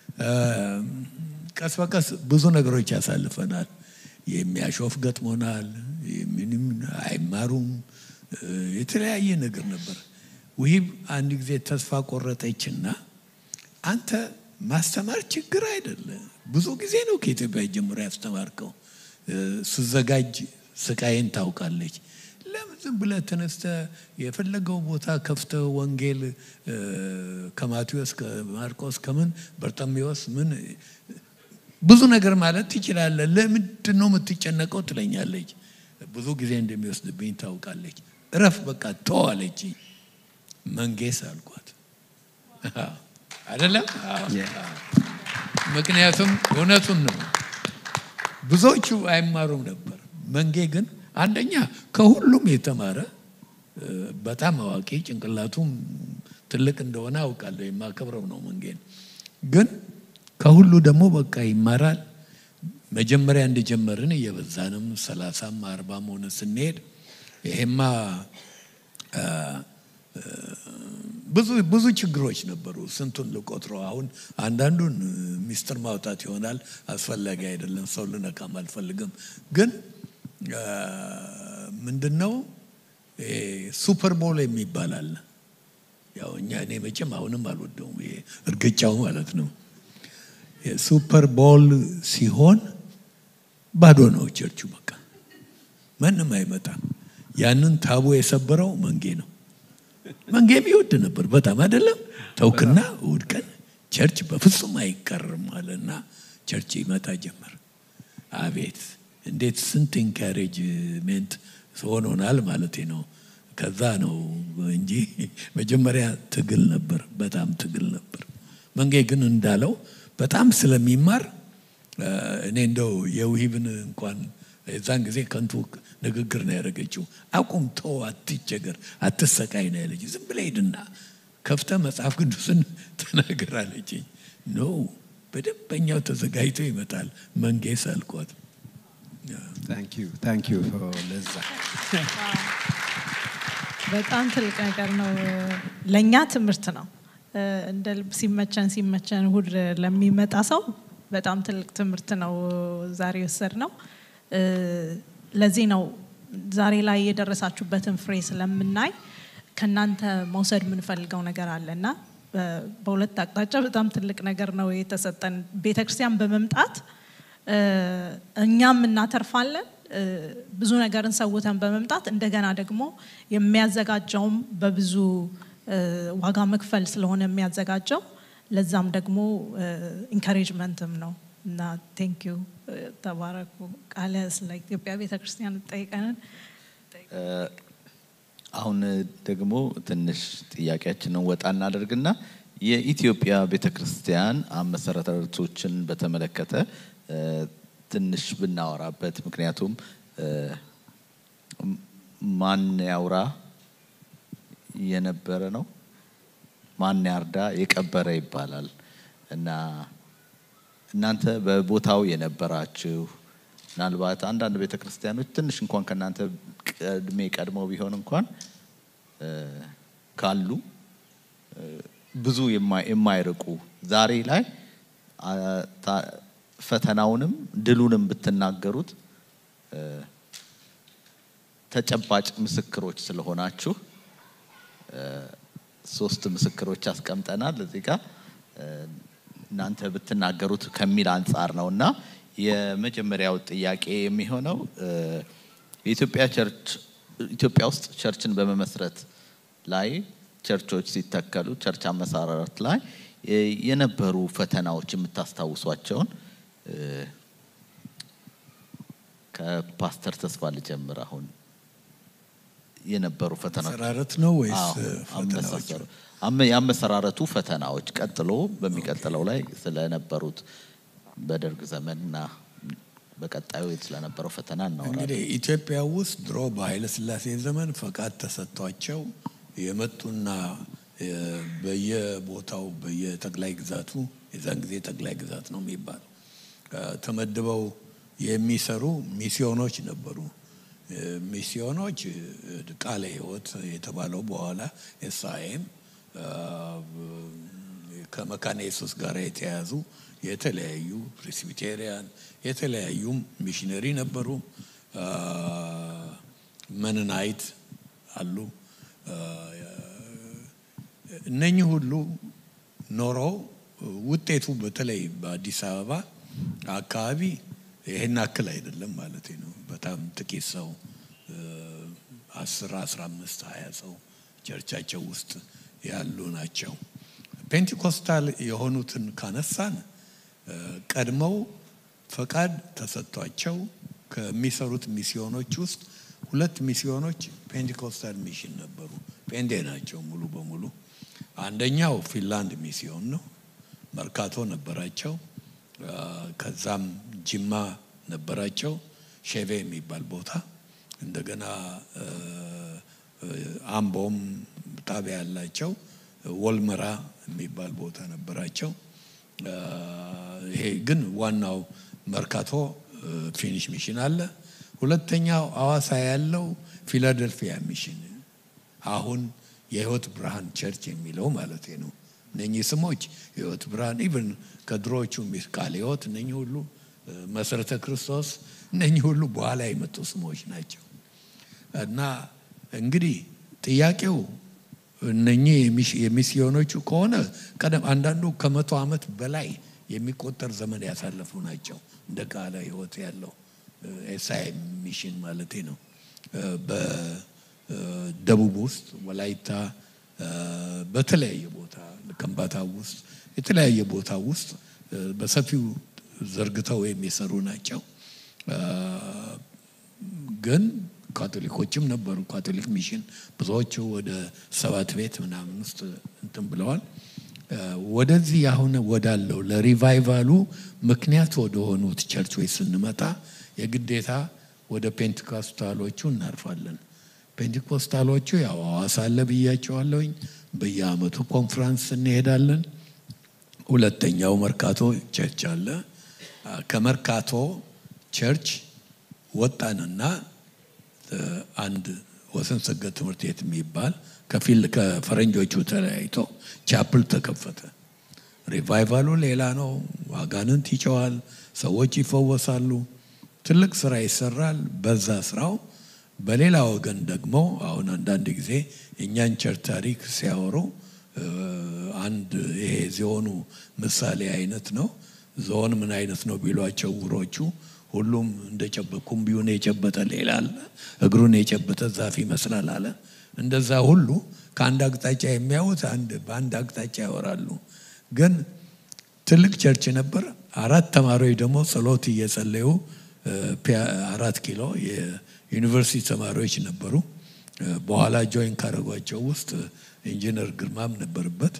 ቀስ በቀስ ብዙ ነገሮች ያሳልፈናል። የሚያሾፍ ገጥሞናል። ምንም አይማሩም። የተለያየ ነገር ነበር። ውሂብ አንድ ጊዜ ተስፋ ቆረጠችና አንተ ማስተማር ችግር አይደለ፣ ብዙ ጊዜ ነው ከኢትዮጵያ ጀምሮ ያስተማርከው፣ ስዘጋጅ ስቃይን ታውቃለች። ለምን ዝም ብለህ ተነስተህ የፈለገው ቦታ ከፍተህ ወንጌል ከማቴዎስ ከማርቆስ ከምን በርጠሜዎስ ምን ብዙ ነገር ማለት ትችላለህ። ለምንድን ነው የምትጨነቀው? ትለኛለች። ብዙ ጊዜ እንደሚወስድብኝ ታውቃለች። እረፍ በቃ ተዋለች። መንጌስ አልኳት አይደለም። ምክንያቱም እውነቱን ነው። ብዙዎቹ አይማሩም ነበር። መንጌ ግን አንደኛ ከሁሉም የተማረ በጣም አዋቂ ጭንቅላቱም ትልቅ እንደሆነ አውቃለሁ። የማከብረው ነው መንጌን። ግን ከሁሉ ደግሞ በቃ ይማራል። መጀመሪያ እንደጀመርን እየበዛንም ሰላሳም አርባም ሆነ ስንሄድ ይሄማ ብዙ ብዙ ችግሮች ነበሩ። ስንቱን ልቆጥረው አሁን አንዳንዱን ሚስጥር ማውጣት ይሆናል፣ አስፈላጊ አይደለም። ሰው ልነካም አልፈልግም። ግን ምንድን ነው ሱፐር ቦል የሚባል አለ። ያው እኛ እኔ መቼም አሁንም አልወደውም፣ ይሄ እርግጫው ማለት ነው። ሱፐር ቦል ሲሆን ባዶ ነው ቸርቹ፣ በቃ ማንም አይመጣም። ያንን ታቦ የሰበረው መንጌ ነው። መንጌም ይወድ ነበር በጣም አይደለም። ተውክና እሑድ ቀን ቸርች በፍጹም አይቀርም አለና ቸርች ይመጣ ጀመር። አቤት እንዴት ስንት ኢንካሬጅሜንት ሆኖናል ማለት ነው። ከዛ ነው እንጂ መጀመሪያ ትግል ነበር፣ በጣም ትግል ነበር። መንጌ ግን እንዳለው በጣም ስለሚማር እኔ እንደው የውሂብን እንኳን የዛን ጊዜ ከንቱ ንግግር ነው ያደረገችው። አቁም፣ ተው፣ አትቸገር፣ አትሰቃይ ነው ያለች። ዝም ብለህ ሂድና ከፍተህ መጽሐፍ ቅዱስን ተናገር አለችኝ። ኖ በደንበኛው ተዘጋጅቶ ይመጣል። መንጌ ሳልኳት ታንክ ዩ ታንክ ዩ ለዛ በጣም ትልቅ ነገር ነው። ለእኛ ትምህርት ነው። እንደ ልብ ሲመቸን ሲመቸን እሁድ ለሚመጣ ሰው በጣም ትልቅ ትምህርት ነው ዛሬ የወሰድ ነው። ለዚህ ነው ዛሬ ላይ የደረሳችሁበትን ፍሬ ስለምናይ ከእናንተ መውሰድ የምንፈልገው ነገር አለ እና በሁለት አቅጣጫ በጣም ትልቅ ነገር ነው የተሰጠን። ቤተ ክርስቲያን በመምጣት እኛም እናተርፋለን። ብዙ ነገርን ሰውተን በመምጣት እንደገና ደግሞ የሚያዘጋጀውም በብዙ ዋጋ መክፈል ስለሆነ የሚያዘጋጀው ለዛም ደግሞ ኢንካሬጅመንትም ነው እና ቴንክ ዩ ተባረኩ። ቃለ ስለ ኢትዮጵያ ቤተ ክርስቲያን ጠይቀንን አሁን ደግሞ ትንሽ ጥያቄያችንን ወጣ እናደርግና የኢትዮጵያ ቤተ ክርስቲያን መሰረቶችን በተመለከተ ትንሽ ብናወራበት፣ ምክንያቱም ማን ያውራ የነበረ ነው ማን ያርዳ የቀበረ ይባላል እና እናንተ በቦታው የነበራችሁ ምናልባት አንዳንድ ቤተ ክርስቲያኖች ትንሽ እንኳን ከእናንተ ቅድሜ ቀድመው ቢሆን እንኳን ካሉ ብዙ የማይርቁ ዛሬ ላይ ፈተናውንም ድሉንም ብትናገሩት ተጨባጭ ምስክሮች ስለሆናችሁ ሶስት ምስክሮች አስቀምጠናል እዚህ ጋር እናንተ ብትናገሩት ከሚል አንጻር ነው እና የመጀመሪያው ጥያቄ የሚሆነው የኢትዮጵያ ቸርች ኢትዮጵያ ውስጥ ቸርችን በመመስረት ላይ ቸርቾች ሲተከሉ ቸርች አመሰራረት ላይ የነበሩ ፈተናዎች የምታስታውሷቸውን ከፓስተር ተስፋ ልጀምር። አሁን የነበሩ ፈተናዎች አመሰራረት ነው ወይስ አዎ፣ ፈተናዎች? አመሳሰሩ- አመ- የአመሰራረቱ ፈተናዎች ቀጥሎ በሚቀጥለው ላይ ስለነበሩት በደርግ ዘመንና በቀጣዩ ስለነበረው ፈተና እናወራለን። እንግዲህ ኢትዮጵያ ውስጥ ድሮ በኃይለ ሥላሴ ዘመን ፈቃድ ተሰጥቷቸው የመጡና እ፣ በየቦታው በየጠቅላይ ግዛቱ የዛን ጊዜ ጠቅላይ ግዛት ነው የሚባለው እ፣ ተመድበው የሚሰሩ ሚስዮኖች ነበሩ። እ፣ ሚስዮኖች እ፣ ቃለ ሕይወት የተባለው በኋላ ኤስአይኤም ከመካነ ኢየሱስ ጋር የተያያዙ የተለያዩ ፕሬስቢቴሪያን የተለያዩ ሚሽነሪ ነበሩ። አ፣ መነናይት አሉ። አ፣ እነኚህ ሁሉ ኖረው ውጤቱ በተለይ በአዲስ አበባ አካባቢ ይሄን አክል አይደለም ማለት ነው። በጣም ጥቂት ሰው አስር አስራ አምስት ሀያ ሰው ቸርቻቸው ውስጥ ያሉ ናቸው። ፔንቴኮስታል የሆኑትን ካነሳን እ፣ ቀድመው ፈቃድ ተሰጥቷቸው ከሚሰሩት ሚስዮኖች ውስጥ ሁለት ሚስዮኖች ፔንቴኮስታል ሚሽን ነበሩ። ፔንቴ ናቸው ሙሉ በሙሉ። አንደኛው ፊንላንድ ሚስዮን ነው። መርካቶ ነበራቸው። አ፣ ከዛም ጅማ ነበራቸው። ሼቬ የሚባል ቦታ እንደገና እ፣ እ፣ አምቦም ጣቢያ ያላቸው ወልመራ የሚባል ቦታ ነበራቸው። አ፣ ይሄ ግን ዋናው መርካቶ እ፣ ፊኒሽ ሚሽን አለ። ሁለተኛው አዋሳ ያለው ፊላደልፊያ ሚሽን አሁን የህይወት ብርሃን ቸርች የሚለው ማለት ነው። እነኚህ ስሞች የህይወት ብርሃን ኢቭን ከድሮዎቹ ሚስ ቃለ ህይወት እነኚህ ሁሉ እ፣ መሰረተ ክርስቶስ እነኚህ ሁሉ በኋላ የመጡ ስሞች ናቸው። እና እንግዲህ ጥያቄው እነኚህ የሚሽ- የሚስዮኖቹ ከሆነ ቀደም አንዳንዱ ከመቶ ዓመት በላይ የሚቆጠር ዘመን ያሳለፉ ናቸው። እንደ ቃለ ህይወት ያለው ኤስአይ ሚሽን ማለት ነው። በደቡብ ውስጥ ወላይታ፣ እ፣ በተለያየ ቦታ ከምባታ ውስጥ የተለያየ ቦታ ውስጥ እ፣ በሰፊው ዘርግተው የሚሰሩ ናቸው። እ፣ ግን ካቶሊኮችም ነበሩ። ካቶሊክ ሚሽን ብዙዎቹ ወደ ሰባት ቤት ምናምን ውስጥ እንትን ብለዋል። እ፣ ወደዚህ አሁን ወዳለው ለሪቫይቫሉ ምክንያት ወደ ሆኑት ቸርቾች ስንመጣ የግዴታ ወደ ፔንቴኮስታሎቹ እናርፋለን። ፔንቴኮስታሎቹ ያው ሐዋሳ አለ ብያቸዋለሁኝ። በየአመቱ ኮንፍራንስ እንሄዳለን። ሁለተኛው መርካቶ ቸርች አለ። ከመርካቶ ቸርች ወጣንና አንድ ወሰን ሰገድ ትምህርት ቤት የሚባል ከፊል ከፈረንጆቹ ተለያይቶ ቻፕል ተከፈተ። ሪቫይቫሉ ሌላ ነው። አጋንንት ይጨዋል፣ ሰዎች ይፈወሳሉ፣ ትልቅ ስራ ይሰራል። በዛ ስራው በሌላ ወገን ደግሞ አሁን አንዳንድ ጊዜ የእኛን ቸርች ታሪክ ሲያወሩ አንድ ይሄ ዚሆኑ ምሳሌ አይነት ነው። ዞን ምን አይነት ነው ቢሏቸው ውሮቹ ሁሉም እንደጨበ ኩምቢውን የጨበጠ ሌላ አለ፣ እግሩን የጨበጠ ዛፍ ይመስላል አለ። እንደዛ ሁሉ ከአንድ አቅጣጫ የሚያዩት አንድ በአንድ አቅጣጫ ያወራሉ። ግን ትልቅ ቸርች ነበር። አራት ተማሪዎች ደግሞ ጸሎት እየጸለዩ አራት ኪሎ የዩኒቨርሲቲ ተማሪዎች ነበሩ። በኋላ ጆይን ካረጓቸው ውስጥ ኢንጂነር ግርማም ነበርበት።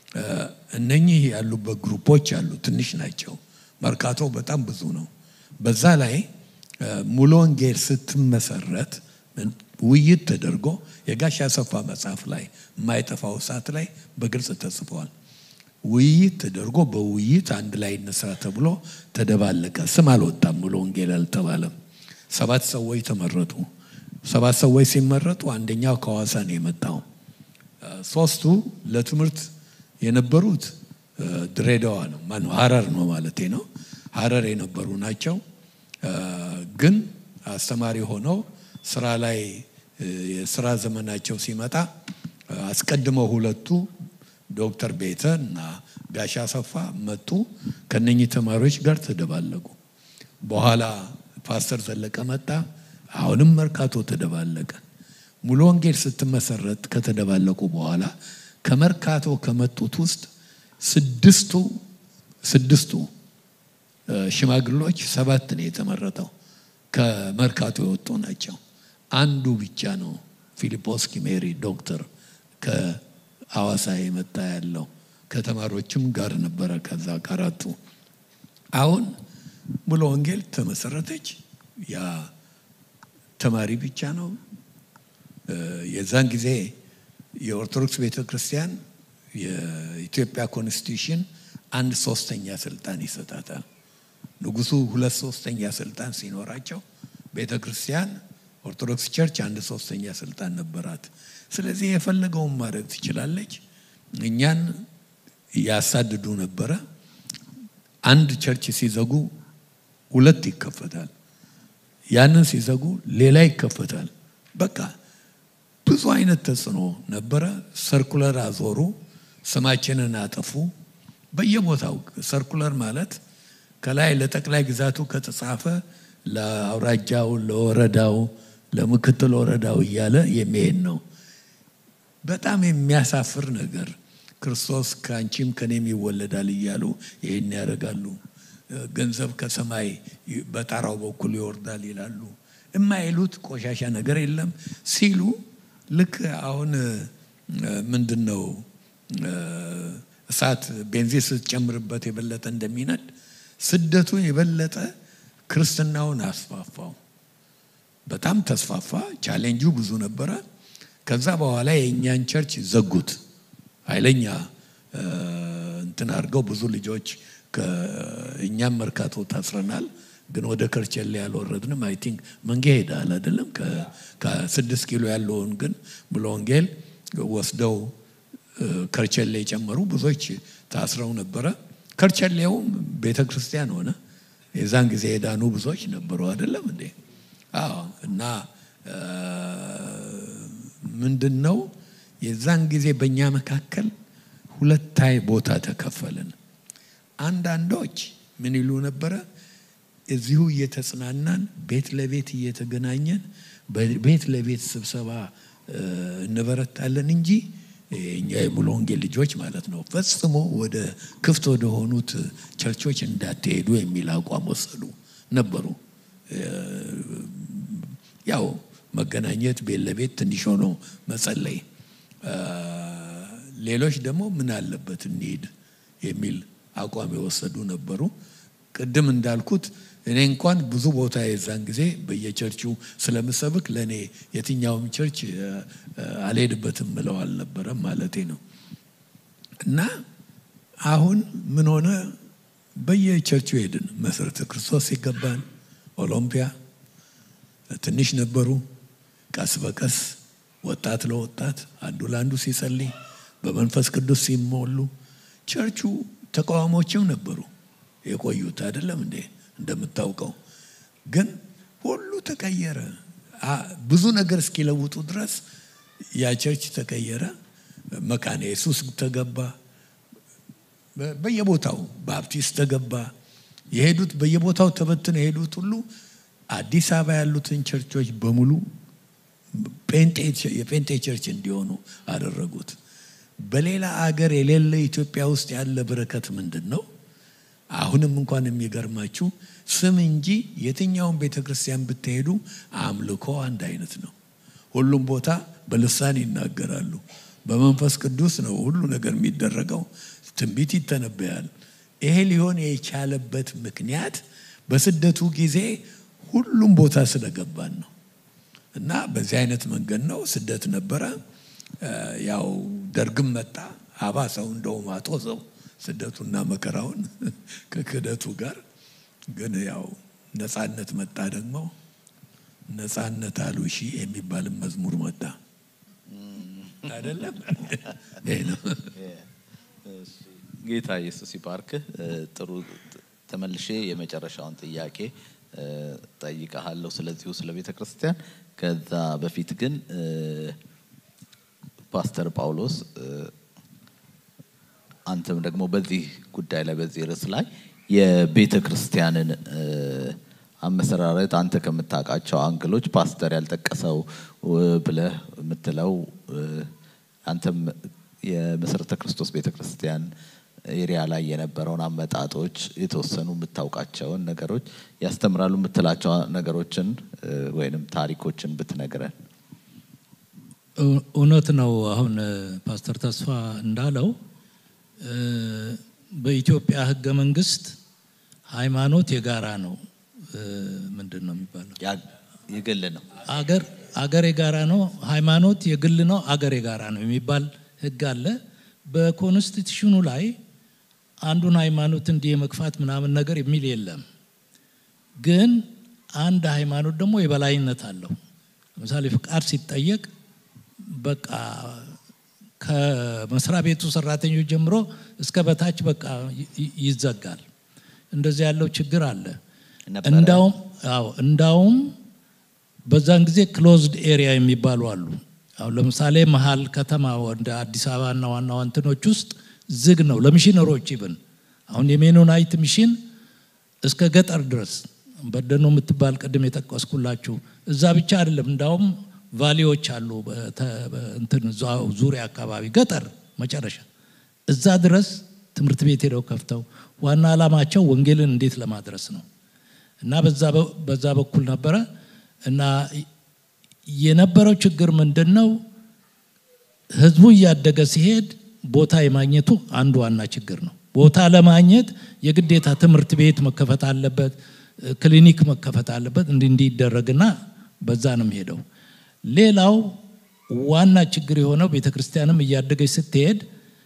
እነኚህ ያሉበት ግሩፖች አሉ፣ ትንሽ ናቸው። መርካቶ በጣም ብዙ ነው። በዛ ላይ ሙሉ ወንጌል ስትመሰረት ውይይት ተደርጎ የጋሽ አሰፋ መጽሐፍ ላይ የማይጠፋው ሰዓት ላይ በግልጽ ተጽፏል። ውይይት ተደርጎ በውይይት አንድ ላይ እንስራ ተብሎ ተደባለቀ። ስም አልወጣም፣ ሙሉ ወንጌል አልተባለም። ሰባት ሰዎች ተመረጡ። ሰባት ሰዎች ሲመረጡ አንደኛው ከሐዋሳ ነው የመጣው። ሶስቱ ለትምህርት የነበሩት ድሬዳዋ ነው ማነው ሀረር ነው ማለቴ ነው። ሀረር የነበሩ ናቸው። ግን አስተማሪ ሆነው ስራ ላይ የስራ ዘመናቸው ሲመጣ አስቀድመው ሁለቱ ዶክተር ቤተ እና ጋሻ አሰፋ መጡ። ከነኚህ ተማሪዎች ጋር ተደባለቁ። በኋላ ፓስተር ዘለቀ መጣ። አሁንም መርካቶ ተደባለቀ። ሙሉ ወንጌል ስትመሰረት ከተደባለቁ በኋላ ከመርካቶ ከመጡት ውስጥ ስድስቱ ስድስቱ ሽማግሎች ሰባት ነው የተመረጠው ከመርካቶ የወጡ ናቸው። አንዱ ብቻ ነው ፊሊጶስ ኪሜሪ ዶክተር ከአዋሳ የመጣ ያለው ከተማሪዎችም ጋር ነበረ። ከዛ ከአራቱ አሁን ሙሉ ወንጌል ተመሰረተች። ያ ተማሪ ብቻ ነው። የዛን ጊዜ የኦርቶዶክስ ቤተ ክርስቲያን የኢትዮጵያ ኮንስቲቱሽን አንድ ሶስተኛ ስልጣን ይሰጣታል። ንጉሱ ሁለት ሶስተኛ ስልጣን ሲኖራቸው ቤተ ክርስቲያን ኦርቶዶክስ ቸርች አንድ ሶስተኛ ስልጣን ነበራት። ስለዚህ የፈለገውን ማድረግ ትችላለች። እኛን ያሳድዱ ነበረ። አንድ ቸርች ሲዘጉ ሁለት ይከፈታል። ያንን ሲዘጉ ሌላ ይከፈታል። በቃ ብዙ አይነት ተጽዕኖ ነበረ። ሰርኩለር አዞሩ፣ ስማችንን አጠፉ። በየቦታው ሰርኩለር ማለት ከላይ ለጠቅላይ ግዛቱ ከተጻፈ ለአውራጃው፣ ለወረዳው፣ ለምክትል ወረዳው እያለ የሚሄድ ነው። በጣም የሚያሳፍር ነገር ክርስቶስ ከአንቺም ከኔም ይወለዳል እያሉ ይህን ያደርጋሉ። ገንዘብ ከሰማይ በጣራው በኩል ይወርዳል ይላሉ። የማይሉት ቆሻሻ ነገር የለም ሲሉ ልክ አሁን ምንድን ነው እሳት ቤንዚን ስትጨምርበት የበለጠ እንደሚነድ ስደቱ የበለጠ ክርስትናውን አስፋፋው። በጣም ተስፋፋ። ቻሌንጁ ብዙ ነበረ። ከዛ በኋላ የእኛን ቸርች ዘጉት። ኃይለኛ እንትን አድርገው ብዙ ልጆች እኛም መርካቶ ታስረናል፣ ግን ወደ ከርቸሌ ያልወረድንም። አይ ቲንክ መንጌ ሄዳል አይደለም። ከስድስት ኪሎ ያለውን ግን ሙሉ ወንጌል ወስደው ከርቸሌ የጨመሩ ብዙዎች ታስረው ነበረ። ከርቸሌውም ቤተ ክርስቲያን ሆነ። የዛን ጊዜ የዳኑ ብዙዎች ነበሩ አይደለም እንዴ? አዎ። እና ምንድን ነው የዛን ጊዜ በእኛ መካከል ሁለታይ ቦታ ተከፈልን። አንዳንዶች ምን ይሉ ነበረ? እዚሁ እየተጽናናን ቤት ለቤት እየተገናኘን ቤት ለቤት ስብሰባ እንበረታለን እንጂ እኛ የሙሉ ወንጌል ልጆች ማለት ነው ፈጽሞ ወደ ክፍት ወደ ሆኑት ቸርቾች እንዳትሄዱ የሚል አቋም ወሰዱ ነበሩ። ያው መገናኘት ቤት ለቤት ትንሽ ሆኖ መጸለይ፣ ሌሎች ደግሞ ምን አለበት እንሂድ የሚል አቋም የወሰዱ ነበሩ። ቅድም እንዳልኩት እኔ እንኳን ብዙ ቦታ የዛን ጊዜ በየቸርቹ ስለምሰብክ ለእኔ የትኛውም ቸርች አልሄድበትም ምለው አልነበረም ማለቴ ነው። እና አሁን ምን ሆነ? በየቸርቹ ሄድን። መሰረተ ክርስቶስ ሲገባን ኦሎምፒያ ትንሽ ነበሩ። ቀስ በቀስ ወጣት ለወጣት አንዱ ለአንዱ ሲጸልይ በመንፈስ ቅዱስ ሲሞሉ ቸርቹ ተቃዋሞችም ነበሩ የቆዩት አይደለም እንዴ? እንደምታውቀው ግን ሁሉ ተቀየረ። ብዙ ነገር እስኪለውጡ ድረስ ያ ቸርች ተቀየረ። መካነ ኢየሱስ ተገባ። በየቦታው ባፕቲስት ተገባ። የሄዱት በየቦታው ተበትነው የሄዱት ሁሉ አዲስ አበባ ያሉትን ቸርቾች በሙሉ የጴንጤ ቸርች እንዲሆኑ አደረጉት። በሌላ አገር የሌለ ኢትዮጵያ ውስጥ ያለ በረከት ምንድን ነው? አሁንም እንኳን የሚገርማችሁ ስም እንጂ የትኛውን ቤተ ክርስቲያን ብትሄዱ አምልኮ አንድ አይነት ነው። ሁሉም ቦታ በልሳን ይናገራሉ። በመንፈስ ቅዱስ ነው ሁሉ ነገር የሚደረገው። ትንቢት ይተነበያል። ይሄ ሊሆን የቻለበት ምክንያት በስደቱ ጊዜ ሁሉም ቦታ ስለገባን ነው። እና በዚህ አይነት መንገድ ነው። ስደት ነበረ። ያው ደርግም መጣ። አባሰው እንደውም አጦዘው ስደቱና መከራውን ከክህደቱ ጋር ግን ያው ነፃነት መጣ። ደግሞ ነፃነት አሉ ሺ የሚባልም መዝሙር መጣ አይደለም? ይሄ ነው። ጌታ ኢየሱስ ይባርክህ። ጥሩ ተመልሼ የመጨረሻውን ጥያቄ ጠይቀሃለሁ ስለዚሁ ስለ ቤተ ክርስቲያን። ከዛ በፊት ግን ፓስተር ጳውሎስ አንተም ደግሞ በዚህ ጉዳይ ላይ በዚህ ርዕስ ላይ የቤተ ክርስቲያንን አመሰራረት አንተ ከምታውቃቸው አንግሎች ፓስተር ያልጠቀሰው ብለህ የምትለው አንተም የመሰረተ ክርስቶስ ቤተ ክርስቲያን ኤሪያ ላይ የነበረውን አመጣጦች የተወሰኑ የምታውቃቸውን ነገሮች ያስተምራሉ የምትላቸው ነገሮችን ወይንም ታሪኮችን ብትነግረን። እውነት ነው። አሁን ፓስተር ተስፋ እንዳለው በኢትዮጵያ ሕገ መንግስት ሃይማኖት የጋራ ነው። ምንድን ነው የሚባለው? የግል ነው። አገር አገር የጋራ ነው፣ ሃይማኖት የግል ነው፣ አገር የጋራ ነው የሚባል ሕግ አለ። በኮንስቲቱሽኑ ላይ አንዱን ሃይማኖት እንዲህ የመግፋት ምናምን ነገር የሚል የለም። ግን አንድ ሃይማኖት ደግሞ የበላይነት አለው። ለምሳሌ ፍቃድ ሲጠየቅ በቃ ከመስሪያ ቤቱ ሰራተኞች ጀምሮ እስከ በታች በቃ ይዘጋል። እንደዚህ ያለው ችግር አለ። እንዳውም አዎ እንዳውም በዛን ጊዜ ክሎዝድ ኤሪያ የሚባሉ አሉ። አሁን ለምሳሌ መሀል ከተማ እንደ አዲስ አበባና ዋና ዋንትኖች ውስጥ ዝግ ነው ለሚሽነሮች ይብን አሁን የሜኖናይት ሚሽን እስከ ገጠር ድረስ በደኖ የምትባል ቅድም የጠቀስኩላችሁ እዛ ብቻ አይደለም። እንዳውም ቫሊዎች አሉ እንትን ዙሪያ አካባቢ ገጠር መጨረሻ እዛ ድረስ ትምህርት ቤት ሄደው ከፍተው ዋና ዓላማቸው ወንጌልን እንዴት ለማድረስ ነው እና በዛ በኩል ነበረ እና የነበረው ችግር ምንድን ነው? ህዝቡ እያደገ ሲሄድ ቦታ የማግኘቱ አንዱ ዋና ችግር ነው። ቦታ ለማግኘት የግዴታ ትምህርት ቤት መከፈት አለበት፣ ክሊኒክ መከፈት አለበት። እንዲህ እንዲህ ይደረግና በዛ ነው ሄደው። ሌላው ዋና ችግር የሆነው ቤተ ክርስቲያንም እያደገች ስትሄድ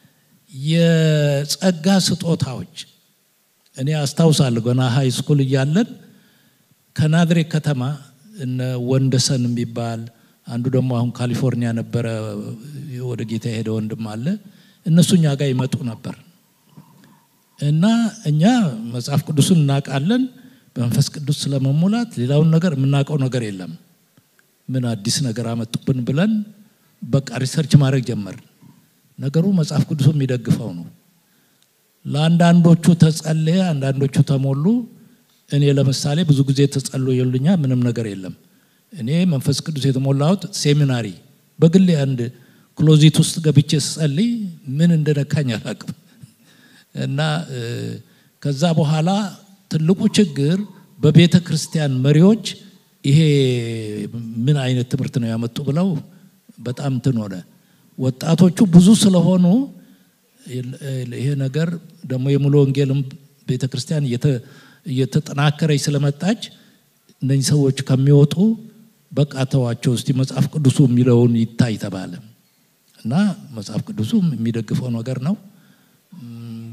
የጸጋ ስጦታዎች እኔ አስታውሳለሁ ገና ሀይ ስኩል እያለን ከናዝሬት ከተማ እነ ወንደሰን የሚባል አንዱ ደግሞ አሁን ካሊፎርኒያ ነበረ ወደ ጌታ የሄደ ወንድም አለ። እነሱ እኛ ጋር ይመጡ ነበር እና እኛ መጽሐፍ ቅዱስን እናውቃለን። በመንፈስ ቅዱስ ስለመሙላት ሌላውን ነገር የምናውቀው ነገር የለም። ምን አዲስ ነገር አመጡብን ብለን በቃ ሪሰርች ማድረግ ጀመር። ነገሩ መጽሐፍ ቅዱሱ የሚደግፈው ነው። ለአንዳንዶቹ ተጸለየ፣ አንዳንዶቹ ተሞሉ። እኔ ለምሳሌ ብዙ ጊዜ ተጸልዮልኛ ምንም ነገር የለም። እኔ መንፈስ ቅዱስ የተሞላሁት ሴሚናሪ በግሌ አንድ ክሎዚት ውስጥ ገብቼ ስጸልይ ምን እንደነካኝ አላቅም። እና ከዛ በኋላ ትልቁ ችግር በቤተ ክርስቲያን መሪዎች ይሄ ምን አይነት ትምህርት ነው ያመጡ ብለው በጣም እንትን ሆነ። ወጣቶቹ ብዙ ስለሆኑ ይሄ ነገር ደግሞ የሙሉ ወንጌልም ቤተ ክርስቲያን እየተጠናከረች ስለመጣች እነዚህ ሰዎች ከሚወጡ በቃ ተዋቸው እስቲ መጽሐፍ ቅዱሱ የሚለውን ይታይ ተባለ እና መጽሐፍ ቅዱሱ የሚደግፈው ነገር ነው።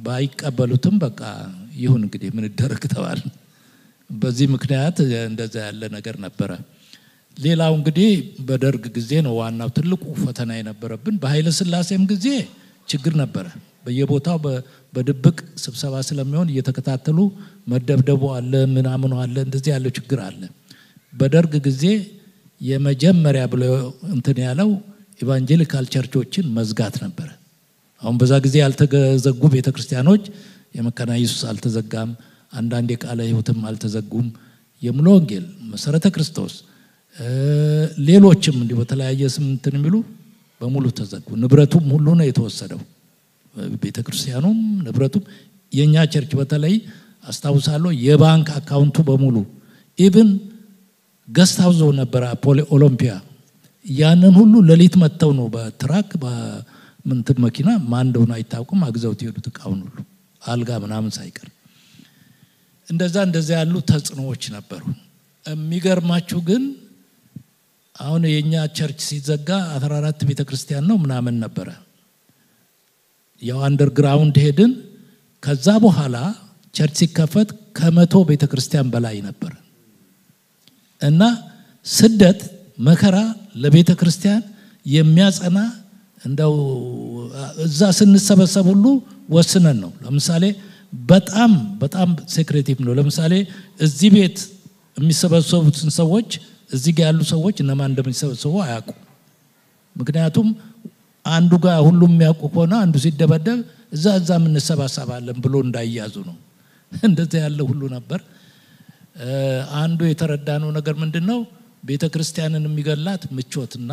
ባይቀበሉትም በቃ ይሁን እንግዲህ ምን ይደረግ ተባለ። በዚህ ምክንያት እንደዛ ያለ ነገር ነበረ። ሌላው እንግዲህ በደርግ ጊዜ ነው ዋናው ትልቁ ፈተና የነበረብን። በኃይለ ሥላሴም ጊዜ ችግር ነበረ። በየቦታው በድብቅ ስብሰባ ስለሚሆን እየተከታተሉ መደብደቡ አለ፣ ምናምኑ አለ፣ እንደዚህ ያለው ችግር አለ። በደርግ ጊዜ የመጀመሪያ ብሎ እንትን ያለው ኢቫንጀሊካል ቸርቾችን መዝጋት ነበረ። አሁን በዛ ጊዜ ያልተዘጉ ቤተ ክርስቲያኖች የመካነ ኢየሱስ አልተዘጋም፣ አንዳንድ የቃለ ሕይወትም አልተዘጉም። የሙሉ ወንጌል፣ መሰረተ ክርስቶስ፣ ሌሎችም እንዲህ በተለያየ ስም እንትን የሚሉ በሙሉ ተዘጉ። ንብረቱም ሁሉ ነው የተወሰደው። ቤተ ክርስቲያኑም ንብረቱም የእኛ ቸርች በተለይ አስታውሳለሁ የባንክ አካውንቱ በሙሉ ኢቭን ገስት ሀውዞ ነበረ ፖሊ ኦሎምፒያ ያንን ሁሉ ሌሊት መጥተው ነው በትራክ በምንትን መኪና ማን እንደሆነ አይታወቅም አግዘውት የሄዱት እቃውን ሁሉ አልጋ ምናምን ሳይቀር እንደዛ እንደዛ ያሉ ተጽዕኖዎች ነበሩ። የሚገርማችሁ ግን አሁን የእኛ ቸርች ሲዘጋ አስራ አራት ቤተ ክርስቲያን ነው ምናምን ነበረ። ያው አንደርግራውንድ ሄድን። ከዛ በኋላ ቸርች ሲከፈት ከመቶ ቤተ ክርስቲያን በላይ ነበር እና ስደት መከራ ለቤተ ክርስቲያን የሚያጸና እንደው እዛ ስንሰበሰብ ሁሉ ወስነን ነው። ለምሳሌ በጣም በጣም ሴክሬቲቭ ነው። ለምሳሌ እዚህ ቤት የሚሰበሰቡትን ሰዎች እዚህ ጋር ያሉ ሰዎች እነማን እንደሚሰበሰቡ አያውቁ። ምክንያቱም አንዱ ጋር ሁሉም የሚያውቁ ከሆነ አንዱ ሲደበደብ እዛ እዛ የምንሰባሰባለን ብሎ እንዳይያዙ ነው። እንደዛ ያለ ሁሉ ነበር። አንዱ የተረዳነው ነገር ምንድን ነው? ቤተ ክርስቲያንን የሚገላት ምቾትና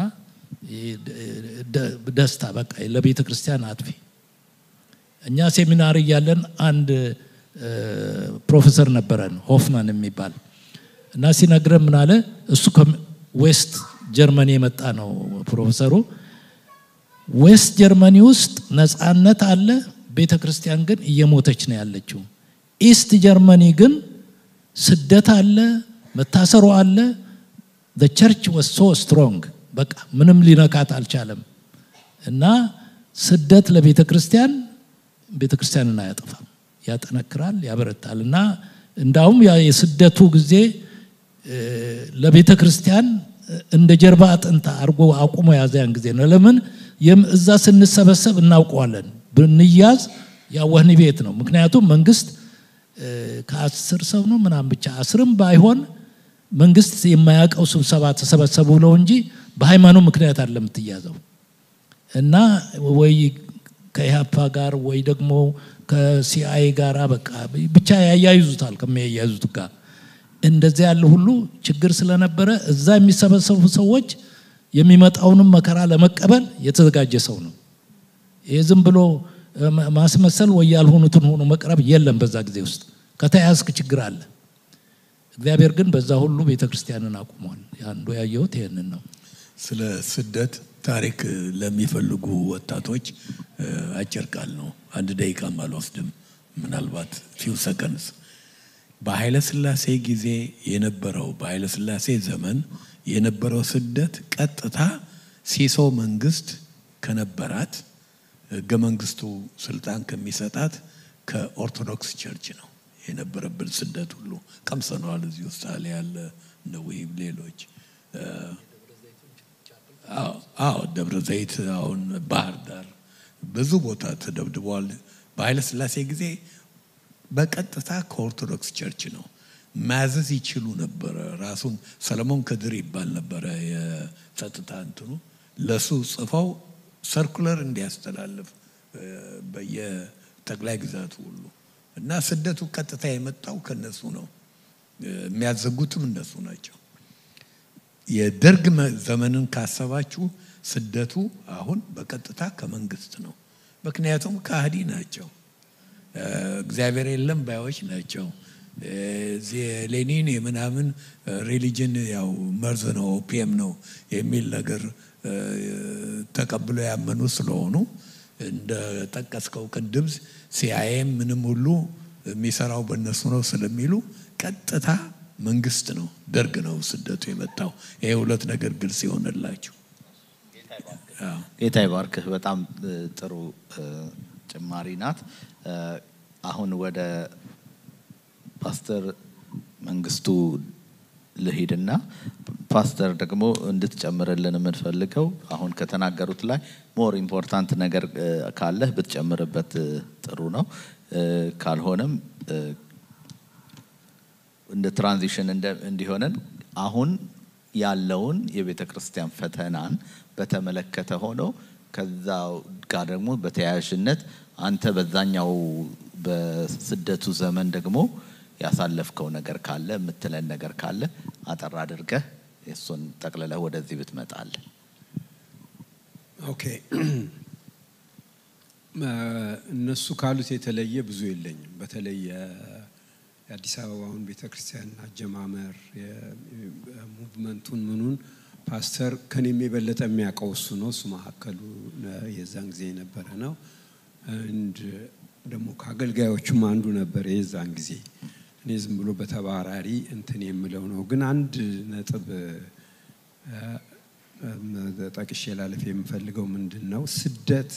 ደስታ፣ በቃ ለቤተ ክርስቲያን አጥፊ። እኛ ሴሚናሪ እያለን አንድ ፕሮፌሰር ነበረን ሆፍማን የሚባል እና ሲነግረን ምን አለ፣ እሱ ከዌስት ጀርመኒ የመጣ ነው ፕሮፌሰሩ። ዌስት ጀርመኒ ውስጥ ነፃነት አለ፣ ቤተ ክርስቲያን ግን እየሞተች ነው ያለችው። ኢስት ጀርመኒ ግን ስደት አለ፣ መታሰሩ አለ። ቸርች ወስ ሶ ስትሮንግ በቃ ምንም ሊነካት አልቻለም። እና ስደት ለቤተ ክርስቲያን ቤተ ክርስቲያንን አያጠፋም፣ ያጠነክራል፣ ያበረታል። እና እንዳውም የስደቱ ጊዜ ለቤተ ክርስቲያን እንደ ጀርባ አጥንት አድርጎ አቁሞ ያዘ ያን ጊዜ ነው። ለምን እዛ ስንሰበሰብ እናውቀዋለን። ብንያዝ ያ ወህኒ ቤት ነው። ምክንያቱም መንግስት ከአስር ሰው ነው ምናምን ብቻ አስርም ባይሆን መንግስት የማያውቀው ስብሰባ ተሰበሰቡ ብለው እንጂ በሃይማኖት ምክንያት አለ የምትያዘው እና ወይ ከኢህአፓ ጋር ወይ ደግሞ ከሲአይኤ ጋር በቃ ብቻ ያያይዙታል ከሚያያይዙት ጋር እንደዚያ ያለ ሁሉ ችግር ስለነበረ እዛ የሚሰበሰቡ ሰዎች የሚመጣውንም መከራ ለመቀበል የተዘጋጀ ሰው ነው። ይህ ዝም ብሎ ማስመሰል ወይ ያልሆኑትን ሆኖ መቅረብ የለም። በዛ ጊዜ ውስጥ ከተያዝክ ችግር አለ። እግዚአብሔር ግን በዛ ሁሉ ቤተ ክርስቲያንን አቁሟል። አንዱ ያየሁት ይህንን ነው። ስለ ስደት ታሪክ ለሚፈልጉ ወጣቶች አጭር ቃል ነው። አንድ ደቂቃም አልወስድም፣ ምናልባት ፊው ሰከንድስ። በኃይለ ሥላሴ ጊዜ የነበረው በኃይለ ሥላሴ ዘመን የነበረው ስደት ቀጥታ ሲሶ መንግስት ከነበራት ህገ መንግስቱ ስልጣን ከሚሰጣት ከኦርቶዶክስ ቸርች ነው የነበረብን ስደት ሁሉ ቀምሰነዋል። እዚህ ውስጥ አለ ያለ ነዊም ሌሎች አዎ ደብረ ዘይት አሁን ባህር ዳር ብዙ ቦታ ተደብድበዋል። በኃይለ ሥላሴ ጊዜ በቀጥታ ከኦርቶዶክስ ቸርች ነው ማዘዝ ይችሉ ነበረ። ራሱን ሰለሞን ከድር ይባል ነበረ የጸጥታ እንትኑ ለሱ ጽፈው ሰርኩለር እንዲያስተላልፍ በየጠቅላይ ግዛቱ ሁሉ እና ስደቱ ቀጥታ የመጣው ከነሱ ነው። የሚያዘጉትም እነሱ ናቸው። የደርግ ዘመንን ካሰባችሁ ስደቱ አሁን በቀጥታ ከመንግስት ነው። ምክንያቱም ከሃዲ ናቸው፣ እግዚአብሔር የለም ባዮች ናቸው። ሌኒን የምናምን ሪሊጅን ያው መርዝ ነው ኦፒየም ነው የሚል ነገር ተቀብሎ ያመኑ ስለሆኑ እንደ ጠቀስከው ቅድም ሲአይኤም ምንም ሁሉ የሚሰራው በእነሱ ነው ስለሚሉ ቀጥታ መንግስት ነው ደርግ ነው ስደቱ የመጣው። ይሄ ሁለት ነገር ግልጽ ይሆንላችሁ። ጌታ ይባርክህ። በጣም ጥሩ ጭማሪ ናት። አሁን ወደ ፓስተር መንግስቱ ልሂድና ፓስተር ደግሞ እንድትጨምርልን የምንፈልገው አሁን ከተናገሩት ላይ ሞር ኢምፖርታንት ነገር ካለህ ብትጨምርበት ጥሩ ነው። ካልሆነም እንደ ትራንዚሽን እንዲሆነን አሁን ያለውን የቤተ ክርስቲያን ፈተናን በተመለከተ ሆነው ከዛ ጋር ደግሞ በተያያዥነት አንተ በዛኛው በስደቱ ዘመን ደግሞ ያሳለፍከው ነገር ካለ የምትለን ነገር ካለ አጠር አድርገህ እሱን ጠቅልለህ ወደዚህ ብትመጣለን። ኦኬ እነሱ ካሉት የተለየ ብዙ የለኝም። በተለይ የአዲስ አበባውን ቤተ ክርስቲያን አጀማመር ሙቭመንቱን ምኑን ፓስተር ከኔም የበለጠ የሚያውቀው እሱ ነው። እሱ መካከሉ የዛን ጊዜ የነበረ ነው። እንድ ደግሞ ከአገልጋዮቹም አንዱ ነበር የዛን ጊዜ። እኔ ዝም ብሎ በተባራሪ እንትን የምለው ነው። ግን አንድ ነጥብ ጠቅሼ ላለፍ የምፈልገው ምንድን ነው ስደት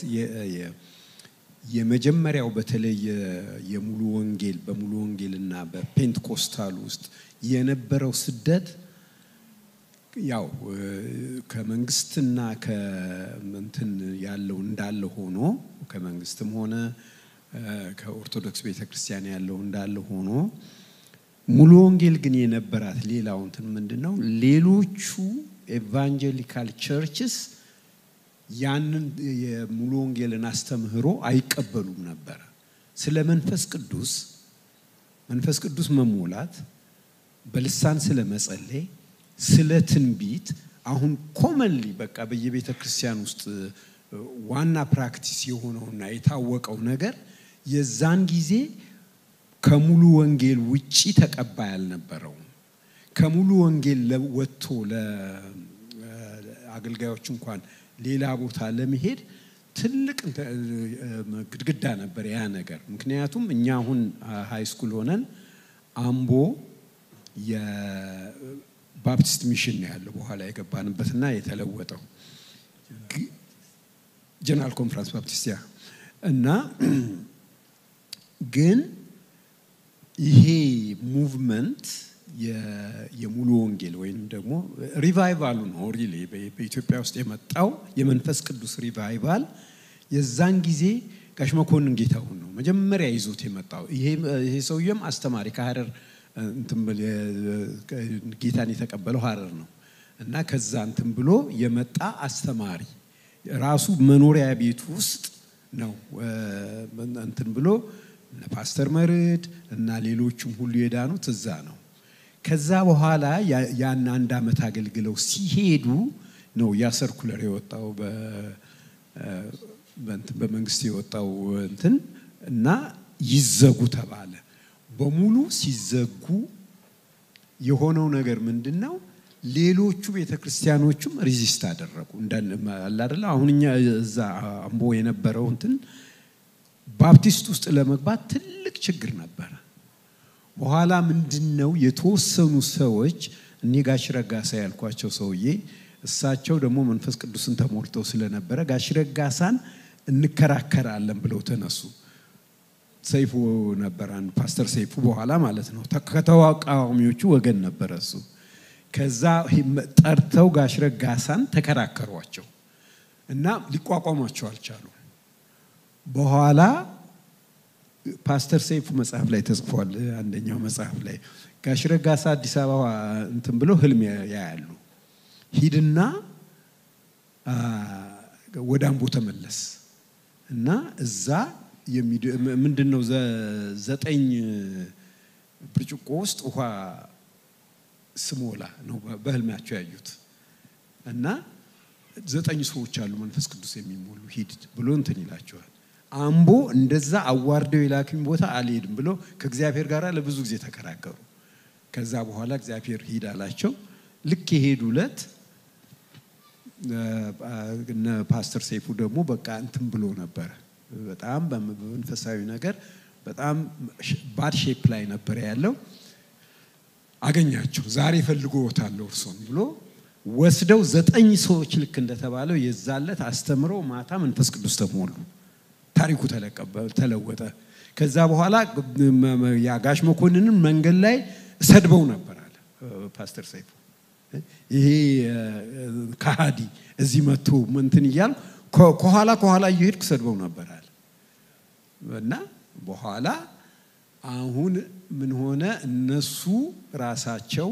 የመጀመሪያው በተለይ የሙሉ ወንጌል በሙሉ ወንጌልና በፔንትኮስታል ውስጥ የነበረው ስደት ያው ከመንግስትና ከእንትን ያለው እንዳለ ሆኖ ከመንግስትም ሆነ ከኦርቶዶክስ ቤተ ክርስቲያን ያለው እንዳለ ሆኖ ሙሉ ወንጌል ግን የነበራት ሌላው እንትን ምንድን ነው ሌሎቹ ኤቫንጀሊካል ቸርችስ ያንን የሙሉ ወንጌልን አስተምህሮ አይቀበሉም ነበረ። ስለ መንፈስ ቅዱስ መንፈስ ቅዱስ መሞላት፣ በልሳን ስለ መጸለይ፣ ስለ ትንቢት አሁን ኮመንሊ በቃ በየቤተ ክርስቲያን ውስጥ ዋና ፕራክቲስ የሆነውና የታወቀው ነገር የዛን ጊዜ ከሙሉ ወንጌል ውጪ ተቀባይ አልነበረውም። ከሙሉ ወንጌል ወጥቶ ለአገልጋዮች እንኳን ሌላ ቦታ ለመሄድ ትልቅ ግድግዳ ነበር ያ ነገር። ምክንያቱም እኛ አሁን ሃይ ስኩል ሆነን አምቦ የባፕቲስት ሚሽን ነው ያለው በኋላ የገባንበትና የተለወጠው ጀነራል ኮንፈረንስ ባፕቲስቲያ እና ግን ይሄ ሙቭመንት የሙሉ ወንጌል ወይም ደግሞ ሪቫይቫሉ ነው ሪሊ በኢትዮጵያ ውስጥ የመጣው የመንፈስ ቅዱስ ሪቫይቫል የዛን ጊዜ ጋሽ መኮንን ጌታሁን ነው መጀመሪያ ይዞት የመጣው። ይሄ ሰውዬም አስተማሪ ከሀረር ጌታን የተቀበለው ሀረር ነው እና ከዛ እንትን ብሎ የመጣ አስተማሪ ራሱ መኖሪያ ቤቱ ውስጥ ነው እንትን ብሎ ፓስተር መርድ እና ሌሎቹም ሁሉ የዳኑት እዛ ነው። ከዛ በኋላ ያን አንድ ዓመት አገልግለው ሲሄዱ ነው ያ ሰርኩለር የወጣው በመንግስት የወጣው እንትን እና ይዘጉ ተባለ። በሙሉ ሲዘጉ የሆነው ነገር ምንድን ነው? ሌሎቹ ቤተ ክርስቲያኖቹም ሪዚስት አደረጉ። አላደለ አሁን እኛ እዛ አምቦ የነበረው እንትን ባፕቲስት ውስጥ ለመግባት ትልቅ ችግር ነበረ። በኋላ ምንድን ነው የተወሰኑ ሰዎች እኔ ጋሽ ረጋሳ ያልኳቸው ሰውዬ እሳቸው ደግሞ መንፈስ ቅዱስን ተሞልተው ስለነበረ ጋሽ ረጋሳን እንከራከራለን ብለው ተነሱ። ሰይፉ ነበር አንድ ፓስተር ሰይፉ በኋላ ማለት ነው ከተቃዋሚዎቹ ወገን ነበረ እሱ። ከዛ ጠርተው ጋሽ ረጋሳን ተከራከሯቸው እና ሊቋቋሟቸው አልቻሉ። በኋላ ፓስተር ሰይፉ መጽሐፍ ላይ ተጽፏል። አንደኛው መጽሐፍ ላይ ጋሽ ረጋሳ አዲስ አበባ እንትን ብለው ህልም ያያሉ። ሂድና ወደ አምቦ ተመለስ እና እዛ ምንድን ነው ዘጠኝ ብርጭቆ ውስጥ ውሃ ስሞላ ነው በህልማቸው ያዩት እና ዘጠኝ ሰዎች አሉ መንፈስ ቅዱስ የሚሞሉ ሂድ ብሎ እንትን ይላቸዋል። አምቦ እንደዛ አዋርደው የላክኝ ቦታ አልሄድም ብሎ ከእግዚአብሔር ጋር ለብዙ ጊዜ ተከራከሩ። ከዛ በኋላ እግዚአብሔር ሂድ አላቸው። ልክ የሄዱ ዕለት እነ ፓስተር ሰይፉ ደግሞ በቃ እንትን ብሎ ነበረ። በጣም በመንፈሳዊ ነገር በጣም ባድ ሼፕ ላይ ነበረ ያለው። አገኛቸው። ዛሬ ፈልጎታለሁ እርሶን ብሎ ወስደው ዘጠኝ ሰዎች ልክ እንደተባለው የዛለት አስተምረው ማታ መንፈስ ቅዱስ ተሞሉ። ታሪኩ ተለወጠ። ከዛ በኋላ የአጋሽ መኮንንን መንገድ ላይ ሰድበው ነበር አለ ፓስተር ሰይፉ። ይሄ ከሃዲ እዚህ መጥቶ እንትን እያሉ ከኋላ ከኋላ እየሄድኩ ሰድበው ነበር አለ እና በኋላ አሁን ምን ሆነ? እነሱ ራሳቸው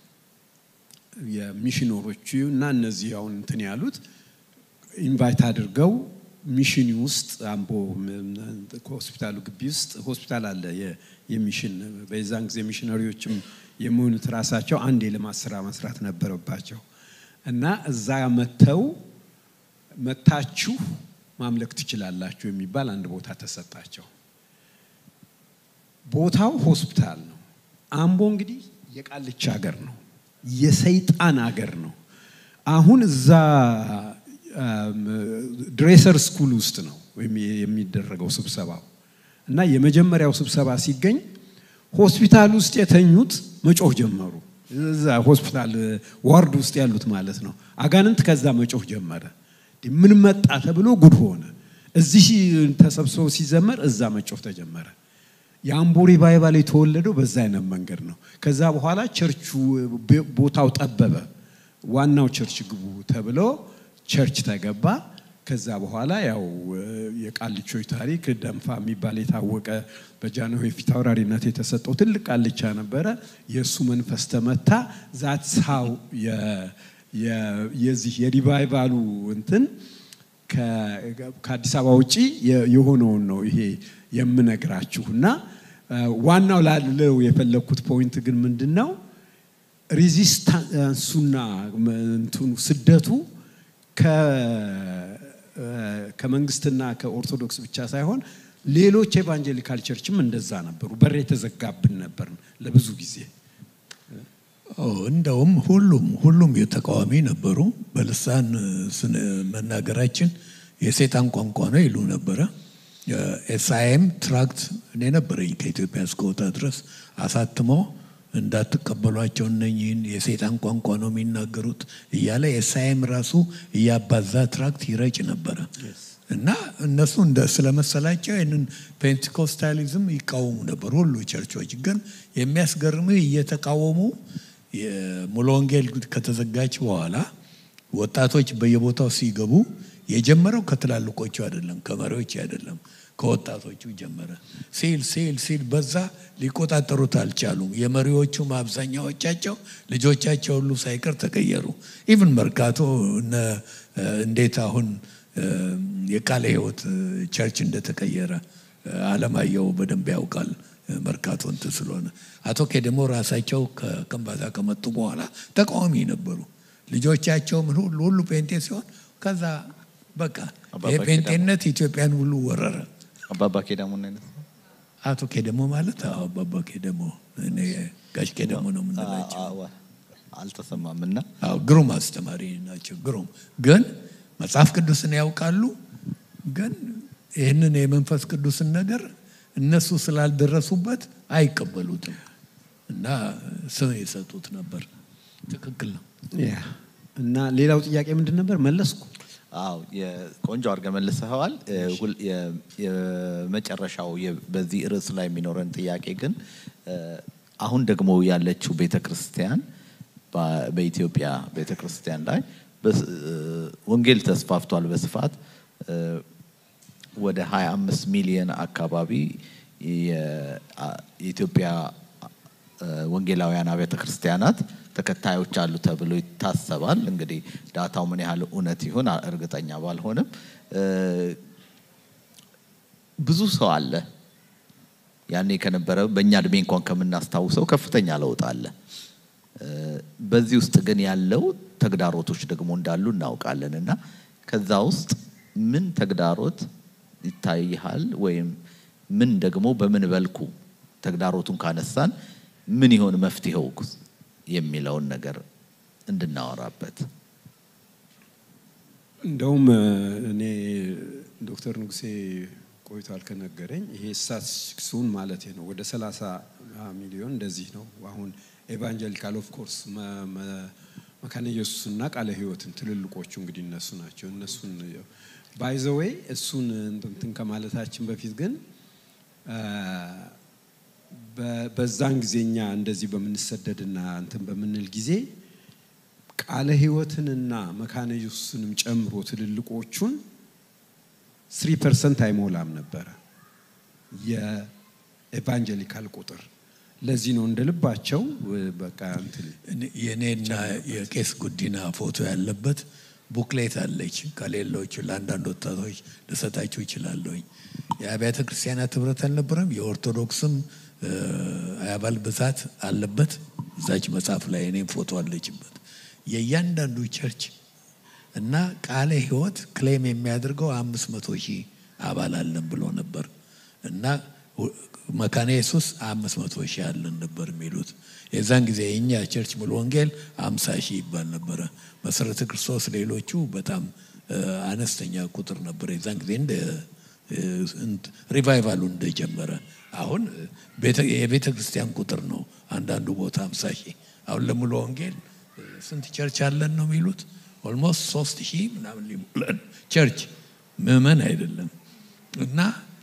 የሚሽነሮቹ እና እነዚህ አሁን እንትን ያሉት ኢንቫይት አድርገው ሚሽን ውስጥ አምቦ ሆስፒታሉ ግቢ ውስጥ ሆስፒታል አለ የሚሽን በዛን ጊዜ ሚሽነሪዎችም የሚሆኑት ራሳቸው አንድ የልማት ስራ መስራት ነበረባቸው እና እዛ መተው መታችሁ ማምለክ ትችላላችሁ የሚባል አንድ ቦታ ተሰጣቸው። ቦታው ሆስፒታል ነው። አምቦ እንግዲህ የቃልቻ ሀገር ነው፣ የሰይጣን ሀገር ነው። አሁን እዛ ድሬሰር ስኩል ውስጥ ነው የሚደረገው ስብሰባው እና የመጀመሪያው ስብሰባ ሲገኝ ሆስፒታል ውስጥ የተኙት መጮህ ጀመሩ። እዛ ሆስፒታል ዋርድ ውስጥ ያሉት ማለት ነው። አጋንንት ከዛ መጮህ ጀመረ። ምን መጣ ተብሎ ጉድ ሆነ። እዚህ ተሰብስበው ሲዘመር እዛ መጮህ ተጀመረ። የአምቦ ሪቫይቫል የተወለደው በዛ አይነት መንገድ ነው። ከዛ በኋላ ቸርቹ ቦታው ጠበበ። ዋናው ቸርች ግቡ ተብሎ ቸርች ተገባ። ከዛ በኋላ ያው የቃልቾች ታሪክ ደንፋ የሚባል የታወቀ በጃንሆይ ፊት አውራሪነት የተሰጠው ትልቅ ቃልቻ ነበረ። የእሱ መንፈስ ተመታ። ዛት ሳው የዚህ የሪቫይቫሉ እንትን ከአዲስ አበባ ውጪ የሆነውን ነው ይሄ የምነግራችሁ እና ዋናው ላለው የፈለግኩት ፖይንት ግን ምንድን ነው ሪዚስታንሱና እንትኑ ስደቱ ከመንግስትና ከኦርቶዶክስ ብቻ ሳይሆን ሌሎች ኤቫንጀሊካል ቸርችም እንደዛ ነበሩ። በር የተዘጋብን ነበር ለብዙ ጊዜ። እንደውም ሁሉም ሁሉም የተቃዋሚ ነበሩ። በልሳን መናገራችን የሴጣን ቋንቋ ነው ይሉ ነበረ። ኤስአይኤም ትራክት እኔ ነበረኝ ከኢትዮጵያ እስከወጣ ድረስ አሳትሞ እንዳትቀበሏቸው እነኝህን የሴጣን ቋንቋ ነው የሚናገሩት እያለ ኤስአይኤም ራሱ እያባዛ ትራክት ይረጭ ነበረ እና እነሱ እንደ ስለመሰላቸው ይህንን ፔንቴኮስታሊዝም ይቃወሙ ነበር። ሁሉ ቸርቾች ግን የሚያስገርምህ እየተቃወሙ ሙሉ ወንጌል ከተዘጋች በኋላ ወጣቶች በየቦታው ሲገቡ የጀመረው ከትላልቆቹ አይደለም፣ ከመሪዎች አይደለም፣ ከወጣቶቹ ጀመረ። ሲል ሲል ሲል በዛ ሊቆጣጠሩት አልቻሉም። የመሪዎቹም አብዛኛዎቻቸው ልጆቻቸው ሁሉ ሳይቀር ተቀየሩ። ኢቭን መርካቶ እንዴት አሁን የቃለ ሕይወት ቸርች እንደተቀየረ አለማየሁ በደንብ ያውቃል። መርካቶ እንትን ስለሆነ አቶ ኬደሞ ራሳቸው ከከምባታ ከመጡ በኋላ ተቃዋሚ ነበሩ። ልጆቻቸው ምን ሁሉ ሁሉ ፔንቴ ሲሆን ከዛ በቃ የፔንቴነት ኢትዮጵያን ሁሉ ወረረ። አባባ ኬዳሞ አይነት አቶ ኬደሞ ማለት አዎ፣ አባባ ኬደሞ እኔ ጋሽ ኬደሞ ነው የምንላቸው። አልተሰማም እና አዎ፣ ግሩም አስተማሪ ናቸው። ግሩም ግን መጽሐፍ ቅዱስን ያውቃሉ። ግን ይህንን የመንፈስ ቅዱስን ነገር እነሱ ስላልደረሱበት አይቀበሉትም እና ስም የሰጡት ነበር። ትክክል ነው። ያ እና ሌላው ጥያቄ ምንድን ነበር? መለስኩ። አዎ የቆንጆ አድርገህ መልሰኸዋል። ሁል- የ- የመጨረሻው የ- በዚህ ርዕስ ላይ የሚኖረን ጥያቄ ግን አሁን ደግሞ ያለችው ቤተ ክርስቲያን በ- በኢትዮጵያ ቤተ ክርስቲያን ላይ በስ- ወንጌል ተስፋፍቷል በስፋት ወደ 25 ሚሊዮን አካባቢ የ- አ- የኢትዮጵያ ወንጌላውያን አብያተ ክርስቲያናት ተከታዮች አሉ ተብሎ ይታሰባል። እንግዲህ ዳታው ምን ያህል እውነት ይሁን እርግጠኛ ባልሆንም እ፣ ብዙ ሰው አለ። ያኔ ከነበረ በእኛ እድሜ እንኳን ከምናስታውሰው ከፍተኛ ለውጥ አለ። እ፣ በዚህ ውስጥ ግን ያለው ተግዳሮቶች ደግሞ እንዳሉ እናውቃለን እና ከዛ ውስጥ ምን ተግዳሮት ይታይሃል ወይም ምን ደግሞ በምን በልኩ ተግዳሮቱን ካነሳን ምን ይሆን መፍትሄው የሚለውን ነገር እንድናወራበት እንደውም እኔ ዶክተር ንጉሴ ቆይቷል ከነገረኝ ይሄ ስታቲስቲክሱን ማለት ነው ወደ 30 ሚሊዮን እንደዚህ ነው። አሁን ኤቫንጀሊካል ኦፍ ኮርስ መካነ ኢየሱስና ቃለ ሕይወትን ትልልቆቹ እንግዲህ እነሱ ናቸው። እነሱን ባይዘዌይ እሱን እንትን ከማለታችን በፊት ግን በዛን ጊዜ እኛ እንደዚህ በምንሰደድና እንትን በምንል ጊዜ ቃለ ሕይወትንና መካነ ኢየሱስንም ጨምሮ ትልልቆቹን ስሪ ፐርሰንት አይሞላም ነበረ የኤቫንጀሊካል ቁጥር። ለዚህ ነው እንደ ልባቸው በቃ እንትን የእኔና የቄስ ጉዲና ፎቶ ያለበት ቡክሌት አለች። ከሌሎቹ ለአንዳንድ ወጣቶች ልሰጣችሁ ይችላለሁኝ። የአብያተ ክርስቲያናት ህብረት አልነበረም። የኦርቶዶክስም አባል ብዛት አለበት። እዛች መጽሐፍ ላይ እኔም ፎቶ አለችበት። የእያንዳንዱ ቸርች እና ቃለ ሕይወት ክሌም የሚያደርገው አምስት መቶ ሺህ አባል አለን ብሎ ነበር እና መካነ ኢየሱስ አምስት መቶ ሺህ አለን ነበር የሚሉት። የዛን ጊዜ የእኛ ቸርች ሙሉ ወንጌል አምሳ ሺህ ይባል ነበረ። መሰረተ ክርስቶስ ሌሎቹ በጣም አነስተኛ ቁጥር ነበር የዛን ጊዜ እንደ ሪቫይቫሉ እንደጀመረ። አሁን የቤተ ክርስቲያን ቁጥር ነው አንዳንዱ ቦታ አምሳ ሺህ አሁን ለሙሉ ወንጌል ስንት ቸርች አለን ነው የሚሉት? ኦልሞስት ሶስት ሺህ ምናምን ሊሞላን ቸርች ምዕመን አይደለም እና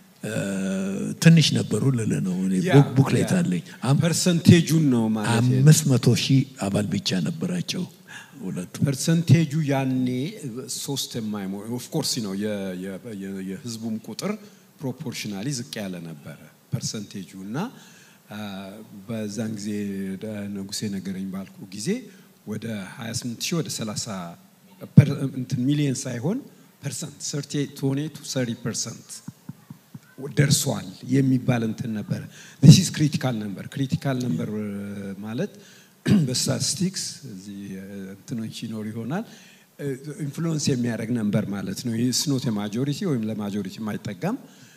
ትንሽ ነበሩ ልል ነው። ቡክሌት አለኝ። ፐርሰንቴጁን ነው ማለት አምስት መቶ ሺህ አባል ብቻ ነበራቸው ሁለቱ። ፐርሰንቴጁ ያኔ ሶስት የማይሞ ኦፍኮርስ ነው የህዝቡም ቁጥር ፕሮፖርሽናሊ ዝቅ ያለ ነበረ ፐርሰንቴጁ እና በዛን ጊዜ ንጉሴ ነገረኝ ባልኩ ጊዜ ወደ 28 ሺህ ወደ 30 እንትን ሚሊየን ሳይሆን ፐርሰንት ሰርቲ ቶኔ ቱ ሰሪ ፐርሰንት ደርሷል የሚባል እንትን ነበረ። ዚስ ኢዝ ክሪቲካል ነምበር። ክሪቲካል ነምበር ማለት በስታቲስቲክስ እዚህ እንትኖች ይኖር ይሆናል ኢንፍሉዌንስ የሚያደርግ ነምበር ማለት ነው። ይህ ስኖት የማጆሪቲ ወይም ለማጆሪቲ አይጠጋም፣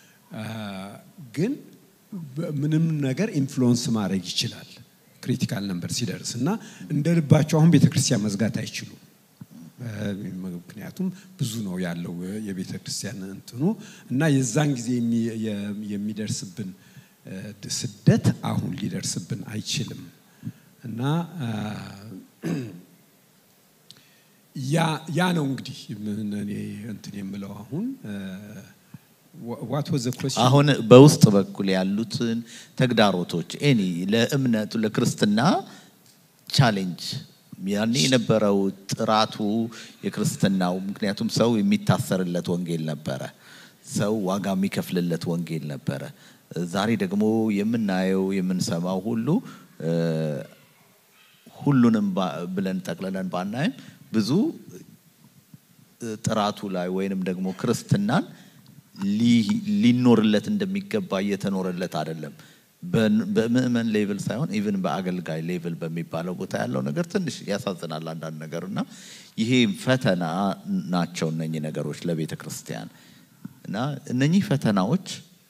ግን ምንም ነገር ኢንፍሉዌንስ ማድረግ ይችላል ክሪቲካል ነምበር ሲደርስ እና እንደ ልባቸው አሁን ቤተክርስቲያን መዝጋት አይችሉም። ምክንያቱም ብዙ ነው ያለው የቤተ ክርስቲያን እንትኑ እና የዛን ጊዜ የሚደርስብን ስደት አሁን ሊደርስብን አይችልም እና ያ ነው እንግዲህ እኔ እንትን የምለው አሁን ዋት ወዘ አሁን በውስጥ በኩል ያሉትን ተግዳሮቶች ኤኒ ለእምነቱ ለክርስትና ቻሌንጅ ያኔ የነበረው ጥራቱ የክርስትናው ምክንያቱም ሰው የሚታሰርለት ወንጌል ነበረ። ሰው ዋጋ የሚከፍልለት ወንጌል ነበረ። ዛሬ ደግሞ የምናየው የምንሰማው ሁሉ ሁሉንም ብለን ጠቅልለን ባናይም ብዙ ጥራቱ ላይ ወይንም ደግሞ ክርስትናን ሊኖርለት እንደሚገባ እየተኖረለት አይደለም። በምእመን ሌቭል ሳይሆን ኢቭን በአገልጋይ ሌቭል በሚባለው ቦታ ያለው ነገር ትንሽ ያሳዝናል አንዳንድ ነገር እና ይሄ ፈተና ናቸው እነኚህ ነገሮች ለቤተ ክርስቲያን እና እነኚህ ፈተናዎች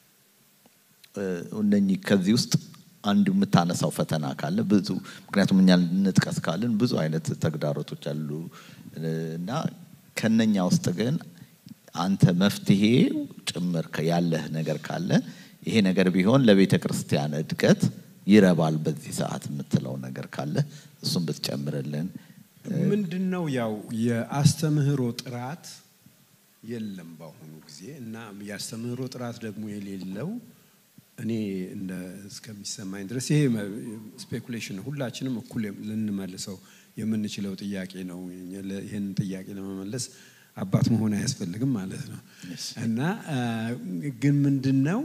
እነኚህ ከዚህ ውስጥ አንዱ የምታነሳው ፈተና ካለ ብዙ ምክንያቱም እኛ እንጥቀስ ካልን ብዙ አይነት ተግዳሮቶች አሉ እና ከነኛ ውስጥ ግን አንተ መፍትሄ ጭምር ያለህ ነገር ካለ ይሄ ነገር ቢሆን ለቤተ ክርስቲያን እድገት ይረባል በዚህ ሰዓት የምትለው ነገር ካለ እሱም ብትጨምርልን። ምንድን ነው ያው የአስተምህሮ ጥራት የለም በአሁኑ ጊዜ እና የአስተምህሮ ጥራት ደግሞ የሌለው እኔ እንደ እስከሚሰማኝ ድረስ ይሄ ስፔኩሌሽን ሁላችንም እኩል ልንመልሰው የምንችለው ጥያቄ ነው። ይህን ጥያቄ ለመመለስ አባት መሆን አያስፈልግም ማለት ነው እና ግን ምንድን ነው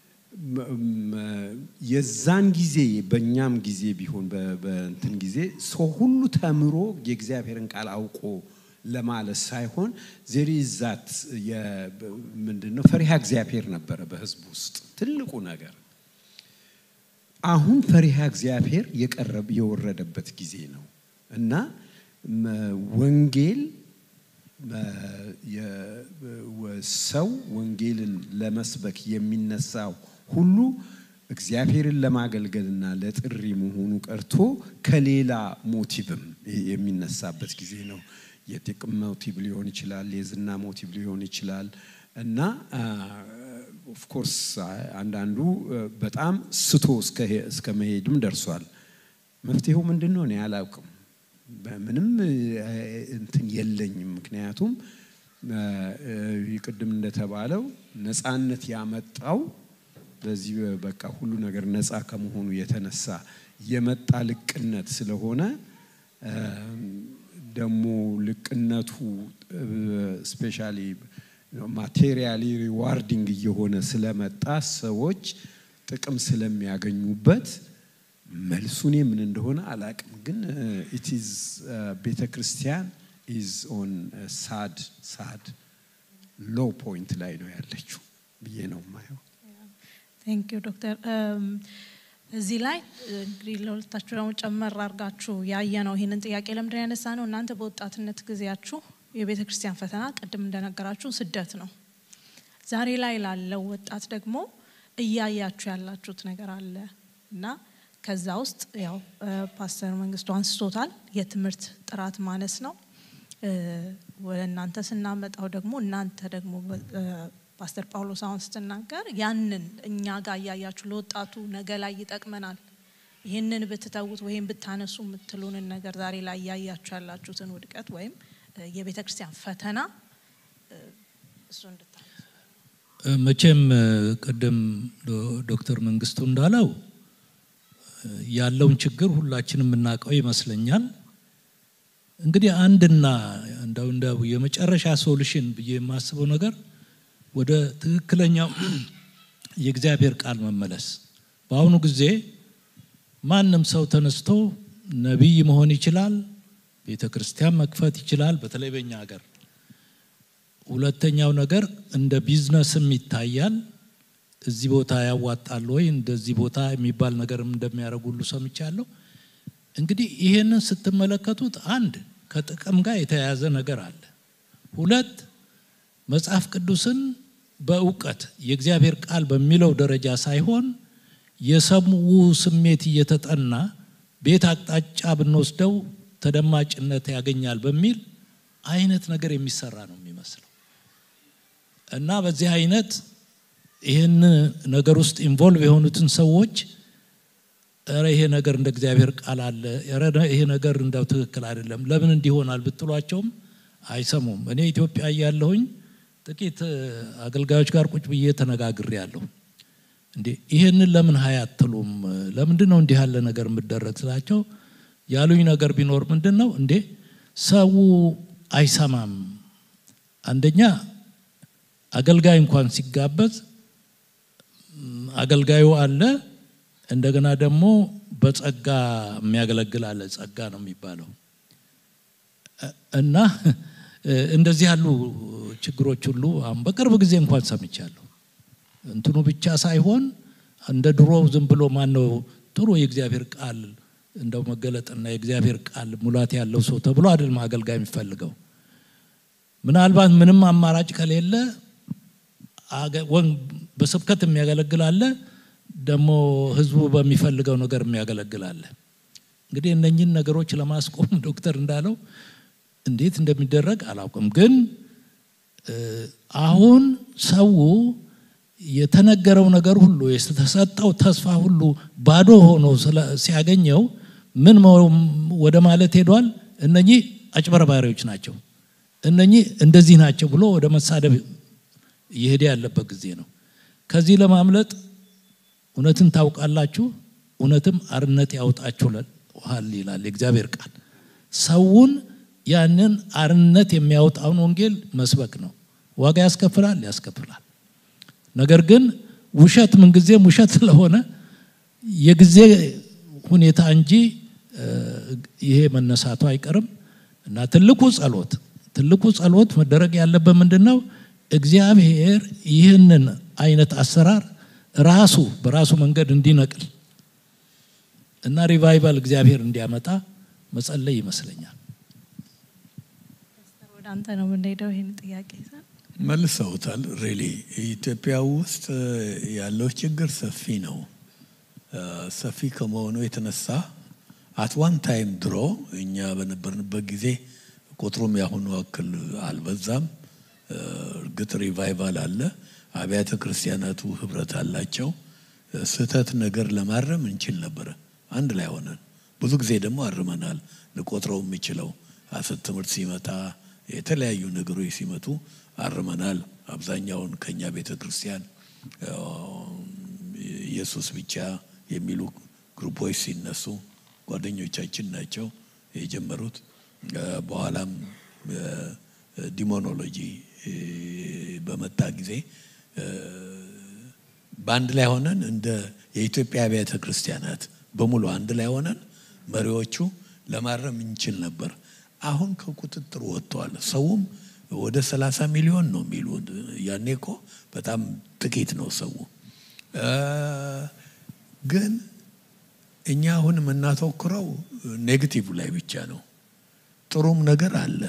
የዛን ጊዜ በእኛም ጊዜ ቢሆን በእንትን ጊዜ ሰው ሁሉ ተምሮ የእግዚአብሔርን ቃል አውቆ ለማለት ሳይሆን ዜሪ ዛት ምንድን ነው ፈሪሃ እግዚአብሔር ነበረ በህዝቡ ውስጥ ትልቁ ነገር። አሁን ፈሪሃ እግዚአብሔር የቀረብ የወረደበት ጊዜ ነው እና ወንጌል ሰው ወንጌልን ለመስበክ የሚነሳው ሁሉ እግዚአብሔርን ለማገልገልና ለጥሪ መሆኑ ቀርቶ ከሌላ ሞቲቭም የሚነሳበት ጊዜ ነው። የጥቅም ሞቲቭ ሊሆን ይችላል፣ የዝና ሞቲቭ ሊሆን ይችላል እና ኦፍኮርስ አንዳንዱ በጣም ስቶ እስከ መሄድም ደርሷል። መፍትሄው ምንድን ነው? እኔ አላውቅም። ምንም እንትን የለኝም። ምክንያቱም ቅድም እንደተባለው ነፃነት ያመጣው በዚህ በቃ ሁሉ ነገር ነፃ ከመሆኑ የተነሳ የመጣ ልቅነት ስለሆነ ደግሞ ልቅነቱ ስፔሻሊ ማቴሪያሊ ሪዋርዲንግ እየሆነ ስለመጣ ሰዎች ጥቅም ስለሚያገኙበት መልሱኔ ምን እንደሆነ አላቅም፣ ግን ኢትዝ ቤተ ክርስቲያን ኢዝ ኦን ሳድ ሳድ ሎ ፖይንት ላይ ነው ያለችው ብዬ ነው የማየው። ቴንክ ዩ ዶክተር። እዚህ ላይ እንግዲህ ለሁለታችሁ ደግሞ ጨመር አድርጋችሁ ያየ ነው ይህንን ጥያቄ ለምንድን ያነሳ ነው እናንተ በወጣትነት ጊዜያችሁ የቤተ ክርስቲያን ፈተና ቅድም እንደነገራችሁ ስደት ነው። ዛሬ ላይ ላለው ወጣት ደግሞ እያያችሁ ያላችሁት ነገር አለ እና ከዛ ውስጥ ያው ፓስተር መንግስቱ አንስቶታል። የትምህርት ጥራት ማነስ ነው። ወደ እናንተ ስናመጣው ደግሞ እናንተ ደግሞ ፓስተር ጳውሎስ አሁን ስትናገር ያንን እኛ ጋር እያያችሁ ለወጣቱ ነገ ላይ ይጠቅመናል፣ ይህንን ብትተዉት ወይም ብታነሱ የምትሉንን ነገር ዛሬ ላይ እያያችሁ ያላችሁትን ውድቀት ወይም የቤተ ክርስቲያን ፈተና እሱ እንድታነሱ መቼም ቅድም ዶክተር መንግስቱ እንዳለው ያለውን ችግር ሁላችንም የምናውቀው ይመስለኛል። እንግዲህ አንድና እንደው እንደው የመጨረሻ ሶሉሽን ብዬ የማስበው ነገር ወደ ትክክለኛው የእግዚአብሔር ቃል መመለስ። በአሁኑ ጊዜ ማንም ሰው ተነስቶ ነቢይ መሆን ይችላል፣ ቤተ ክርስቲያን መክፈት ይችላል፣ በተለይ በኛ ሀገር። ሁለተኛው ነገር እንደ ቢዝነስም ይታያል። እዚህ ቦታ ያዋጣል ወይ እንደዚህ ቦታ የሚባል ነገርም እንደሚያደርጉ ሁሉ ሰምቻለሁ። እንግዲህ ይሄንን ስትመለከቱት አንድ ከጥቅም ጋር የተያያዘ ነገር አለ። ሁለት መጽሐፍ ቅዱስን በእውቀት የእግዚአብሔር ቃል በሚለው ደረጃ ሳይሆን የሰሙ ስሜት እየተጠና ቤት አቅጣጫ ብንወስደው ተደማጭነት ያገኛል በሚል አይነት ነገር የሚሰራ ነው የሚመስለው እና በዚህ አይነት ይህን ነገር ውስጥ ኢንቮልቭ የሆኑትን ሰዎች ረ ይሄ ነገር እንደ እግዚአብሔር ቃል አለ፣ ረ ይሄ ነገር እንደው ትክክል አይደለም፣ ለምን እንዲሆናል ብትሏቸውም አይሰሙም። እኔ ኢትዮጵያ እያለሁኝ ጥቂት አገልጋዮች ጋር ቁጭ ብዬ ተነጋግሬ ያለሁ እንዴ ይሄንን ለምን ሀይ አትሉም? ለምንድን ነው እንዲህ ያለ ነገር የምደረግ ስላቸው ያሉኝ ነገር ቢኖር ምንድን ነው እንዴ ሰው አይሰማም። አንደኛ አገልጋይ እንኳን ሲጋበዝ አገልጋዩ አለ፣ እንደገና ደግሞ በጸጋ የሚያገለግል አለ። ጸጋ ነው የሚባለው እና እንደዚህ ያሉ ችግሮች ሁሉ አሁን በቅርብ ጊዜ እንኳን ሰምቻለሁ። እንትኑ ብቻ ሳይሆን እንደ ድሮ ዝም ብሎ ማን ነው ጥሩ የእግዚአብሔር ቃል እንደው መገለጥና የእግዚአብሔር ቃል ሙላት ያለው ሰው ተብሎ አይደለም አገልጋይ የሚፈልገው። ምናልባት ምንም አማራጭ ከሌለ በስብከት የሚያገለግል አለ፣ ደግሞ ህዝቡ በሚፈልገው ነገር የሚያገለግል አለ። እንግዲህ እነኝን ነገሮች ለማስቆም ዶክተር እንዳለው እንዴት እንደሚደረግ አላውቅም። ግን አሁን ሰው የተነገረው ነገር ሁሉ የተሰጠው ተስፋ ሁሉ ባዶ ሆኖ ሲያገኘው ምን ወደ ማለት ሄዷል? እነኚህ አጭበርባሪዎች ናቸው፣ እነኚህ እንደዚህ ናቸው ብሎ ወደ መሳደብ እየሄደ ያለበት ጊዜ ነው። ከዚህ ለማምለጥ እውነትን ታውቃላችሁ፣ እውነትም አርነት ያወጣችኋል ይላል የእግዚአብሔር ቃል። ሰውን ያንን አርነት የሚያወጣውን ወንጌል መስበክ ነው። ዋጋ ያስከፍላል፣ ያስከፍላል። ነገር ግን ውሸት ምንጊዜም ውሸት ስለሆነ የጊዜ ሁኔታ እንጂ ይሄ መነሳቱ አይቀርም እና ትልቁ ጸሎት ትልቁ ጸሎት መደረግ ያለበት ምንድን ነው? እግዚአብሔር ይህንን አይነት አሰራር ራሱ በራሱ መንገድ እንዲነቅል እና ሪቫይቫል እግዚአብሔር እንዲያመጣ መጸለይ ይመስለኛል። ወደ አንተ ነው የምንሄደው። ይህን ጥያቄ መልሰውታል። ሬሊ ኢትዮጵያ ውስጥ ያለው ችግር ሰፊ ነው። ሰፊ ከመሆኑ የተነሳ አት ዋን ታይም ድሮ እኛ በነበርንበት ጊዜ ቁጥሩም ያሁኑ ያክል አልበዛም። እርግጥ ሪቫይቫል አለ። አብያተ ክርስቲያናቱ ህብረት አላቸው። ስህተት ነገር ለማረም እንችል ነበረ አንድ ላይ ሆነን። ብዙ ጊዜ ደግሞ አርመናል። ልቆጥረው የሚችለው ሐሰት ትምህርት ሲመጣ የተለያዩ ነገሮች ሲመጡ አርመናል። አብዛኛውን ከኛ ቤተ ክርስቲያን ኢየሱስ ብቻ የሚሉ ግሩፖች ሲነሱ ጓደኞቻችን ናቸው የጀመሩት። በኋላም ዲሞኖሎጂ በመጣ ጊዜ በአንድ ላይ ሆነን እንደ የኢትዮጵያ አብያተ ክርስቲያናት በሙሉ አንድ ላይ ሆነን መሪዎቹ ለማረም እንችል ነበር። አሁን ከቁጥጥር ወጥተዋል። ሰውም ወደ 30 ሚሊዮን ነው የሚሉ ያኔ እኮ በጣም ጥቂት ነው ሰው። ግን እኛ አሁን የምናተኩረው ኔጌቲቭ ላይ ብቻ ነው። ጥሩም ነገር አለ፣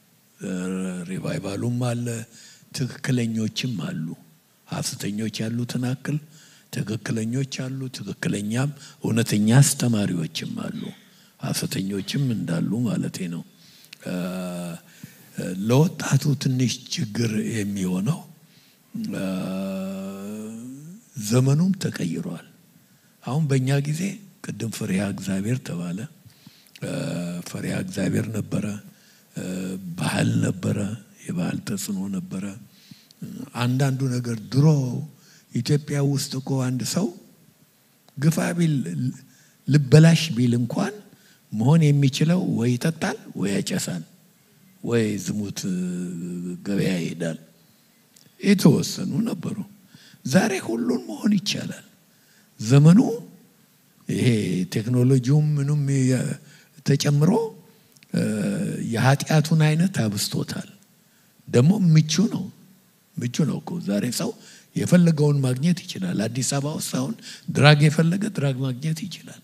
ሪቫይቫሉም አለ፣ ትክክለኞችም አሉ። ሐሰተኞች ያሉትን አክል ትክክለኞች አሉ። ትክክለኛም እውነተኛ አስተማሪዎችም አሉ። ሐሰተኞችም እንዳሉ ማለቴ ነው። ለወጣቱ ትንሽ ችግር የሚሆነው ዘመኑም ተቀይሯል። አሁን በእኛ ጊዜ ቅድም ፈሪሃ እግዚአብሔር ተባለ። ፈሪሃ እግዚአብሔር ነበረ፣ ባህል ነበረ፣ የባህል ተጽዕኖ ነበረ። አንዳንዱ ነገር ድሮ ኢትዮጵያ ውስጥ እኮ አንድ ሰው ግፋ ቢል ልበላሽ ቢል እንኳን መሆን የሚችለው ወይ ይጠጣል ወይ ያጨሳል ወይ ዝሙት ገበያ ይሄዳል። የተወሰኑ ነበሩ። ዛሬ ሁሉን መሆን ይቻላል። ዘመኑ ይሄ ቴክኖሎጂውም ምኑም ተጨምሮ የኃጢአቱን አይነት አብስቶታል። ደግሞ ምቹ ነው ምቹ ነው እኮ ዛሬ ሰው የፈለገውን ማግኘት ይችላል። አዲስ አበባ ውስጥ አሁን ድራግ የፈለገ ድራግ ማግኘት ይችላል።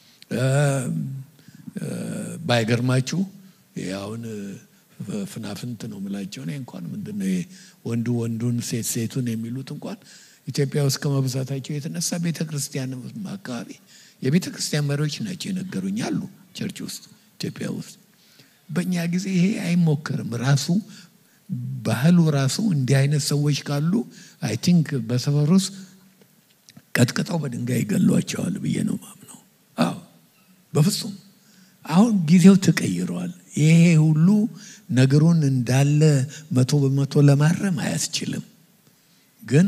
ባይገርማችሁ አሁን ፍናፍንት ነው የምላቸው እኔ እንኳን ምንድን ነው ወንዱ ወንዱን ሴት ሴቱን የሚሉት እንኳን ኢትዮጵያ ውስጥ ከመብዛታቸው የተነሳ ቤተ ክርስቲያን አካባቢ የቤተ ክርስቲያን መሪዎች ናቸው የነገሩኝ አሉ ቸርች ውስጥ ኢትዮጵያ ውስጥ። በእኛ ጊዜ ይሄ አይሞከርም። ራሱ ባህሉ ራሱ እንዲህ አይነት ሰዎች ካሉ አይ ቲንክ በሰፈር ውስጥ ቀጥቅጠው በድንጋይ ይገሏቸዋል ብዬ ነው ማምነው። አዎ በፍጹም አሁን ጊዜው ተቀይረዋል። ይሄ ሁሉ ነገሩን እንዳለ መቶ በመቶ ለማረም አያስችልም። ግን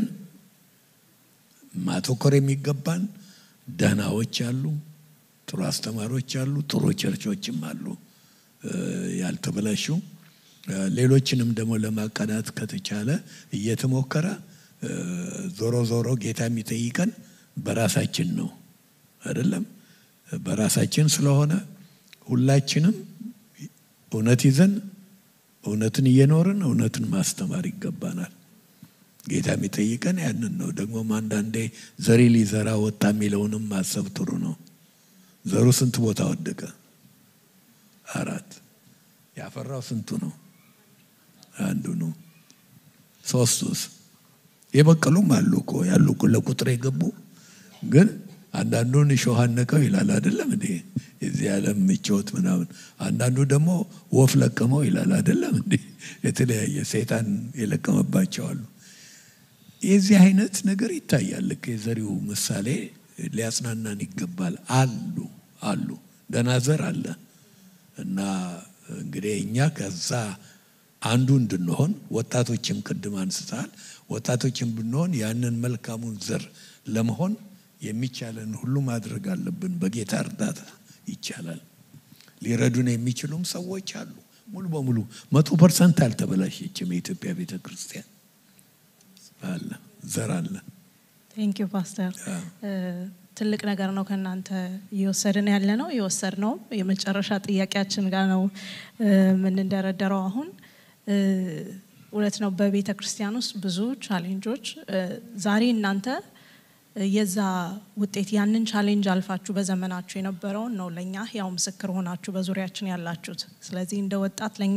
ማተኮር የሚገባን ደህናዎች አሉ፣ ጥሩ አስተማሪዎች አሉ፣ ጥሩ ቸርቾችም አሉ ያልተበላሹ። ሌሎችንም ደግሞ ለማቀናት ከተቻለ እየተሞከረ ዞሮ ዞሮ ጌታ የሚጠይቀን በራሳችን ነው አይደለም? በራሳችን ስለሆነ ሁላችንም እውነት ይዘን እውነትን እየኖርን እውነትን ማስተማር ይገባናል። ጌታ የሚጠይቀን ያንን ነው። ደግሞም አንዳንዴ ዘሪ ሊዘራ ወጣ የሚለውንም ማሰብ ጥሩ ነው። ዘሩ ስንት ቦታ ወደቀ? አራት። ያፈራው ስንቱ ነው? አንዱ ነው። ሶስቱስ? የበቀሉም አሉ እኮ ያሉ ለቁጥር የገቡ ግን አንዳንዱን እሾህ አነቀው ይላል አይደለም እንዴ? የዚህ ዓለም ምቾት ምናምን። አንዳንዱ ደግሞ ወፍ ለቀመው ይላል አይደለም እንዴ? የተለያየ ሰይጣን የለቀመባቸው አሉ። የዚህ አይነት ነገር ይታያል። ልክ የዘሪው ምሳሌ ሊያጽናናን ይገባል። አሉ አሉ ደህና ዘር አለ እና እንግዲህ እኛ ከዛ አንዱ እንድንሆን ወጣቶችም ቅድም አንስተሃል። ወጣቶችም ብንሆን ያንን መልካሙን ዘር ለመሆን የሚቻለን ሁሉ ማድረግ አለብን። በጌታ እርዳታ ይቻላል። ሊረዱን የሚችሉም ሰዎች አሉ። ሙሉ በሙሉ መቶ ፐርሰንት አልተበላሸችም የኢትዮጵያ ቤተ ክርስቲያን አለ፣ ዘር አለ። ቴንክ ዩ ፓስተር። ትልቅ ነገር ነው ከእናንተ እየወሰድን ያለ ነው የወሰድ ነው የመጨረሻ ጥያቄያችን ጋር ነው የምንደረደረው አሁን እውነት ነው በቤተ ክርስቲያን ውስጥ ብዙ ቻሌንጆች ዛሬ እናንተ የዛ ውጤት ያንን ቻሌንጅ አልፋችሁ በዘመናችሁ የነበረውን ነው ለእኛ ያው ምስክር ሆናችሁ በዙሪያችን ያላችሁት። ስለዚህ እንደ ወጣት ለእኛ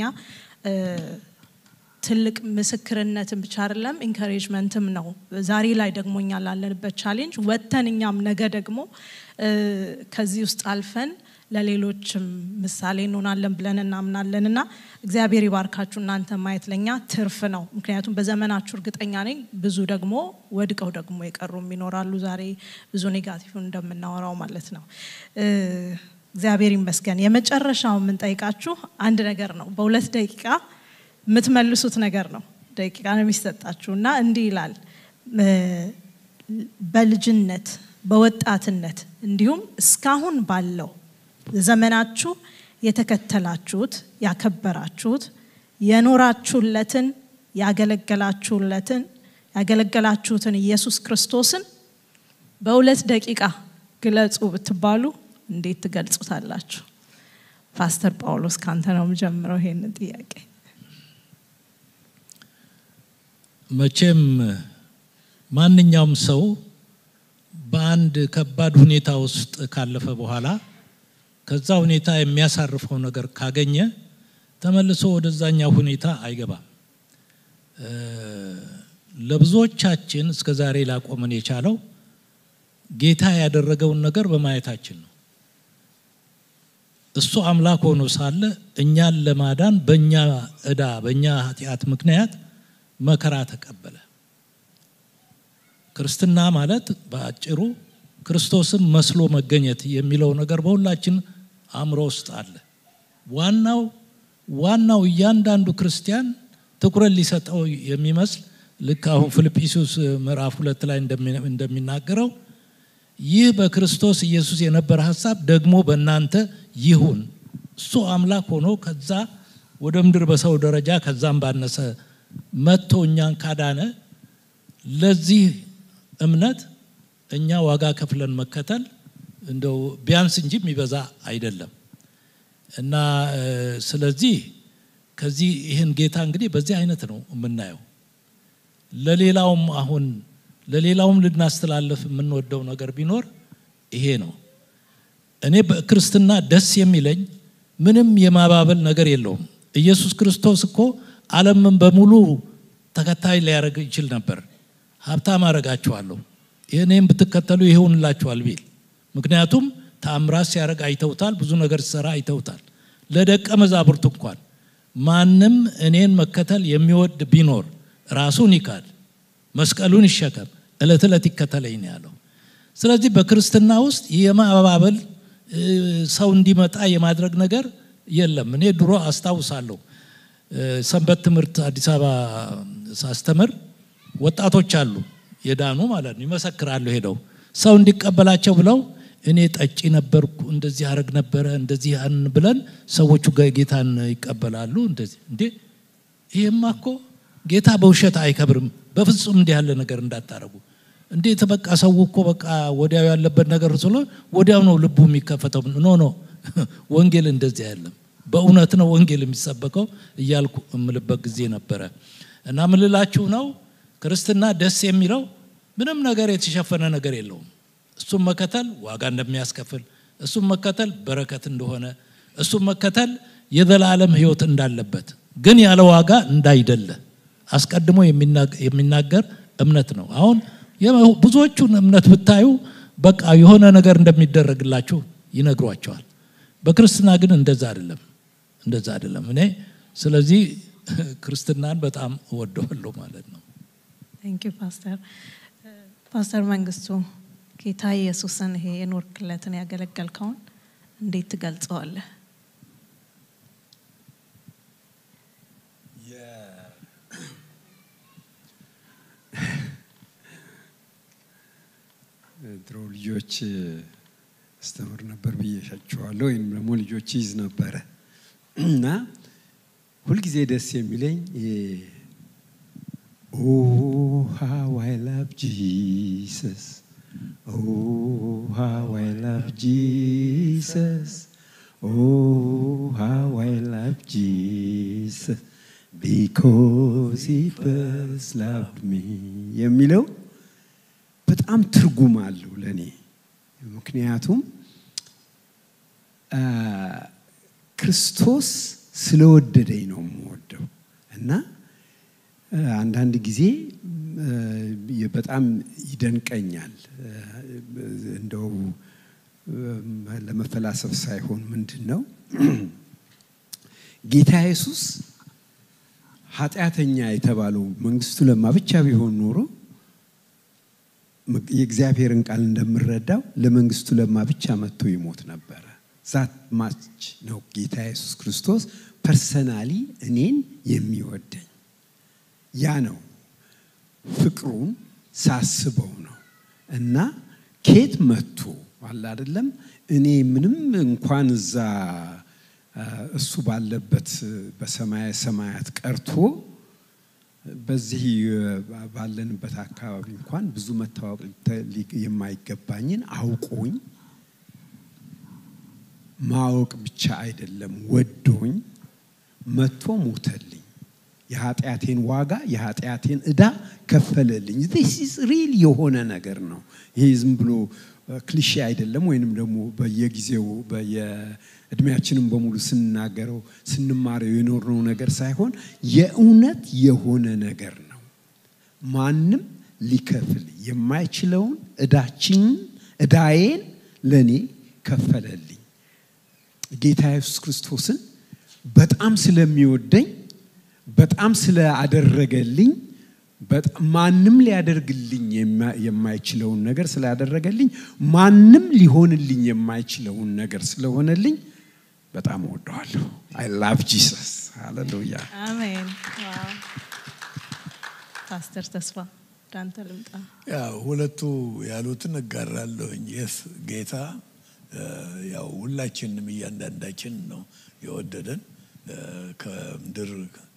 ትልቅ ምስክርነትን ብቻ አይደለም ኢንካሬጅመንትም ነው። ዛሬ ላይ ደግሞ እኛ ላለንበት ቻሌንጅ ወጥተን እኛም ነገ ደግሞ ከዚህ ውስጥ አልፈን ለሌሎችም ምሳሌ እንሆናለን ብለን እናምናለን እና እግዚአብሔር ይባርካችሁ። እናንተ ማየት ለኛ ትርፍ ነው። ምክንያቱም በዘመናችሁ እርግጠኛ ነኝ ብዙ ደግሞ ወድቀው ደግሞ የቀሩም ይኖራሉ። ዛሬ ብዙ ኔጋቲቭ እንደምናወራው ማለት ነው። እግዚአብሔር ይመስገን። የመጨረሻው የምንጠይቃችሁ አንድ ነገር ነው። በሁለት ደቂቃ የምትመልሱት ነገር ነው። ደቂቃ ነው የሚሰጣችሁ እና እንዲህ ይላል በልጅነት በወጣትነት እንዲሁም እስካሁን ባለው ዘመናችሁ የተከተላችሁት ያከበራችሁት የኖራችሁለትን ያገለገላችሁለትን ያገለገላችሁትን ኢየሱስ ክርስቶስን በሁለት ደቂቃ ግለጹ ብትባሉ እንዴት ትገልጹታላችሁ? ፓስተር ጳውሎስ ካንተ ነው የምጀምረው ይሄንን ጥያቄ። መቼም ማንኛውም ሰው በአንድ ከባድ ሁኔታ ውስጥ ካለፈ በኋላ ከዛ ሁኔታ የሚያሳርፈው ነገር ካገኘ ተመልሶ ወደዛኛው ሁኔታ አይገባም። ለብዙዎቻችን እስከ ዛሬ ላቆመን የቻለው ጌታ ያደረገውን ነገር በማየታችን ነው። እሱ አምላክ ሆኖ ሳለ እኛን ለማዳን በእኛ እዳ በእኛ ኃጢአት ምክንያት መከራ ተቀበለ። ክርስትና ማለት በአጭሩ ክርስቶስን መስሎ መገኘት የሚለው ነገር በሁላችን አእምሮ ውስጥ አለ። ዋናው ዋናው እያንዳንዱ ክርስቲያን ትኩረት ሊሰጠው የሚመስል ልክ አሁን ፊልጵስዩስ ምዕራፍ ሁለት ላይ እንደሚናገረው ይህ በክርስቶስ ኢየሱስ የነበረ ሀሳብ ደግሞ በእናንተ ይሁን። እሱ አምላክ ሆኖ ከዛ ወደ ምድር በሰው ደረጃ ከዛም ባነሰ መጥቶ እኛን ካዳነ ለዚህ እምነት እኛ ዋጋ ከፍለን መከተል እንደው ቢያንስ እንጂ የሚበዛ አይደለም እና ስለዚህ ከዚህ ይህን ጌታ እንግዲህ በዚህ አይነት ነው የምናየው። ለሌላውም አሁን ለሌላውም ልናስተላለፍ የምንወደው ነገር ቢኖር ይሄ ነው። እኔ በክርስትና ደስ የሚለኝ ምንም የማባበል ነገር የለውም። ኢየሱስ ክርስቶስ እኮ ዓለምን በሙሉ ተከታይ ሊያደርግ ይችል ነበር። ሀብታም አረጋችኋለሁ፣ እኔም ብትከተሉ ይሆንላችኋል ቢል ምክንያቱም ተአምራት ሲያደርግ አይተውታል። ብዙ ነገር ሲሰራ አይተውታል። ለደቀ መዛሙርት እንኳን ማንም እኔን መከተል የሚወድ ቢኖር ራሱን ይካድ፣ መስቀሉን ይሸከም፣ እለት ዕለት ይከተለኝ ነው ያለው። ስለዚህ በክርስትና ውስጥ የማባበል ሰው እንዲመጣ የማድረግ ነገር የለም። እኔ ድሮ አስታውሳለሁ ሰንበት ትምህርት አዲስ አበባ ሳስተምር ወጣቶች አሉ የዳኑ ማለት ነው ይመሰክራሉ ሄደው ሰው እንዲቀበላቸው ብለው እኔ ጠጪ ነበርኩ እንደዚህ አረግ ነበረ እንደዚህ ያን ብለን ሰዎቹ ጌታን ይቀበላሉ። እንደዚህ እንዴ ይሄማ እኮ ጌታ በውሸት አይከብርም። በፍጹም እንዲህ ያለ ነገር እንዳታረጉ። እንዴት በቃ ሰው እኮ በቃ ወዲያው ያለበት ነገር ስለ ወዲያው ነው ልቡ የሚከፈተው። ኖ ኖ ወንጌል እንደዚህ አይደለም። በእውነት ነው ወንጌል የሚሰበከው እያልኩ እምልበት ጊዜ ነበረ እና ምልላችሁ ነው ክርስትና ደስ የሚለው ምንም ነገር የተሸፈነ ነገር የለውም። እሱም መከተል ዋጋ እንደሚያስከፍል፣ እሱም መከተል በረከት እንደሆነ፣ እሱም መከተል የዘላለም ሕይወት እንዳለበት ግን ያለ ዋጋ እንዳይደለ አስቀድሞ የሚናገር እምነት ነው። አሁን ብዙዎቹን እምነት ብታዩ በቃ የሆነ ነገር እንደሚደረግላችሁ ይነግሯቸዋል። በክርስትና ግን እንደዛ አይደለም፣ እንደዛ አይደለም። እኔ ስለዚህ ክርስትናን በጣም እወደዋለሁ ማለት ነው። ቴንክ ዩ ፓስተር ፓስተር መንግስቱ ጌታ ኢየሱስን ይሄ የኖርክለትን ያገለገልከውን እንዴት ትገልጸዋለህ? ድሮ ልጆች አስተምር ነበር ብዬሻቸዋለሁ፣ ወይም ደግሞ ልጆች ይዝ ነበረ እና ሁልጊዜ ደስ የሚለኝ ኦ ሃው አይ ላቭ ጂሰስ Oh, how I love Jesus. Oh, how I love Jesus. Because he first loved me. የሚለው በጣም ትርጉም አለው ለእኔ። ምክንያቱም ክርስቶስ ስለወደደኝ ነው የምወደው እና አንዳንድ ጊዜ በጣም ይደንቀኛል። እንደው ለመፈላሰፍ ሳይሆን ምንድን ነው ጌታ ኢየሱስ ኃጢአተኛ የተባለው መንግስቱ ለማ ብቻ ቢሆን ኖሮ የእግዚአብሔርን ቃል እንደምረዳው ለመንግስቱ ለማ ብቻ መጥቶ ይሞት ነበረ። ዛት ማች ነው ጌታ ኢየሱስ ክርስቶስ ፐርሰናሊ እኔን የሚወደኝ ያ ነው ፍቅሩን ሳስበው ነው እና ኬት መጥቶ አለ አይደለም እኔ ምንም እንኳን እዛ አ፣ እሱ ባለበት በሰማየ ሰማያት ቀርቶ በዚህ አ፣ ባለንበት አካባቢ እንኳን ብዙ መታወቅ ሊተ- ሊ- የማይገባኝን አውቆኝ ማወቅ ብቻ አይደለም ወዶኝ መጥቶ ሞተልኝ። የኃጢአቴን ዋጋ የኃጢአቴን ዕዳ ከፈለልኝ። ዚስ ኢዝ ሪል የሆነ ነገር ነው። ይሄ ዝም ብሎ እ፣ ክሊሼ አይደለም፣ ወይንም ደግሞ በየጊዜው በየእድሜያችንም በሙሉ ስንናገረው ስንማረው የኖርነው ነገር ሳይሆን የእውነት የሆነ ነገር ነው። ማንም ሊከፍል የማይችለውን ዕዳችንን ዕዳዬን ለእኔ ከፈለልኝ። ጌታ ኢየሱስ ክርስቶስን በጣም ስለሚወደኝ በጣም ስላደረገልኝ በጣም ማንም ሊያደርግልኝ የማ- የማይችለውን ነገር ስላደረገልኝ ማንም ሊሆንልኝ የማይችለውን ነገር ስለሆነልኝ በጣም እወደዋለሁ። አይ ላቭ ጂሰስ ሃሌሉያ። አሜን። ዋው። ፓስተር ተስፋ ወደ አንተ ልምጣ። ያው ሁለቱ ያሉትን እጋራለሁኝ። የስ ጌታ እ፣ ያው ሁላችንም እያንዳንዳችን ነው የወደደን እ፣ ከምድር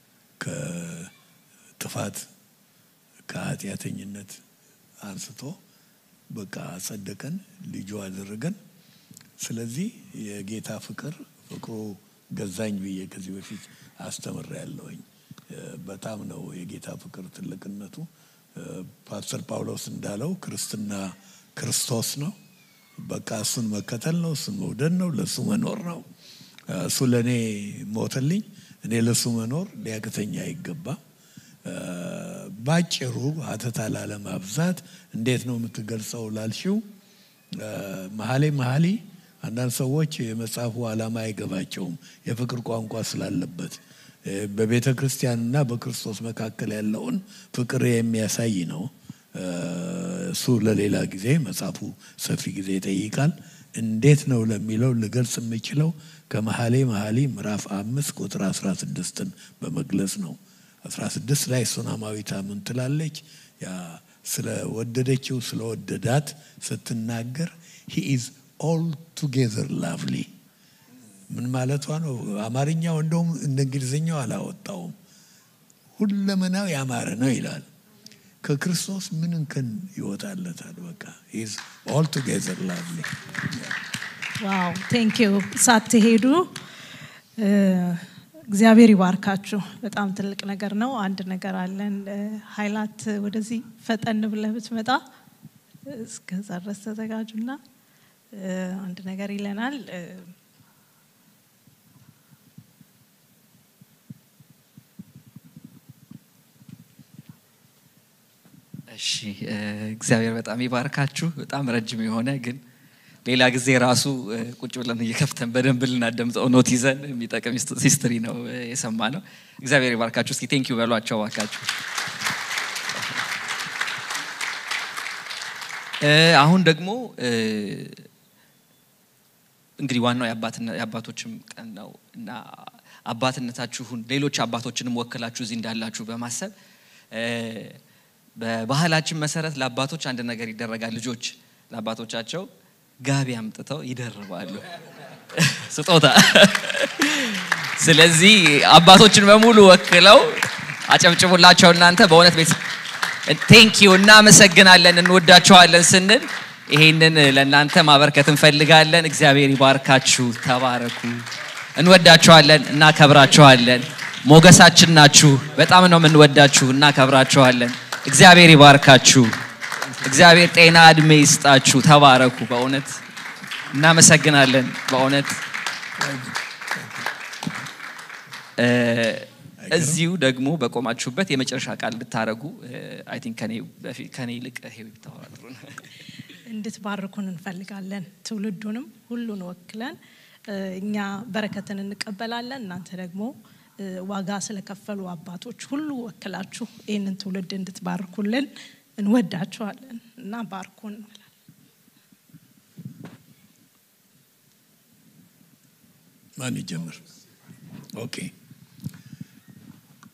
ከጥፋት ከኃጢአተኝነት አንስቶ በቃ አጸደቀን፣ ልጁ አደረገን። ስለዚህ የጌታ ፍቅር ፍቅሩ ገዛኝ ብዬ ከዚህ በፊት አስተምሬ ያለሁኝ በጣም ነው የጌታ ፍቅር ትልቅነቱ። እ፣ ፓስተር ጳውሎስ እንዳለው ክርስትና ክርስቶስ ነው። በቃ እሱን መከተል ነው፣ እሱን መውደድ ነው፣ ለእሱ መኖር ነው። እ፣ እሱ ለእኔ ሞተልኝ፣ እኔ ለእሱ መኖር ሊያቅተኛ አይገባም። እ፣ ባጭሩ ሀተታ ላለማብዛት እንዴት ነው የምትገልጸው ላልሽው እ፣ መሀሌ መሀሊ አንዳንድ ሰዎች የመጽሐፉ ዓላማ አይገባቸውም የፍቅር ቋንቋ ስላለበት እ፣ በቤተ ክርስቲያንና በክርስቶስ መካከል ያለውን ፍቅር የሚያሳይ ነው። እ፣ እሱ ለሌላ ጊዜ መጽሐፉ ሰፊ ጊዜ ይጠይቃል። እንዴት ነው ለሚለው ልገልጽ የምችለው ከመሀሌ መሀሊ ምዕራፍ አምስት ቁጥር አስራ ስድስትን በመግለጽ ነው። አስራ ስድስት ላይ ሱናማዊቷ ምን ትላለች? ያ ስለ ወደደችው ስለ ወደዳት ስትናገር ሂ ኢዝ ኦል ቱጌዘር ላቭሊ ምን ማለቷ ነው? አማርኛው እንደውም እንደ እንግሊዝኛው አላወጣውም። ሁለመናው ያማረ ነው ይላል። ከክርስቶስ ምን እንከን ይወጣለታል? በቃ ኢዝ ኦል ቱጌዘር ላቭሊ ዋው ቴንክ ዩ ሳትሄዱ እ፣ እግዚአብሔር ይባርካችሁ። በጣም ትልቅ ነገር ነው። አንድ ነገር አለን። እ፣ ሀይላት ወደዚህ ፈጠን ብለህ ብትመጣ እስከዛ ድረስ ተዘጋጁና እ፣ አንድ ነገር ይለናል። እ፣ እሺ እ፣ እግዚአብሔር በጣም ይባርካችሁ። በጣም ረጅም የሆነ ግን ሌላ ጊዜ ራሱ እ፣ ቁጭ ብለን እየከፍተን በደንብ ልናደምጠው ኖት ይዘን የሚጠቅም ሂስትሪ ነው እ፣ የሰማ ነው። እግዚአብሔር ይባርካችሁ። እስኪ ቴንኪዩ በሏቸው እባካችሁ። እ፣ አሁን ደግሞ እ፣ እንግዲህ ዋናው የአባትነ- የአባቶችም ቀን ነው እና አባትነታችሁን ሌሎች አባቶችንም ወክላችሁ እዚህ እንዳላችሁ በማሰብ እ፣ በባህላችን መሰረት ለአባቶች አንድ ነገር ይደረጋል። ልጆች ለአባቶቻቸው ጋቢ አምጥተው ይደርባሉ ስጦታ። ስለዚህ አባቶችን በሙሉ ወክለው አጨብጭቡላቸው። እናንተ በእውነት ቤት ቴንኪዩ እናመሰግናለን፣ እንወዳቸዋለን ስንል ይሄንን ለእናንተ ማበርከት እንፈልጋለን። እግዚአብሔር ይባርካችሁ፣ ተባረኩ። እንወዳችኋለን፣ እናከብራችኋለን። ሞገሳችን ናችሁ። በጣም ነው የምንወዳችሁ፣ እናከብራችኋለን። እግዚአብሔር ይባርካችሁ። እግዚአብሔር ጤና እድሜ ይስጣችሁ። ተባረኩ። በእውነት እናመሰግናለን። በእውነት እ፣ እዚሁ ደግሞ በቆማችሁበት የመጨረሻ ቃል ብታረጉ አይ ቲንክ ከኔ ይልቅ ሄዊ ብታወራ ጥሩ ነው። እንድትባርኩን እንፈልጋለን። ትውልዱንም ሁሉን ወክለን እ፣ እኛ በረከትን እንቀበላለን። እናንተ ደግሞ እ፣ ዋጋ ስለከፈሉ አባቶች ሁሉ ወክላችሁ ይህንን ትውልድ እንድትባርኩልን እንወዳችኋለን እና ባርኩን። ማን ይጀምር? ኦኬ።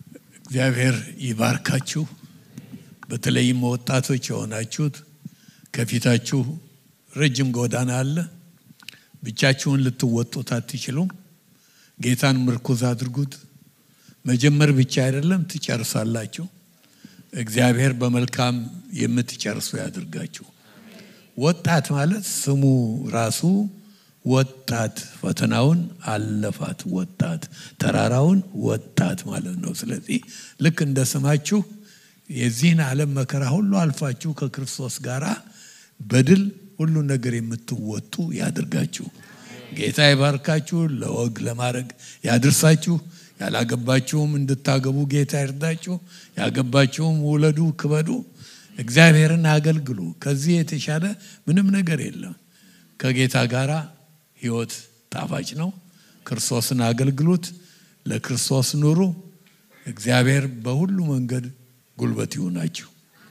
እግዚአብሔር ይባርካችሁ። በተለይም ወጣቶች የሆናችሁት ከፊታችሁ ረጅም ጎዳና አለ። ብቻችሁን ልትወጡት አትችሉም። ጌታን ምርኩዝ አድርጉት። መጀመር ብቻ አይደለም፣ ትጨርሳላችሁ። እግዚአብሔር በመልካም የምትጨርሱ ያድርጋችሁ። ወጣት ማለት ስሙ ራሱ ወጣት ፈተናውን አለፋት ወጣት ተራራውን ወጣት ማለት ነው። ስለዚህ ልክ እንደ ስማችሁ የዚህን ዓለም መከራ ሁሉ አልፋችሁ ከክርስቶስ ጋር በድል ሁሉ ነገር የምትወጡ ያድርጋችሁ። ጌታ ይባርካችሁ፣ ለወግ ለማድረግ ያድርሳችሁ። ያላገባችሁም እንድታገቡ ጌታ ይርዳችሁ። ያገባችሁም ውለዱ፣ ክበዱ፣ እግዚአብሔርን አገልግሉ። ከዚህ የተሻለ ምንም ነገር የለም። ከጌታ ጋር ሕይወት ጣፋጭ ነው። ክርስቶስን አገልግሉት፣ ለክርስቶስ ኑሩ። እግዚአብሔር በሁሉ መንገድ ጉልበት ይሁናችሁ።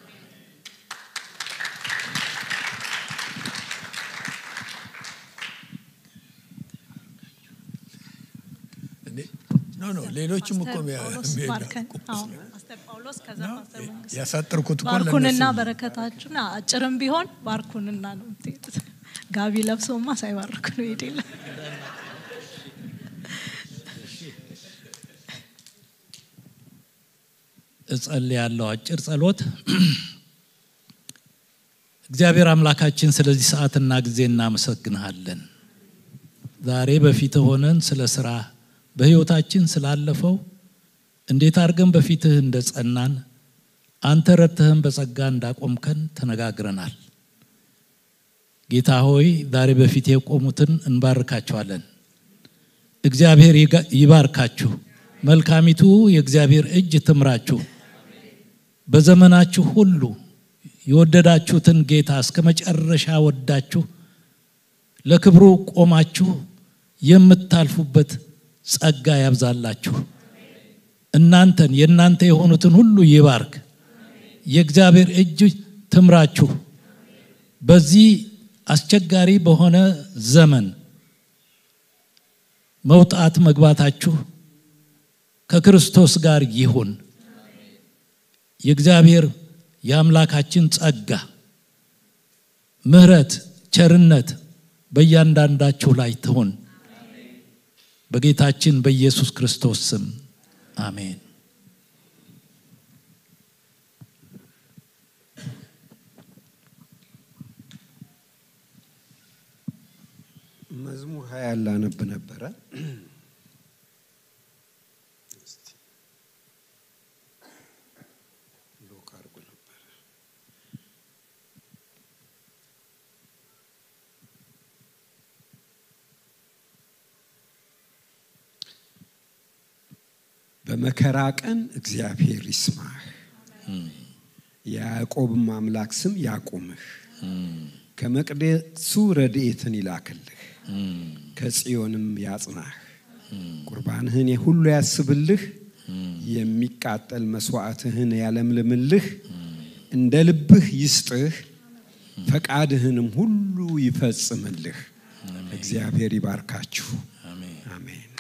ኖ ኖ ሌሎችም እኮ ፓስተር ጳውሎስ ከዛ ፓስተር መንግስቱ ያሳጠርኩት እኮ ባርኩንና ለእነሱ በረከታችሁን አጭርም ቢሆን ባርኩንና ነው የምትሄዱት። ጋቢ ለብሶማ ሳይባርኩ ነው ይሄድ የለም። እጸልያለሁ። አጭር ጸሎት። እግዚአብሔር አምላካችን ስለዚህ ሰዓትና ጊዜ እናመሰግንሃለን። ዛሬ በፊት ሆነን ስለ ስራ በህይወታችን ስላለፈው እንዴት አድርገን በፊትህ እንደ ጸናን አንተ ረድተህን በጸጋ እንዳቆምከን ተነጋግረናል። ጌታ ሆይ ዛሬ በፊት የቆሙትን እንባርካቸዋለን። እግዚአብሔር ይጋ- ይባርካችሁ። መልካሚቱ የእግዚአብሔር እጅ ትምራችሁ። በዘመናችሁ ሁሉ የወደዳችሁትን ጌታ እስከ መጨረሻ ወዳችሁ ለክብሩ ቆማችሁ የምታልፉበት ጸጋ ያብዛላችሁ። እናንተን የእናንተ የሆኑትን ሁሉ ይባርክ። የእግዚአብሔር እጅ ትምራችሁ። በዚህ አስቸጋሪ በሆነ ዘመን መውጣት መግባታችሁ ከክርስቶስ ጋር ይሁን። የእግዚአብሔር የአምላካችን ጸጋ፣ ምሕረት፣ ቸርነት በእያንዳንዳችሁ ላይ ትሁን። በጌታችን በኢየሱስ ክርስቶስ ስም አሜን። መዝሙር ሀያ ላነብ ነበረ። እስቲ ሎክ አድርጎ ነበረ። በመከራ ቀን እግዚአብሔር ይስማህ፣ የያዕቆብም አምላክ ስም ያቁምህ። ከመቅደሱ ረድኤትን ይላክልህ፣ ከጽዮንም ያጽናህ። ቁርባንህን ሁሉ ያስብልህ፣ የሚቃጠል መስዋዕትህን ያለምልምልህ። እንደ ልብህ ይስጥህ፣ ፈቃድህንም ሁሉ ይፈጽምልህ። እግዚአብሔር ይባርካችሁ። አሜን።